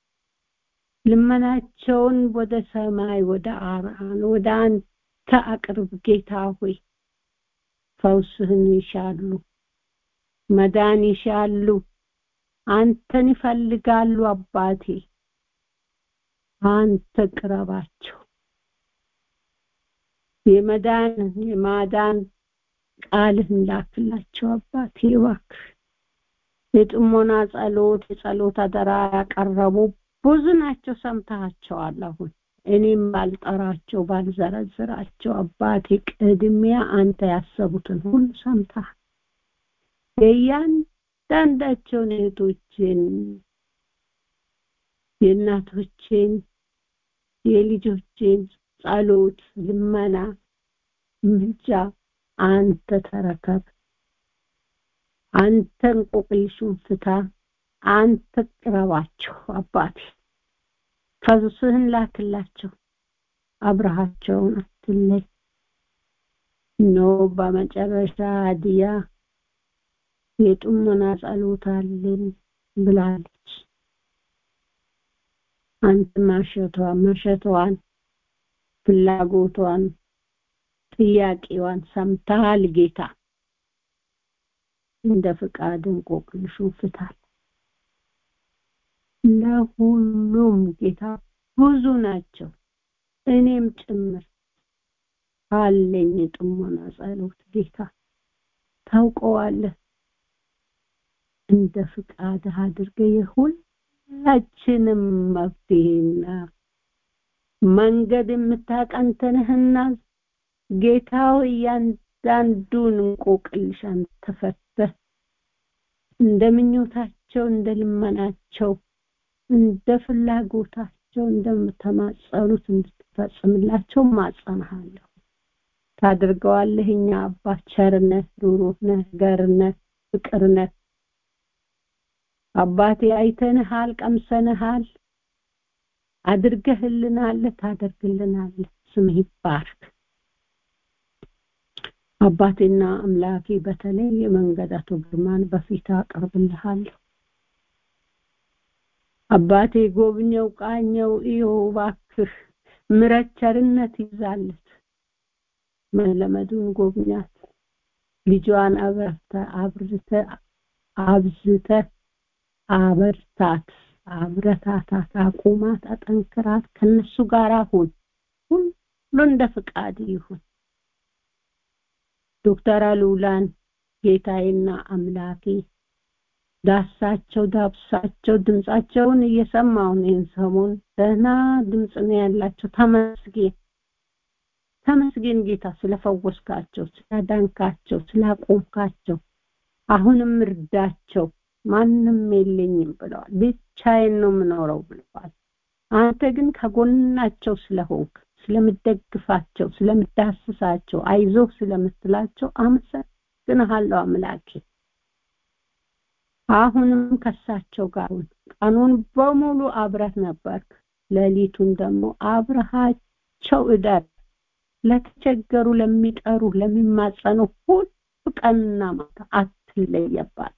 [SPEAKER 15] ልመናቸውን ወደ ሰማይ ወደ አርአን ወደ አንተ አቅርብ ጌታ ሆይ ፈውስህን ይሻሉ መዳን ይሻሉ አንተን ይፈልጋሉ አባቴ አንተ ቅረባቸው የመዳን የማዳን ቃልህን ላክላቸው አባቴ እባክህ የጥሞና ጸሎት የጸሎት አደራ ያቀረቡ ብዙ ናቸው ሰምተሃቸዋል አሁን እኔም ባልጠራቸው ባልዘረዝራቸው አባቴ ቅድሚያ አንተ ያሰቡትን ሁሉ ሰምተሃል የያን እያንዳንዳቸውን እህቶችን የእናቶችን የልጆችን ጸሎት ልመና ምልጃ አንተ ተረከብ አንተ እንቆቅልሹን ፍታ አንተ ቅረባቸው አባቴ ፈውስህን ላክላቸው አብረሃቸውን አትለይ ኖ በመጨረሻ አድያ የጥሞና ጸሎት አለን ብላለች አንተ ማሸቷ መሸቷን ፍላጎቷን ጥያቄዋን ሰምተሃል ጌታ እንደ ፍቃድ እንቆቅልሹን ፍታል ለሁሉም ጌታ ብዙ ናቸው እኔም ጭምር አለኝ ጥሞና ጸሎት ጌታ ታውቀዋለህ እንደ ፍቃድ አድርገ የሁላችንም መፍትሄና መንገድ የምታቀንተንህና ጌታው እያንዳንዱን እንቆቅልሽ አንተ ፈተህ እንደ ምኞታቸው እንደ ልመናቸው እንደ ፍላጎታቸው እንደምተማጸኑት እንድትፈጽምላቸው ማጸንሃለሁ ታድርገዋለህ እኛ አባት ቸርነት ሩሩህ ነህ ገርነት ፍቅር ነህ አባቴ አይተንሃል ቀምሰንሃል አድርገህልናል ታደርግልናል ስምህ ይባርክ አባቴና አምላኬ በተለይ የመንገድ አቶ ግርማን በፊት አቀርብልሃለሁ አባቴ ጎብኘው ቃኘው iyo ባክህ ምረት ቸርነት ይዛለት መለመዱን ጎብኛት ልጇን አብረተ አብርተ አብዝተ አበርታት አብረታታት አቁማት አጠንክራት ከነሱ ጋር አሁን ሁሉ እንደ ፍቃድ ይሁን ዶክተር አሉላን ጌታዬና አምላኬ ዳሳቸው ዳብሳቸው ድምጻቸውን እየሰማው ነው ሰሞን ደህና ድምጽ ነው ያላቸው ተመስገን ተመስገን ጌታ ስለፈወስካቸው ስላዳንካቸው ስላቆምካቸው አሁንም እርዳቸው ማንም የለኝም ብለዋል ብቻዬን ነው የምኖረው ብለዋል አንተ ግን ከጎናቸው ስለሆንክ ስለምደግፋቸው ስለምዳስሳቸው አይዞህ ስለምትላቸው አመሰግንሃለሁ አምላኬ አሁንም ከሳቸው ጋር ቀኑን በሙሉ አብረት ነበርክ ሌሊቱን ደግሞ አብረሃቸው እደር ለተቸገሩ ለሚጠሩ ለሚማጸኑ ሁሉ ቀንና ማታ አትለየባት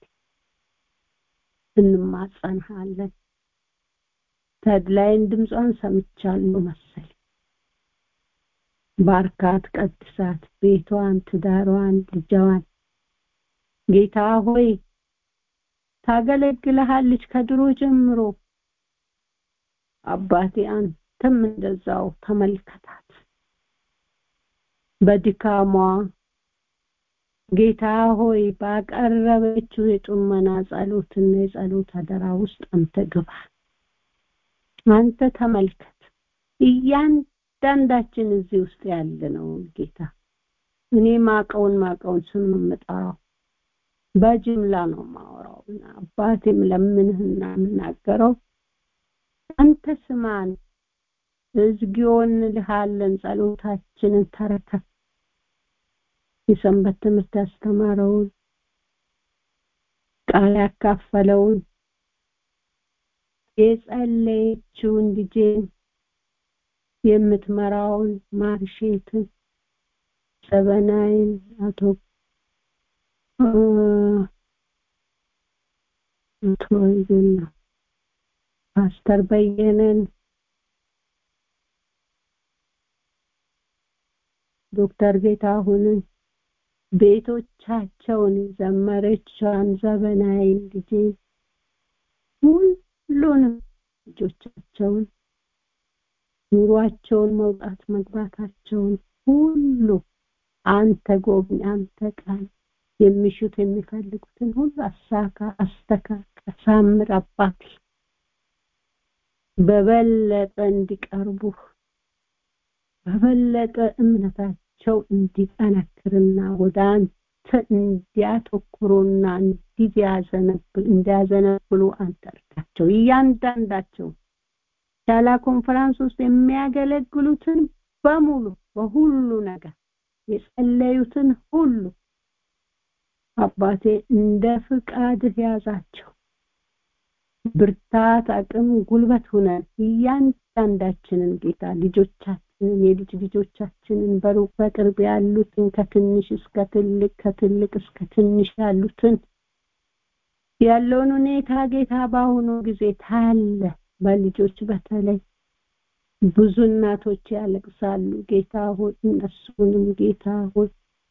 [SPEAKER 15] እንማጸንሃለን ተድላይን ድምጿን ሰምቻለሁ መሰል ባርካት ቀድሳት ቤቷን ትዳሯን ልጃዋን ጌታ ሆይ ታገለግልሃለች ከድሮ ጀምሮ አባቴ አንተም እንደዛው ተመልከታት በድካሟ ጌታ ሆይ ባቀረበችው የጡመና ጸሎትና የጸሎት አደራ ውስጥ አንተ ግባ አንተ ተመልከት እያንዳንዳችን እዚህ ውስጥ ያለ ነው ጌታ እኔ ማቀውን ማቀውን ስም የምጠራው በጅምላ ነው ማወራው አባቴም ለምንህና የምናገረው አንተ ስማን እዝጊዮን ልሃለን ጸሎታችንን ተረከብ የሰንበት ትምህርት ያስተማረውን ቃል ያካፈለውን የጸለየችውን ልጄን የምትመራውን ማርሼትን ዘበናይን አቶ አቶ ፓስተር በየነን ዶክተር ጌታሁንን ቤቶቻቸውን ዘመረቿን ዘበናይን ልጄ ሁሉንም ልጆቻቸውን ኑሯቸውን መውጣት መግባታቸውን ሁሉ አንተ ጎብኝ አንተ ቃል የሚሹት የሚፈልጉትን ሁሉ አሳካ አስተካከል ሳምር አባቴ በበለጠ እንዲቀርቡ በበለጠ እምነታቸው እንዲጠነክርና ወደ አንተ አንተ እንዲያተኩሩና እንዲያዘነብሉ አንተ እርዳቸው እያንዳንዳቸው ሻላ ኮንፈረንስ ውስጥ የሚያገለግሉትን በሙሉ በሁሉ ነገር የጸለዩትን ሁሉ አባቴ እንደ ፍቃድህ ያዛቸው ብርታት አቅም ጉልበት ሁነን እያንዳንዳችንን ጌታ ልጆቻችንን የልጅ ልጆቻችንን በሩቅ በቅርብ ያሉትን ከትንሽ እስከ ትልቅ ከትልቅ እስከ ትንሽ ያሉትን ያለውን ሁኔታ ጌታ በአሁኑ ጊዜ ታለ በልጆች በተለይ ብዙ እናቶች ያለቅሳሉ ጌታ ሆይ እነሱንም ጌታ ሆይ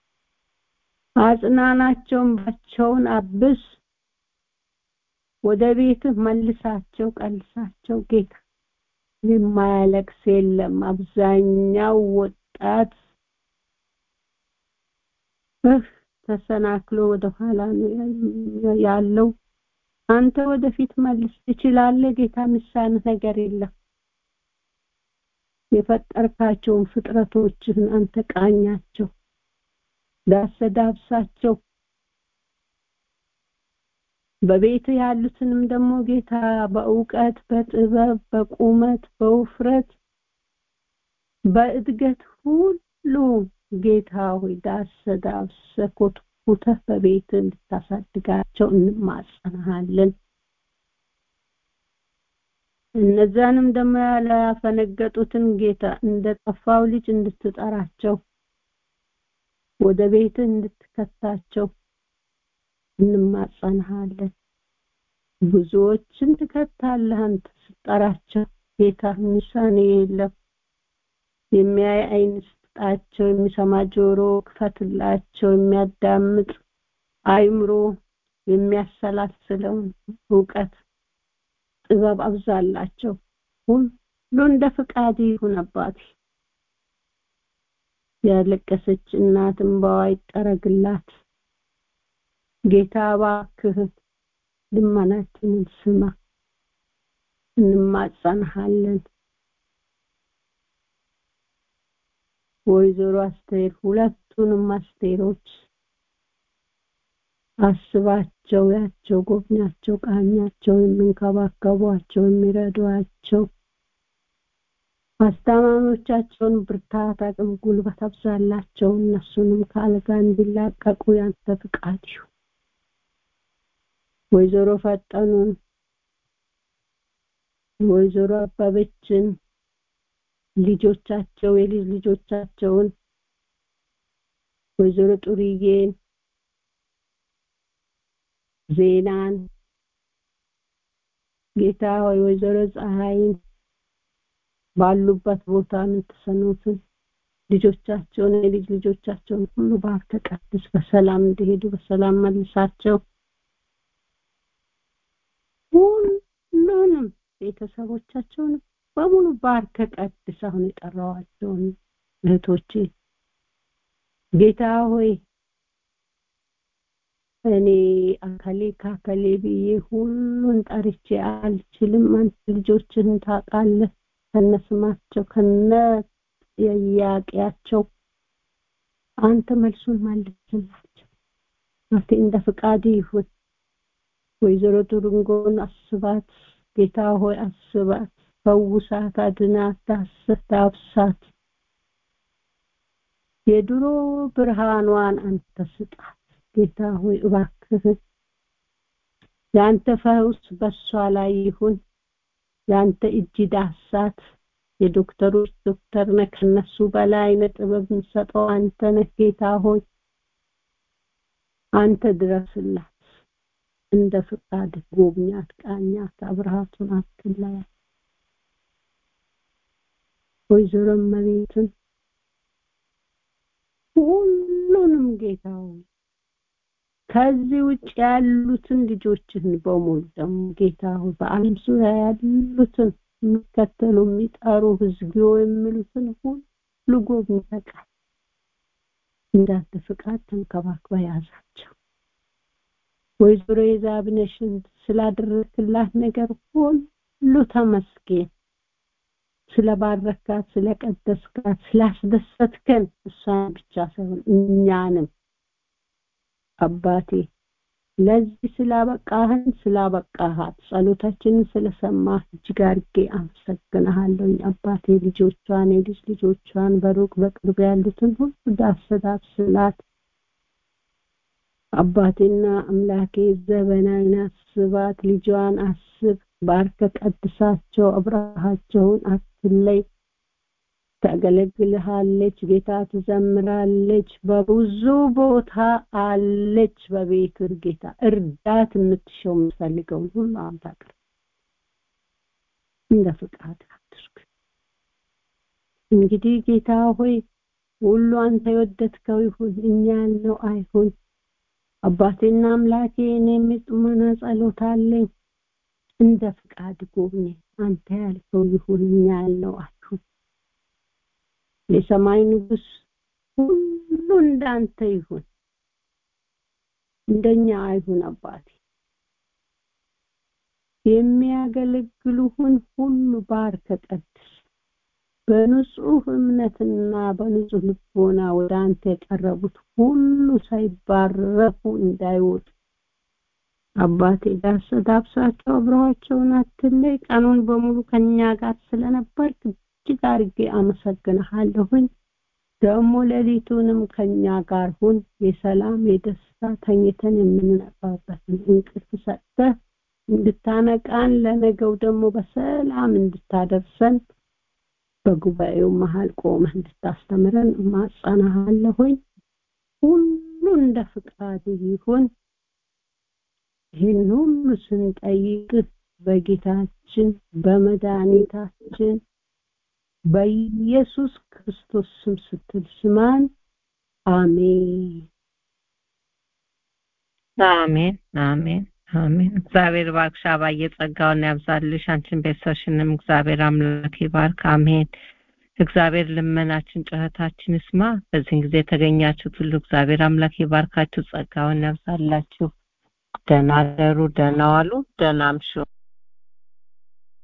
[SPEAKER 15] አጽናናቸውን ባቸውን አብስ ወደ ቤትህ መልሳቸው ቀልሳቸው ጌታ የማያለቅስ የለም አብዛኛው ወጣት ተሰናክሎ ወደ ኋላ ነው ያለው አንተ ወደፊት መልስ ትችላለህ ጌታ ምሳን ነገር የለም የፈጠርካቸውን ፍጥረቶችህን አንተ ቃኛቸው ዳሰዳብሳቸው በቤት ያሉትንም ደግሞ ጌታ በእውቀት በጥበብ በቁመት በውፍረት በእድገት ሁሉ ጌታ ሆይ ዳሰዳብሰ ኮትኩተህ በቤት እንድታሳድጋቸው እንማጸናሃለን እነዛንም ደግሞ ያላፈነገጡትን ጌታ እንደ ጠፋው ልጅ እንድትጠራቸው ወደ ቤት እንድትከታቸው እንማጸንሃለን ብዙዎችን ትከታለህ አንተ ስጠራቸው ጌታ ሚሳኔ የለም የሚያይ አይን ስጣቸው የሚሰማ ጆሮ ክፈትላቸው የሚያዳምጥ አይምሮ የሚያሰላስለውን እውቀት ጥበብ አብዛላቸው ሁሉ እንደ ፍቃድ ይሁን አባቴ ያለቀሰች እናት እንባዋ ይጠረግላት ጌታ እባክህ ልመናችንን ስማ እንማጸንሃለን ወይዘሮ አስቴር ሁለቱንም አስቴሮች አስባቸው ያቸው ጎብኛቸው ቃኛቸው የሚንከባከቧቸው የሚረዷቸው አስታማሚዎቻቸውን ብርታት አቅም ጉልበት አብዛላቸው እነሱንም ከአልጋ እንዲላቀቁ ያንተ ፍቃድ ይሁን ወይዘሮ ፈጠኑን ወይዘሮ አባበችን ልጆቻቸው የልጅ ልጆቻቸውን ወይዘሮ ጡርዬን ዜናን ጌታ ሆይ ወይዘሮ ፀሐይን ባሉበት ቦታ የምትሰኑትን ልጆቻቸውን የልጅ ልጆቻቸውን ሁሉ ባርከ ቀድስ በሰላም እንዲሄዱ በሰላም መልሳቸው ሁሉንም ቤተሰቦቻቸውን በሙሉ ባርከ ቀድስ አሁን የጠራዋቸውን እህቶቼ ጌታ ሆይ እኔ አከሌ ካከሌ ብዬ ሁሉን ጠርቼ አልችልም አንተ ልጆችህን ታውቃለህ ከነስማቸው ከነ ጥያቄያቸው አንተ መልሱን መልስላቸው አቴ እንደ ፍቃድ ይሁን ወይዘሮ ቱሩንጎን አስባት ጌታ ሆይ አስባት ፈውሳት አድናት ዳስት ዳብሳት የድሮ ብርሃኗን አንተ ስጣት ጌታ ሆይ እባክህ የአንተ ፈውስ በሷ ላይ ይሁን የአንተ እጅ ዳሳት የዶክተሮች ዶክተር ነህ ከነሱ በላይ ጥበብ የምሰጠው አንተ ነህ ጌታ ሆይ አንተ ድረስላት እንደ ፍቃድ ጎብኛት ቃኛት አብርሃቱን አትለያ ወይዘሮ መቤትን ሁሉንም ጌታ ሆይ ከዚህ ውጭ ያሉትን ልጆችህን በሙሉ ደግሞ ጌታ ሆይ በአለም ዙሪያ ያሉትን የሚከተሉ የሚጠሩ ህዝጊዮ የሚሉትን ሁሉ ጎብኝተቃል እንዳንተ ፍቃድ ተንከባክበ ያዛቸው ወይዘሮ የዛብነሽን ስላደረክላት ነገር ሁሉ ተመስገን ስለባረካት ስለቀደስካት ስላስደሰትከን እሷን ብቻ ሳይሆን እኛንም አባቴ ለዚህ ስላበቃህን ስላበቃሃት ጸሎታችንን ስለሰማህ እጅግ አድርጌ አመሰግንሃለሁኝ አባቴ ልጆቿን የልጅ ልጆቿን በሩቅ በቅርብ ያሉትን ሁሉ ዳሰዳት ስላት አባቴና አምላኬ ዘበናዊን አስባት ልጇን አስብ ባርከ ቀድሳቸው አብረሃቸውን አትለይ ታገለግልሃለች ጌታ ትዘምራለች በብዙ ቦታ አለች በቤት ጌታ እርዳት የምትሸው የምትፈልገውን ሁሉ አንተ አቅርብ እንደ ፍቃድ አድርግ እንግዲህ ጌታ ሆይ ሁሉ አንተ የወደድከው ይሁን እኛ ያልነው አይሁን አባቴና አምላኬ እኔም የጥሞና ጸሎት አለኝ እንደ ፍቃድ ጎብኝ አንተ ያልከው ይሁን እኛ ያልነው አይሁን የሰማይ ንጉስ ሁሉ እንዳንተ ይሁን እንደኛ አይሁን አባቴ የሚያገለግሉህን ሁሉ ባርከ ቀድስ በንጹህ እምነትና በንጹህ ልቦና ወደ አንተ የቀረቡት ሁሉ ሳይባረፉ እንዳይወጡ አባቴ ዳስ ዳብሳቸው አብረዋቸውን አትለይ ቀኑን በሙሉ ከኛ ጋር ስለነበርክ እጅግ አድርጌ አመሰግንሃለሁኝ ደግሞ ሌሊቱንም ከኛ ጋር ሁን የሰላም የደስታ ተኝተን የምንነቃበትን እንቅልፍ ሰጥተህ እንድታነቃን ለነገው ደግሞ በሰላም እንድታደርሰን በጉባኤው መሃል ቆመህ እንድታስተምረን ማጸናሃለሁኝ ሁሉ እንደ ፍቃድ ይሁን ይህን ሁሉ ስንጠይቅህ በጌታችን በመድኃኒታችን በኢየሱስ ክርስቶስ ስም ስትል ስማን አሜን
[SPEAKER 1] አሜን አሜን አሜን እግዚአብሔር ባርክሽ አባዬ ጸጋውን ያብዛልሽ አንቺን ቤተሰብሽንም እግዚአብሔር አምላክ ይባርክ አሜን እግዚአብሔር ልመናችን ጩኸታችን ይስማ በዚህን ጊዜ የተገኛችሁት ሁሉ እግዚአብሔር አምላክ ይባርካችሁ ጸጋውን ያብዛላችሁ ደህና ደሩ ደህና ዋሉ ደህና አምሹ